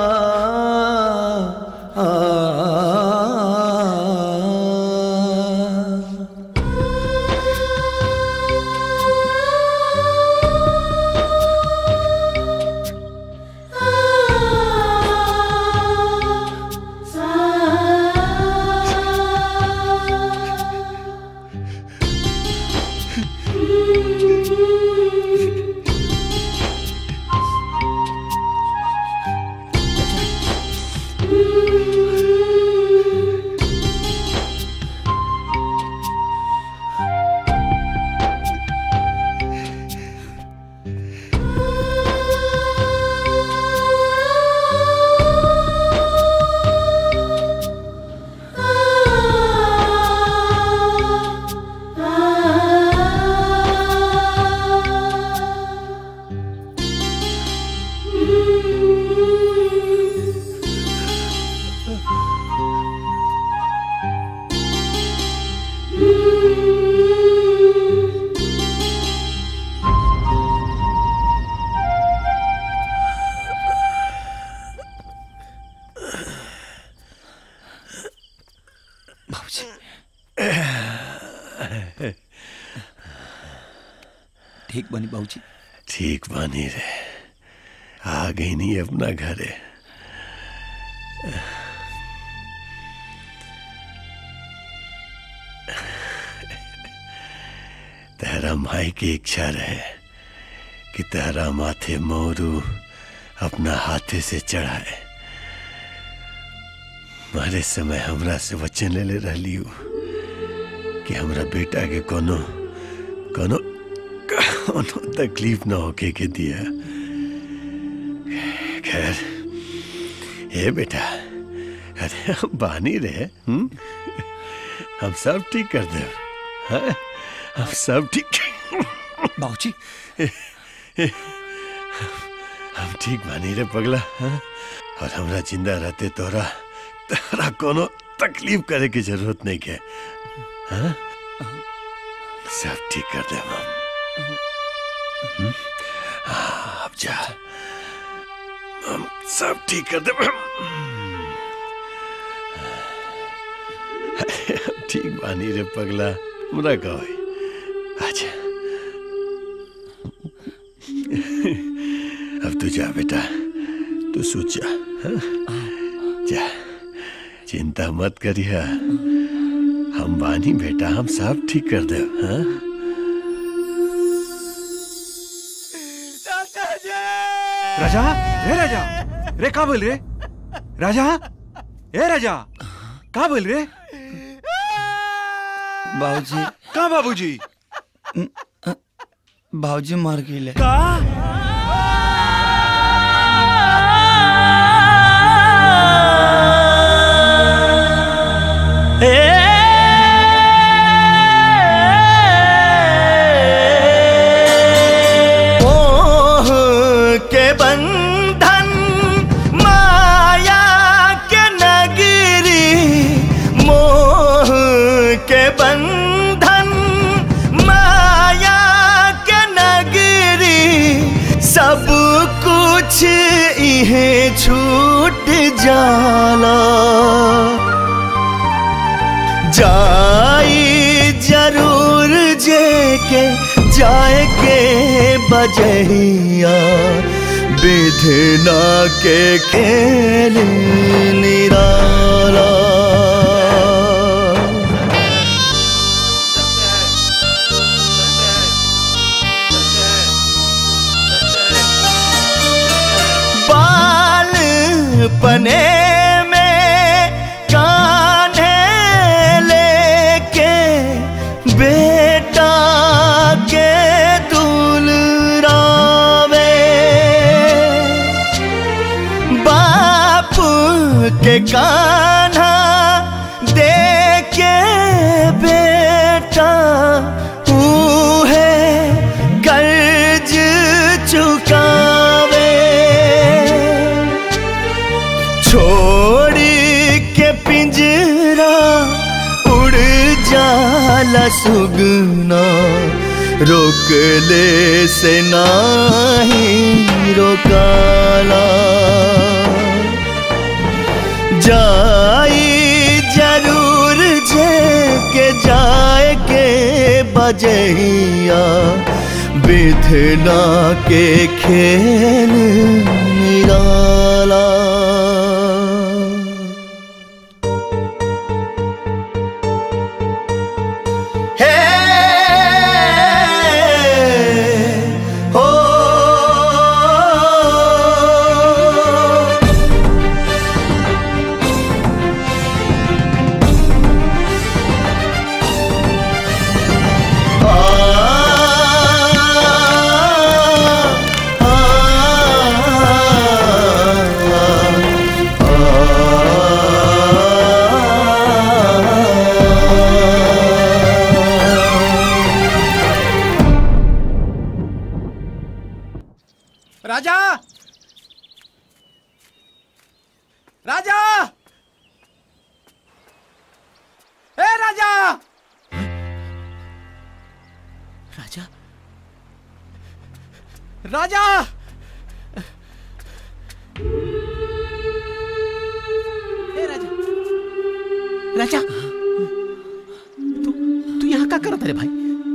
ठीक बनी बाबूजी ठीक बानी रे आ गई नहीं अपना घर है तेरा माई की इच्छा रहे कि तेरा माथे मोरू अपना हाथे से चढ़ाए मारे समय हमरा से वचन ले ले रही हूँ कि हमरा बेटा के कोनो कोनो कोनो तकलीफ ना होके के दिया खैर हे बेटा अरे हम बानी रहे हम हम सब ठीक कर दे हाँ? हम सब ठीक बाबूजी हम ठीक बानी रे पगला हाँ? और हमरा जिंदा रहते तोरा तोरा कोनो तकलीफ करे की जरूरत नहीं के हाँ? सब ठीक कर दे हम हम्म? हाँ, अब जा हम सब ठीक कर दे ठीक बानी रे पगला हमरा कहो अच्छा अब तू जा बेटा तू सोच जा हाँ? जा चिंता मत करिया हम बानी बेटा हम सब ठीक कर दे हाँ राजा रे राजा रे का बोल रे राजा ए राजा का बोल रे बाबूजी का बाबूजी बाबूजी मर गए का मोह के बंधन माया के नगरी मोह के बंधन माया के नगरी सब कुछ इहे छूट जाला जाई जरूर जे के जाए के बजहिया विधना के खेल निराला बाल पने में कान्हे लेके बेटा के दुलरावे बाप के कान्हा दे के बेटा है कर्ज चुकावे छोड़ी के पिंजरा उड़ जाला सुगना रोक ले से नाही रोकाला जाई जरूर जे के जाए के बजहिया विधना के खेल निराला हे हो राजा राजा ए राजा राजा राजा ए राजा राजा तू तू यहाँ का करत रे भाई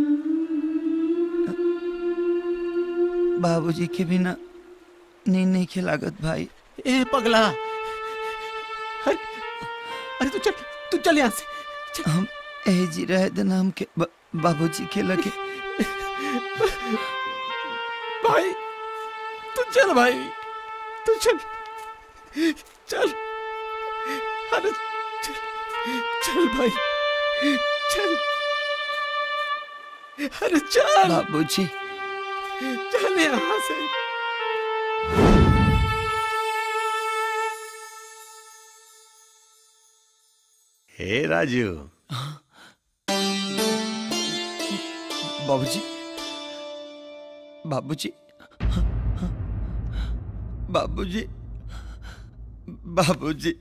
बाबूजी के बिना नींद नहीं खिलागत भाई ए पगला अरे अरे तू चल तू चल यहाँ से हम ए जी रहे देना हम के ब- बाबूजी के लगे भाई तू चल भाई तू चल चल अरे चल चल भाई चल अरे चल बाबूजी चल यहाँ से हे राजू बाबूजी बाबूजी बाबूजी बाबूजी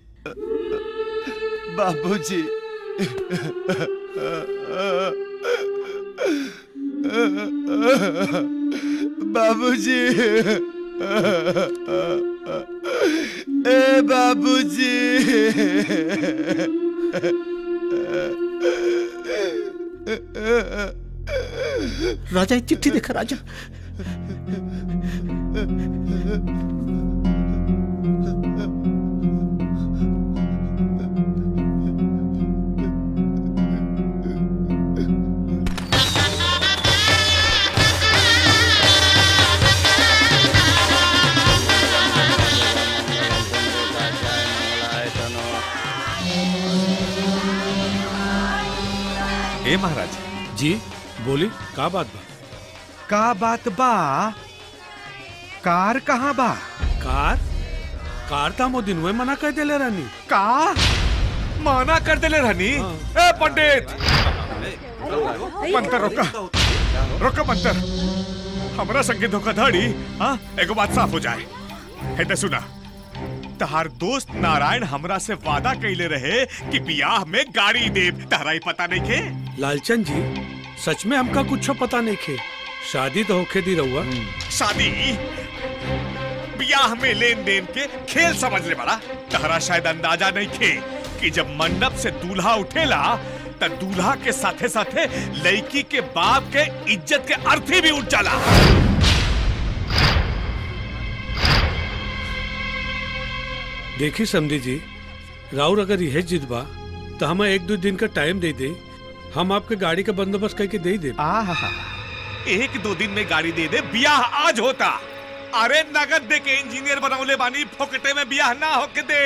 बाबूजी बाबूजी ए बाबूजी राजा एक चिट्ठी देखा राजा ए महाराज जी बोली का बात बा का बात बा कार कहाँ बा कार कार था मो दिन में मना कर देले रानी का माना कर देले रहनी ए पंडित मंतर रोका रोका मंतर हमरा संगे धोखाधड़ी हाँ एगो बात साफ हो जाए है तो सुना तहार दोस्त नारायण हमरा से वादा कैले रहे कि बियाह में गाड़ी देव तहरा ही पता नहीं के लालचंद जी सच में हमका कुछ पता नहीं खे शादी तो होके दी रहुआ शादी बियाह में लेन देन के खेल समझ ले बड़ा तहरा शायद अंदाजा नहीं खे कि जब मंडप से दूल्हा उठेला त दूल्हा के साथे साथे लड़की के बाप के इज्जत के अर्थी भी उठ जाला देखी समझी जी राउर अगर यह जिद बा तो हमें एक दो दिन का टाइम दे दे हम आपके गाड़ी का बंदोबस्त करके दे दे एक दो दिन में गाड़ी दे दे बियाह आज होता अरे नगद दे के इंजीनियर बनौले बानी फोकटे में बियाह ना होके दे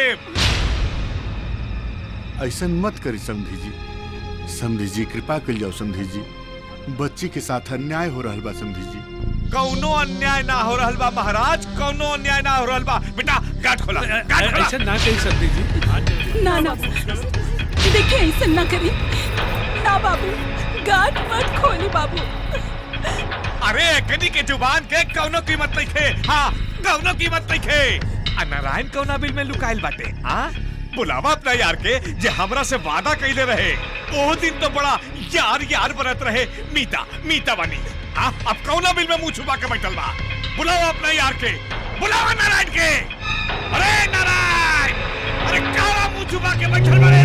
ऐसा मत करी समधी जी समधी जी कृपा कर जाओ समधी जी बच्ची के साथ अन्याय हो रहा बा समधी जी कौनो अन्याय ना हो रहल बा महाराज कौनो अन्याय ना हो रहल बा बेटा गाठ खोला गाठ खोला ऐसा ना कही सकती जी ना ना देखिए ऐसा ना करी ना बाबू गाठ मत खोली बाबू अरे कनी के जुबान के कौनो कीमत नहीं खे हाँ कौनो कीमत नहीं खे आ नारायण कौना बिल में लुकाइल बाटे हाँ बुलावा अपना यार के जे हमरा से वादा कैले रहे ओ दिन तो बड़ा यार यार बनत रहे मीता मीता बनी हाँ अब कौना बिल में मुंह छुपा के बैठल बा बुलावा अपना यार के बुलावा नारायण के अरे नारायण अरे काला मुंह छुपा के बैठल बड़े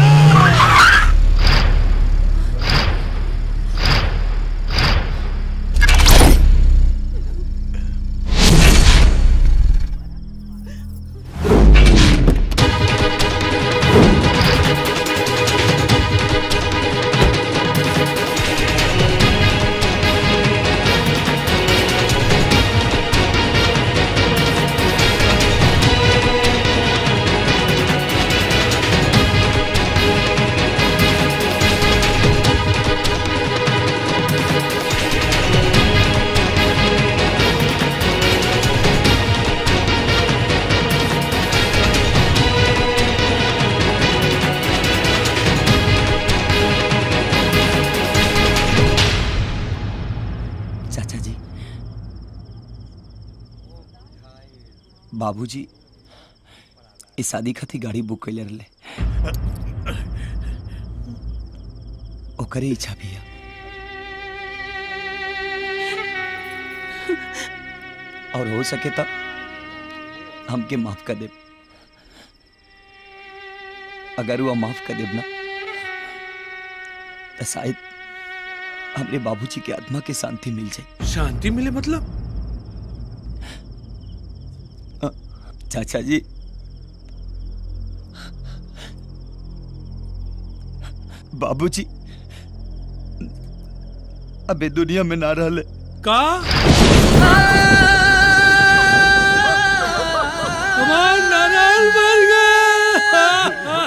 चाचा जी बाबूजी इस शादी खातिर गाड़ी बुक कैले रहे ओकरे इच्छा भी है और हो सके तो हमके माफ कर दे अगर वो माफ कर देब ना तो शायद हमरे बाबूजी के आत्मा के शांति मिल जाए शांति मिले मतलब चाचा जी बाबूजी अबे दुनिया में ना रहले का हमार नारायण मर गया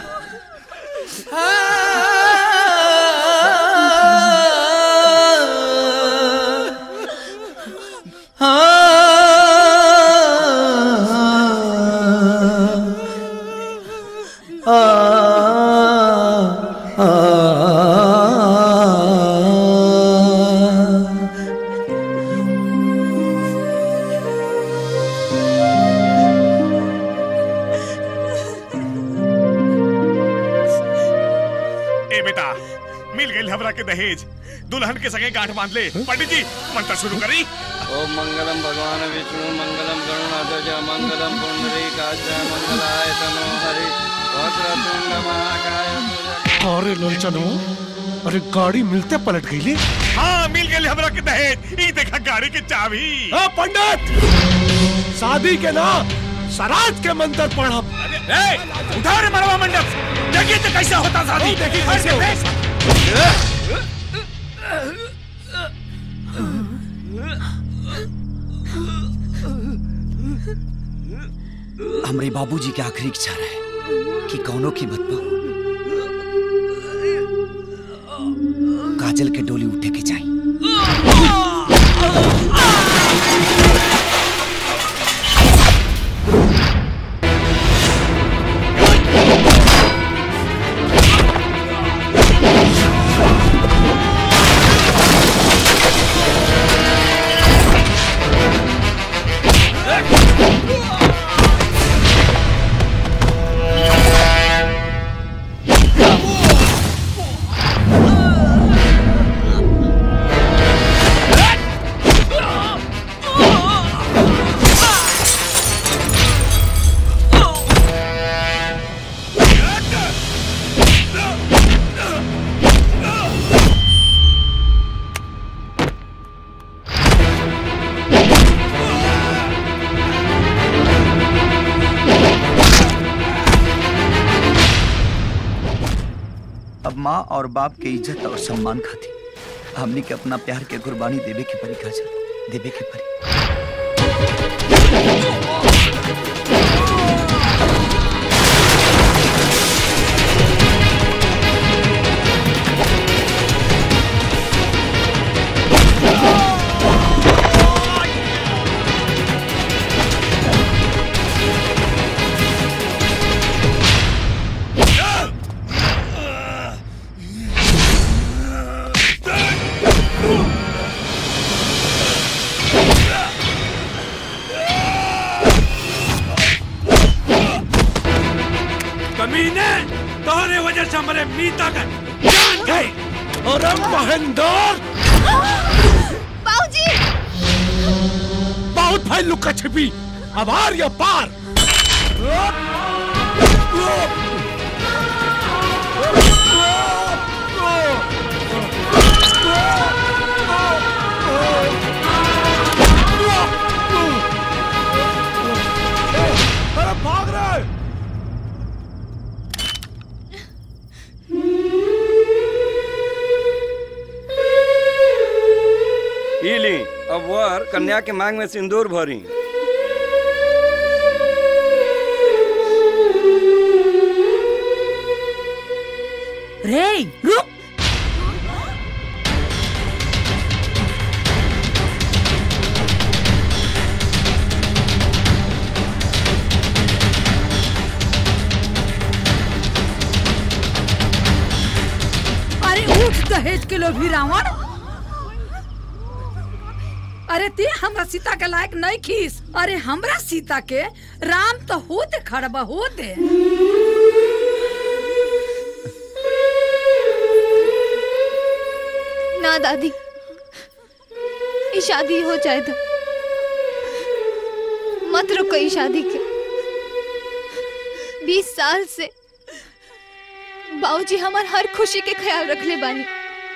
आ के दहेज दुल्हन के सगे गांठ बांध ले पंडित जी मंत्र शुरू करी ओम मंगलम भगवान विष्णु मंगलम गरुणाध्वज मंगलम पुंडरीकाच मंगलाय तनो हरि वक्रतुंड महाकाय अरे लोचनो अरे गाड़ी मिलते पलट गई ले हाँ मिल गए हमरा के दहेज ई देखा गाड़ी के चाबी हाँ पंडित शादी के ना सराज के मंत्र पढ़ब ए, उठाओ रे मरवा मंडप देखिए तो कैसा होता शादी देखिए कैसे कैसे हमरे बाबूजी के आखिरी इच्छा रहे कि कौनो की मत पाओ काजल के डोली उठे के चाहिए अब माँ और बाप के इज्जत और सम्मान खाती हमनी के अपना प्यार के कुर्बानी देवे के परी काजल देवे के परी कमीने तोहरे वजह से हमारे मीता का जान गई अरे महेंद्र बाबूजी बहुत भाई लुका छिपी अब आर या पार अरे भाग रहे ई ली अब वर कन्या के मांग में सिंदूर भरी रे रुक अरे उठ दहेज के लोभी रावण अरे ते हमरा सीता के लायक नहीं खीस अरे हमरा सीता के राम तो होते खड़बा होते ना दादी ये शादी हो जाए तो मत रुको ये शादी के बीस साल से बाबूजी हमार हर खुशी के ख्याल रख ले बानी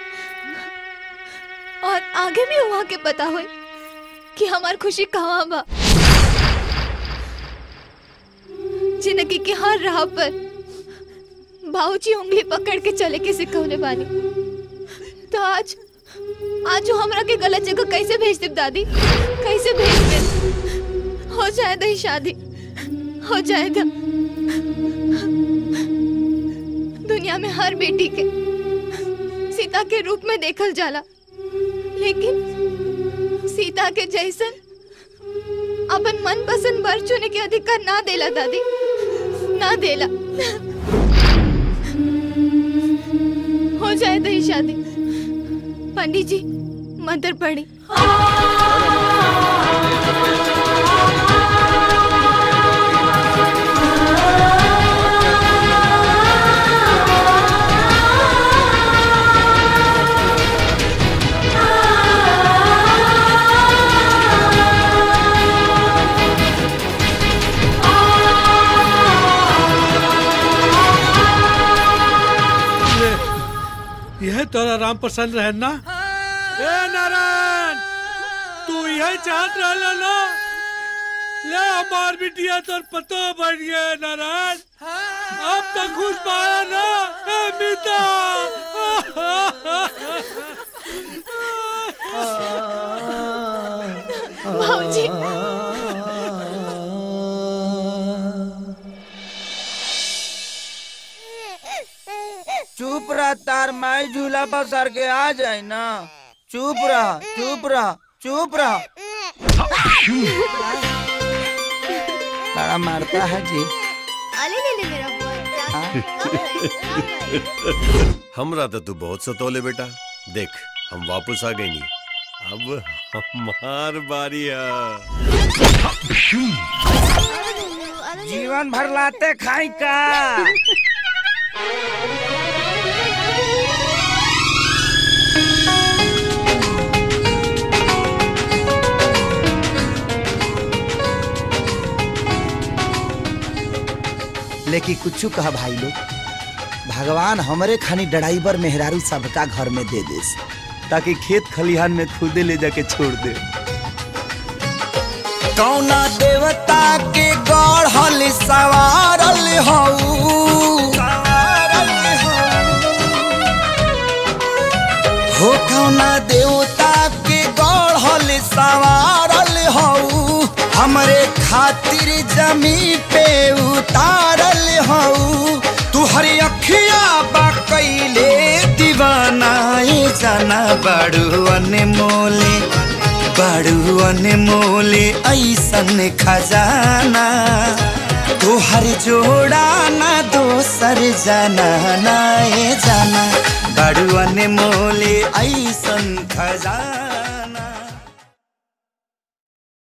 और आगे भी वहाँ के पता हो कि हमार खुशी कहाँ बा जिंदगी के हर राह पर बाबूजी उंगली पकड़ के चले के सिखौले बानी तो आज आज जो हमरा के गलत जगह कैसे भेज दे दादी कैसे भेज दे हो जाए दही शादी हो जाए दा दुनिया में हर बेटी के सीता के रूप में देखल जाला लेकिन सीता के जैसन अपन मन पसंद वर चुने के अधिकार ना देला दादी ना देला हो जाए दही शादी पंडित जी मंत्र पढ़ी तोरा राम प्रसन्न रहे ना ए नारायण तू यही चाहत रहला ना ले हमार बिटिया तोर पतो बढ़ गया नारायण अब तक खुश पाया ना ए मीता भाऊजी चुप रह तार माई झूला पर सर के आ जाए ना चुप रह चुप रह चुप रह बड़ा मारता है जी अले ले ले मेरा हमरा तो तू बहुत सतोले बेटा देख हम वापस आ गए नहीं अब हमार बारी है जीवन भर लाते खाई का लेकिन कुछ कहा भाई लोग भगवान हमरे खानी ड्राइवर मेहरारू सबका घर में दे दे ताकि खेत खलिहान में खुदे ले जाके छोड़ दे कौना देवता के गढ़ल सवारल हऊ हो कौना देवता के गढ़ल सवारल हऊ हमरे खातिर जमी पे उतारल हऊ तू हरी अखिया बा कैले दीवानाए जाना बड़ू अनमोले बड़ू अनमोले ऐसन खजाना तोहर जोड़ा ना दोसर जाना नाए जाना बड़ू अनमोले ऐसन खजाना